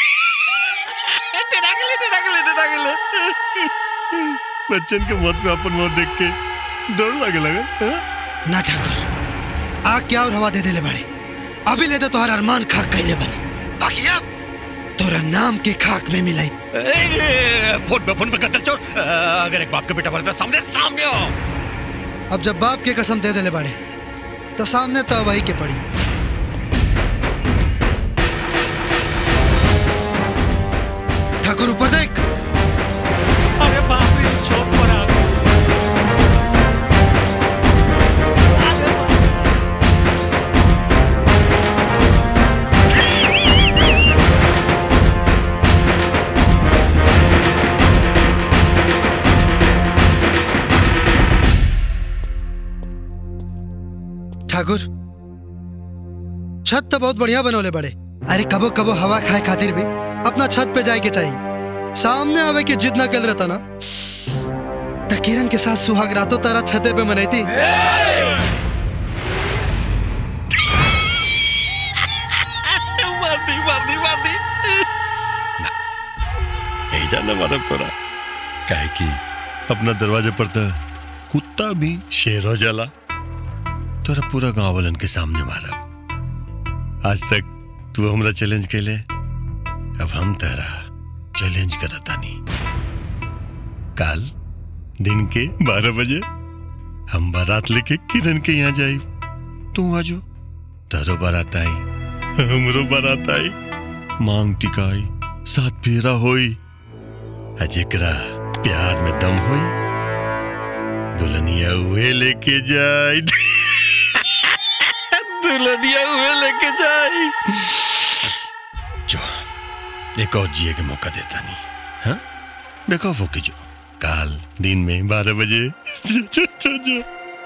बच्चन के मौत में अपन मौत देख के डर लगे लगा ना ठाकुर आग क्या और हवा दे देले बड़े अभी ले तो तोहर अरमान खाक कैले बन बाकी अब तोरा नाम के खाक में मिलाई फोन पे फोन पे कत्ल चोर अगर एक बाप का बेटा मरता सामने सामने हो अब जब बाप के कसम दे देले बड़े तो सामने तो वही के पड़ी ठाकुर ऊपर देख अरे बाप रे चौक पर आ गए ठाकुर छत तो बहुत बढ़िया बनोले बड़े अरे कबो कबो हवा खाए खातिर भी अपना छत पे जाए के चाहिए सामने आवे के जिद ना कल रहता ना त किरण के साथ सुहाग रातों तारा छते पे मनैती मार दी मार दी मार दी यही जाना मारा तोरा काहे की अपना दरवाजे पर तो कुत्ता भी शेर हो जाला तोरा पूरा गांव वालन के सामने मारा आज तक तू हमरा चैलेंज कैले अब हम तेरा चैलेंज करतानी काल दिन के बारह बजे हम बारात लेके किरण के यहाँ जाई तू आजो तारो बारात आई हमरो बारात आई मांग टिकाई साथ फेरा होई आ जेकरा प्यार में दम होई दुल्हनिया हुए लेके जाई दुल्हनिया हुए लेके जाई जो एक और जिए के मौका देता नहीं हाँ देखो वो की जो काल दिन में बारह बजे जो, जो, जो, जो।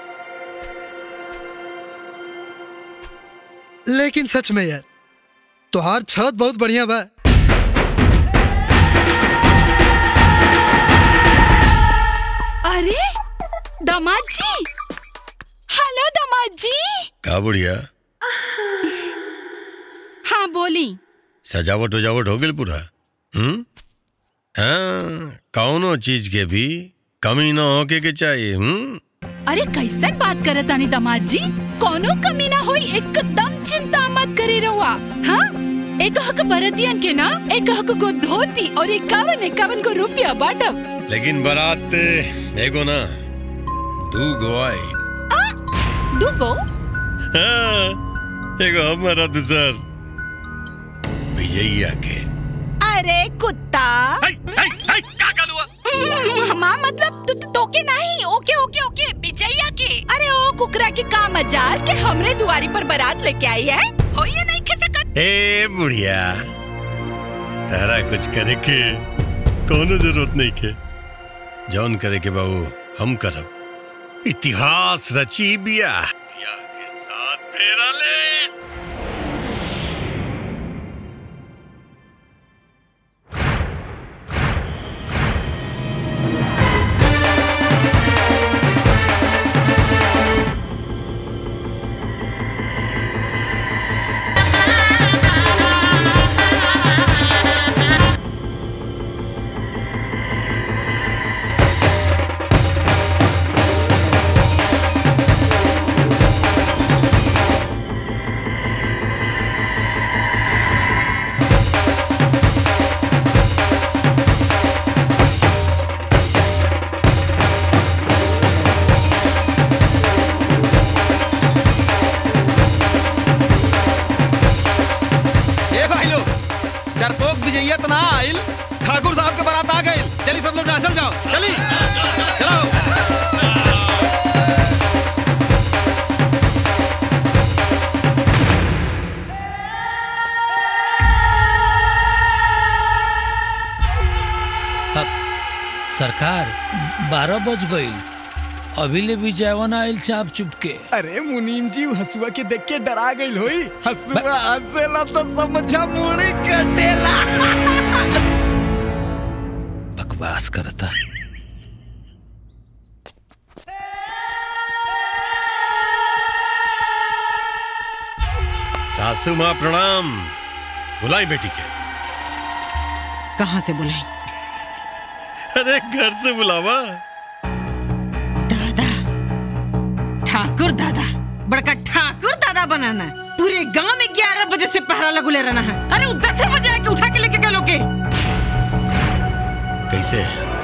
लेकिन सच में यार तोहार छत बहुत बढ़िया बा अरे दामाद जी हेलो दामाद जी का बुढ़िया हाँ बोली सजावट वजावट हो गई पूरा हम्म हाँ कौनो चीज के भी कमी ना होके के चाहिए हम्म अरे कैसन बात करत तानी दामाद जी कोनो कमी ना होई एकदम चिंता मत करे रहुआ हाँ एक हक बरतियन के ना एक हक को धोती और इक्यावन इक्यावन को रुपया बाटब लेकिन बारात एगो ना दू गो आई दूगो हाँ, एगो हमारा दूसर विजयिया के अरे कुत्ता हम्म, माँ मतलब तू तो, तोके नहीं ओके ओके ओके विजया के अरे ओ कुकरा के का मजाल के हमरे दुआरी पर बारात लेके आई है हो ये नहीं खे सकत ए बुढ़िया तारा कुछ करे के कोनो जरूरत नहीं के जौन करे के बाबू हम करब इतिहास रची बिया बिया के साथ फेरा ले ए भाई लोग डरपोक विजयिया तो ना आइल ठाकुर साहब के बारात आ गई चलिए सब लोग नाचल जाओ चली चलो अब सरकार बारह बज गई अभी ले भी जावन आयल चाप चुपके अरे मुनीम जी हसुआ के देख के डरा गई होई हसुआ हंसेला तो समझा मुड़ी कटेला बकवास करता सासू माँ प्रणाम बुलाई बेटी के कहाँ से बुलाई अरे घर से बुलावा ठाकुर दादा बड़का ठाकुर दादा बनाना है। पूरे गांव में ग्यारह बजे से पहरा लगुले रहना है अरे वो दस बजे आके उठा के लेके गए के कैसे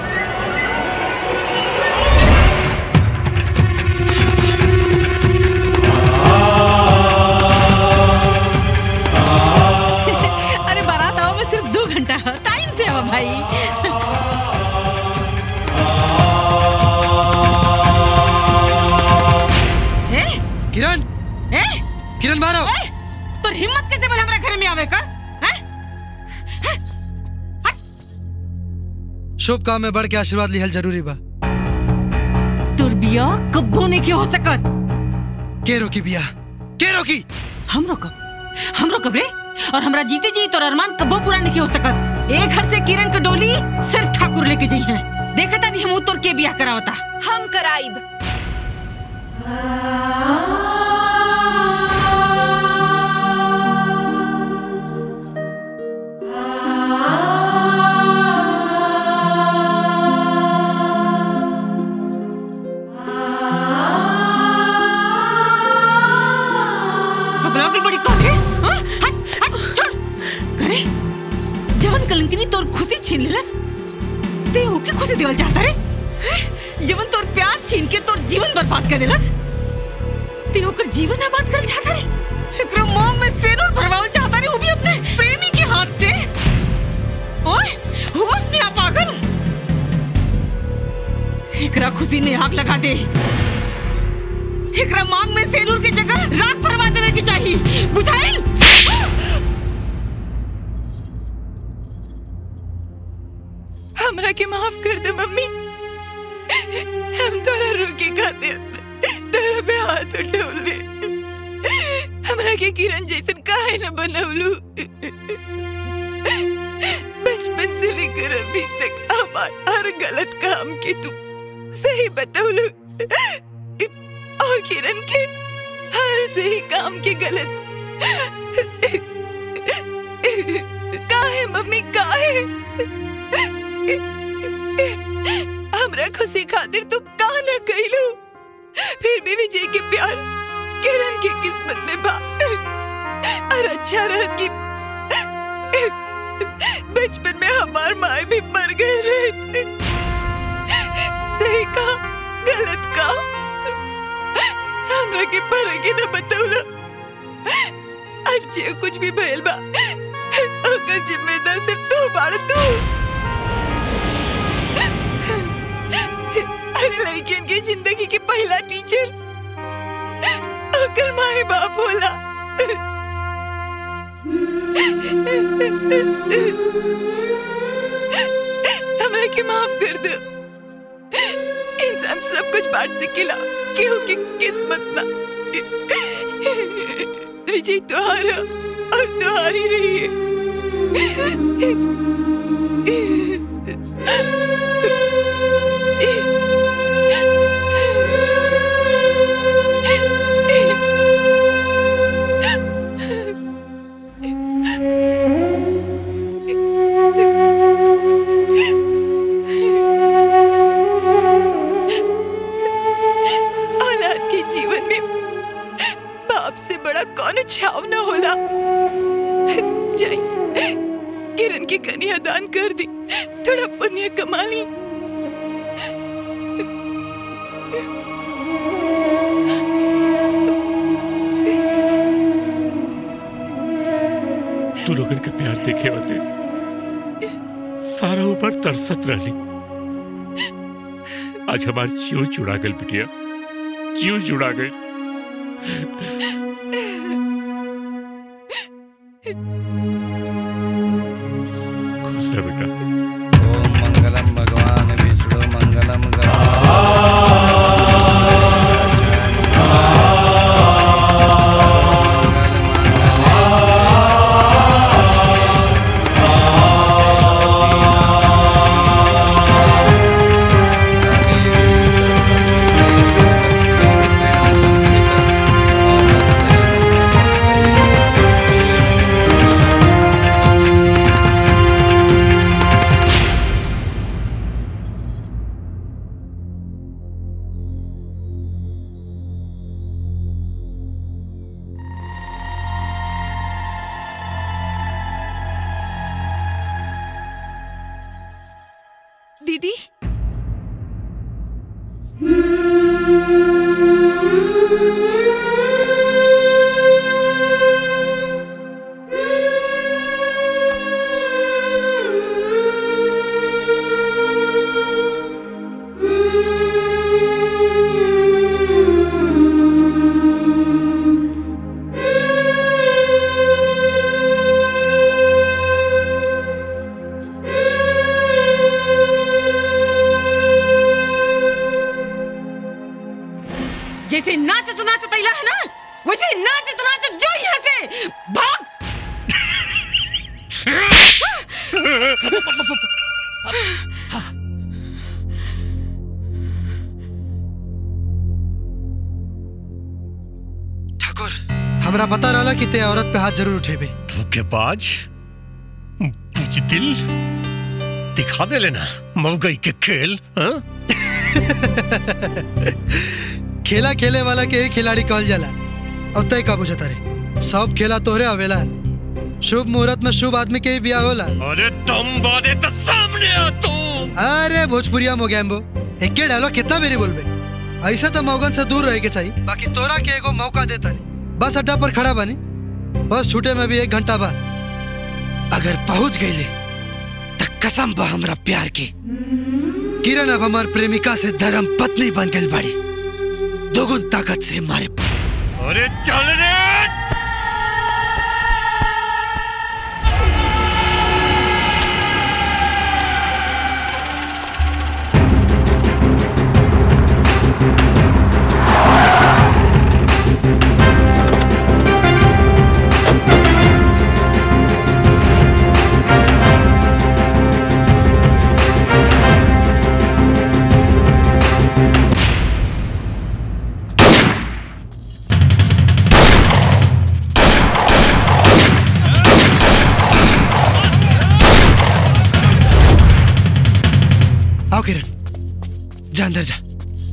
अरे बारात आओ में सिर्फ दो घंटा है टाइम से आओ भाई ए किरण ए किरण मारो ए तो हिम्मत कैसे बने हमारे घर में आवे का हैं? शुभ काम में बढ़ के आशीर्वाद लिहल जरूरी बा तुर बिया कब्बो नहीं के हो सकत के रोकी बिया के रोकी हम रोकब हम रोकब रे और हमरा जीते जी तोर अरमान कब्बो पूरा नहीं हो सकत एक घर से किरण के डोली सिर्फ ठाकुर लेके जाई है देखता नहीं हम तोर के बियाह करावता हम कराइब पगला की बड़ी कौन है हाँ? हट हट छोड़ करे जवन कलंकिनी तोर खुशी छीन लेलस ते ओके खुशी देवल चाहता रे हैं? जवन तोर प्यार छीन के तोर जीवन बर्बाद कर देलस ते ओकर जीवन आबाद कर चाहता रे एकरो मोह में सेनुर भरवावल चाहता रे वो भी अपने प्रेमी के हाथ से एकरा खुशी में आग लगा दे एकरा मांग में सेलूर की जगह राख भरवा देवे की चाहिए बुझाइल हमरा के माफ कर दे मम्मी हम तोरा रोके खातिर तोरा पे हाथ उठौले हमरा के किरण जैसन काहे न बनवलू बचपन से लेकर अभी तक हमार हर गलत काम के तू सही बतौलू और किरण के हर सही काम के गलत काहे मम्मी काहे हमरा खुशी खातिर तू का न कइलू फिर भी विजय के प्यार किरण के किस्मत में बा और अच्छा रह कि बचपन में हमार माए भी मर गए रहे सही का गलत का हमरा के फर्क ही न बतौला आज जे कुछ भी भइल बा ओकर जिम्मेदार सिर्फ तू बाड़ तू अरे लड़कियन की जिंदगी के पहला टीचर ओकर माए बाप होला हमरा के माफ कर दो इंसान सब कुछ बांट सकेला केहू की किस्मत ना विजय तुम्हारा और तुम्हारी रही औलाद के जीवन में बाप से बड़ा कौन छाव न होला जाई किरण की कन्यादान कर दी थोड़ा पुण्य कमा ली तू लोगन के प्यार देखे होते सारा ऊपर तरसत रहली आज हमार जीव जुड़ा गल बिटिया जीव जुड़ा गई खुश रह बेटा ओम मंगलम भगवान विष्णु मंगलम दीदी जैसे नाचत नाचत अइला है ना वैसे नाचत नाचत जो यहाँ से भाग हमरा पता रहला कि ते औरत पे हाथ जरूर उठेबे धोखेबाज बुजदिल दिखा दे लेना मौगई के खेल हाँ? खेला खेले वाला के ही खिलाड़ी कहल जाला और तय का बुझता रे सब खेला तोहरे आवेला शुभ मुहूर्त में शुभ आदमी के ही बिया होला अरे तुम बादे तो सामने आ तू अरे भोजपुरिया मोगैम्बो एक डायलॉग कितना मेरी बोलबे ऐसा तो मौगन से दूर रहे के चाहिए बाकी तोरा के एगो मौका देता नहीं बस अड्डा पर खड़ा बनी बस छूटे में भी एक घंटा बाद अगर पहुंच गई तो कसम बा हमरा प्यार के किरण अब हमार प्रेमिका से धर्म पत्नी बन गई बाड़ी दोगुन ताकत से मारे अरे चल रे आओ किरण जा अंदर जा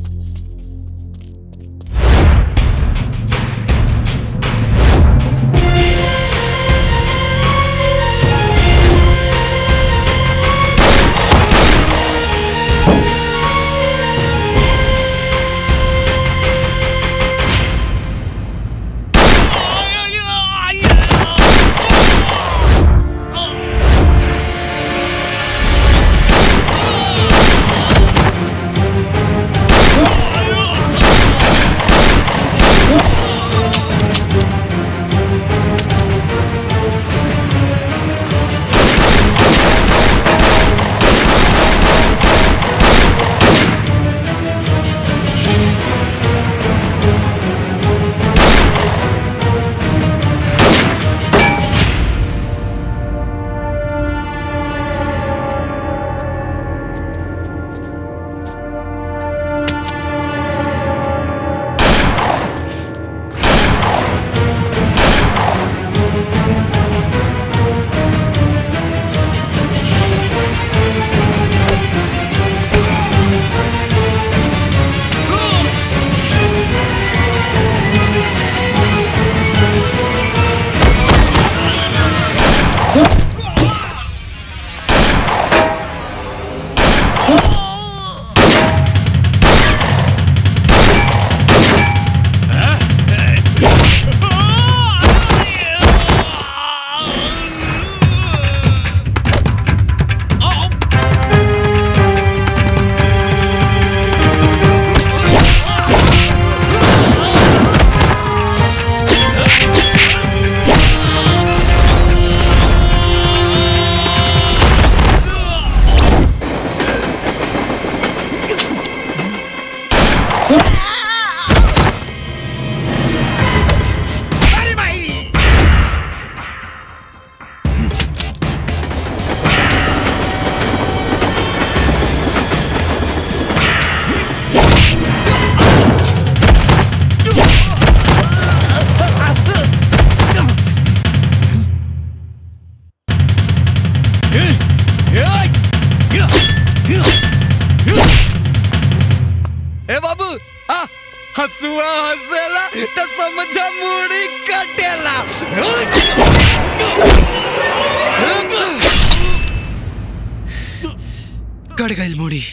ए बाबू आ हसुआ हसेला त समझा मुड़ी कटेला कट गई मुड़ी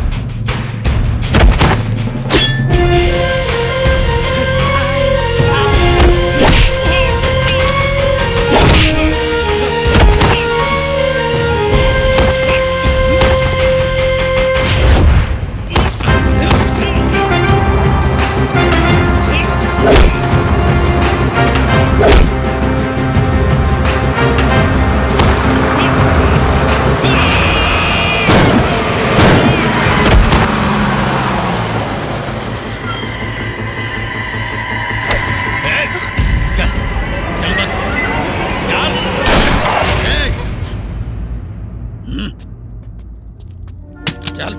चल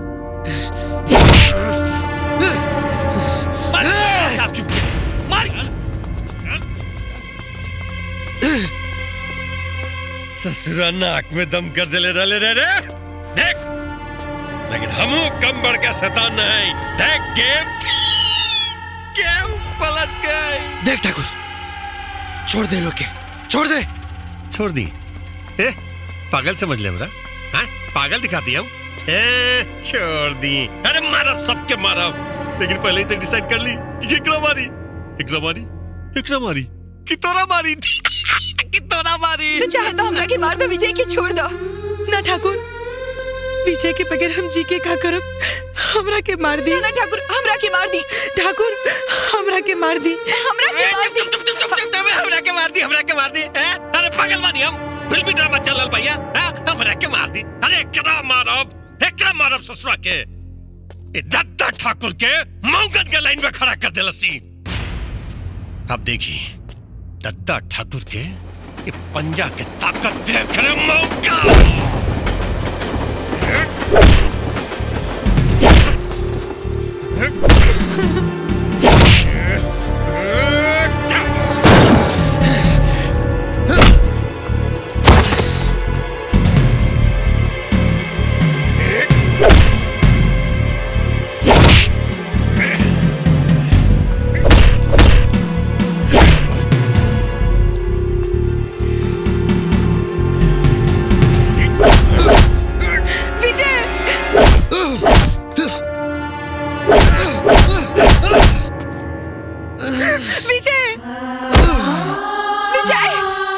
ससुरा नाक में दम कर दिले डाले रे रे देख लेकिन हमू कम बढ़ के शैतान नहीं देख गेम गेम पलट गई देख ठाकुर छोड़ दे लोग के छोड़ दे छोड़ दी ए पागल समझ ले हमरा हाँ पागल दिखाती हम ए छोड़ दी अरे मारब सबके मारब लेकिन पहले ही तो डिसाइड कर ली कि एकरा मारी एकरा मारी एकरा मारी कि तोरा मारी कि तोरा मारी तू चाहे तो हमरा के मार दो विजय के छोड़ दो ना ठाकुर विजय के बगैर हम जी के का करब हमरा के मार दी ना ठाकुर हमरा के मार दी ठाकुर हमरा के मार दी हमरा के मार दी हमरा के मार दी हमरा के मार दी हैं? अरे पागल बानी हम फिल्मी ड्रामा चलल भैया हैं? हमरा के मार दी अरे एकरा मारब एकरा मारब ससुरा के ए दत्ता ठाकुर के मौगन के लाइन में खड़ा कर देलसी अब देखी दत्ता ठाकुर के ये पंजा के ताकत देख रहे मौका विजय विजय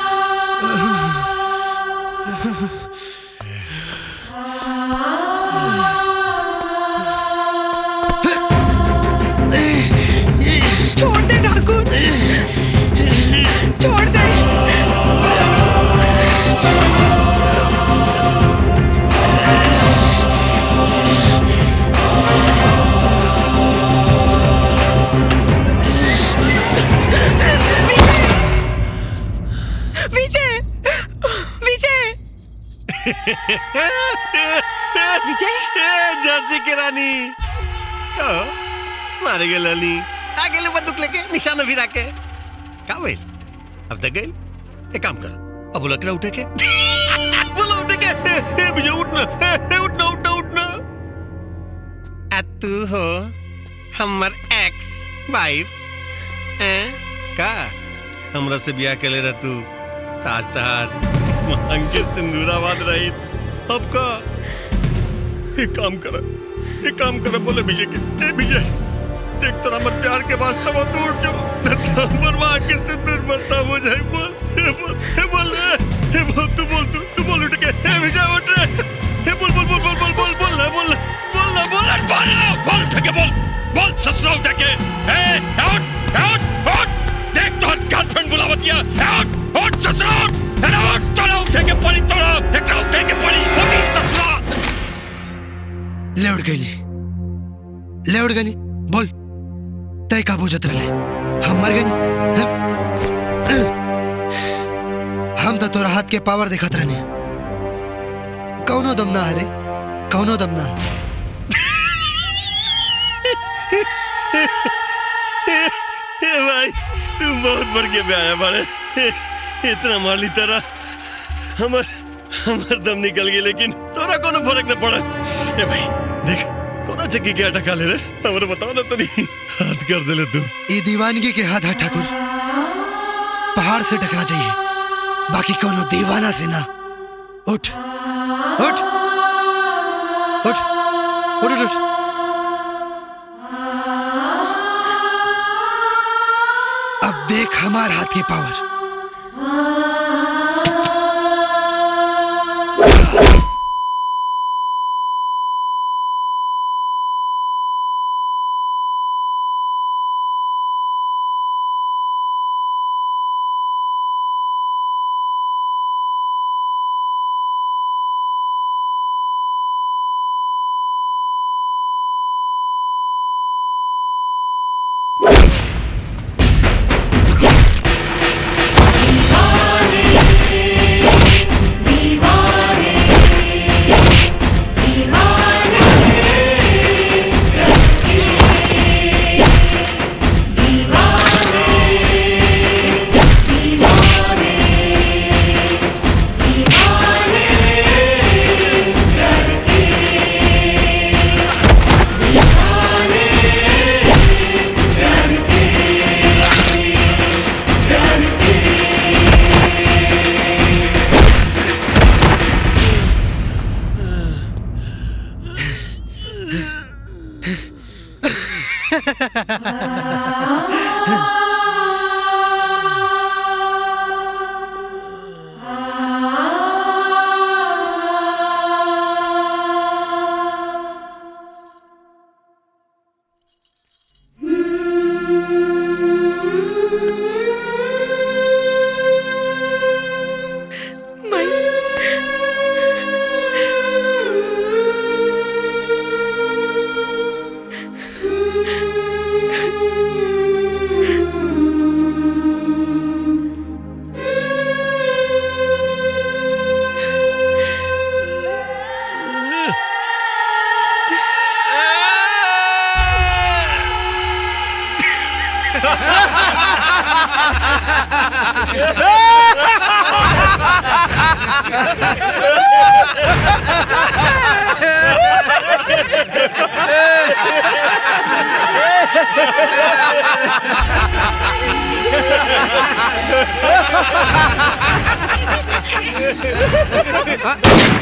छोड़ दे ठाकुर छोड़ दे विजय विजय विजय झांसी की रानी ओ, मारे गए लाली आ गए बंदूक लेके निशाना भिरा के का भइल अब तक गए एक काम कर अब बोला के उठे के बोला उठे के ए, ए, विजय उठना ए, ए, उठना उठना उठना आ तू हो हमर एक्स वाइफ ए का हमरा से ब्याह के ले रह तू ताज तहार मांग के सिंदूराबाद रही अब का एक काम कर एक काम कर बोले विजय के ए विजय देख तेरा मत प्यार के वास्ते वो तू उठ जाओ न तो हमर मां के सिंदूर बता हो जाए बोल ए बोल ए बोल ए बोल तू बोल तू तू बोल उठ के ए विजय उठ रे ए बोल बोल बोल बोल बोल बोल बोल ना बोल बोल ना बोल ना बोल ना बोल उठ के बोल बोल ससुरा उठ के ए आउट आउट आउट देख तो गर्लफ्रेंड बुलावत किया आउट आउट ससुरा उठ अरे उठ तोड़ा उठे के पड़ी तोड़ा एक उठे के पड़ी उठी ससुरा ले उड़ गई ले उड़ गई बोल तय का बुझत रहे हम मर गई हम तो तोरा हाथ के पावर दिखत रहने कौनो दम ना हरे कौनो दम ना ए भाई तू बहुत बढ़ के आया बड़े इतना मार ली तेरा हमर हमर दम निकल गई लेकिन तोरा कोनो फर्क न पड़ा ए भाई देख कोना चक्की के अटका ले रे हमरे बताओ ना तनी हाथ कर दे ले तू ई दीवानगी के हाथ है ठाकुर पहाड़ से टकरा जाइए बाकी कोनो दीवाना से ना उठ उठ उठ उठ उठ, उठ अब देख हमार हाथ की पावर दीवाने आ,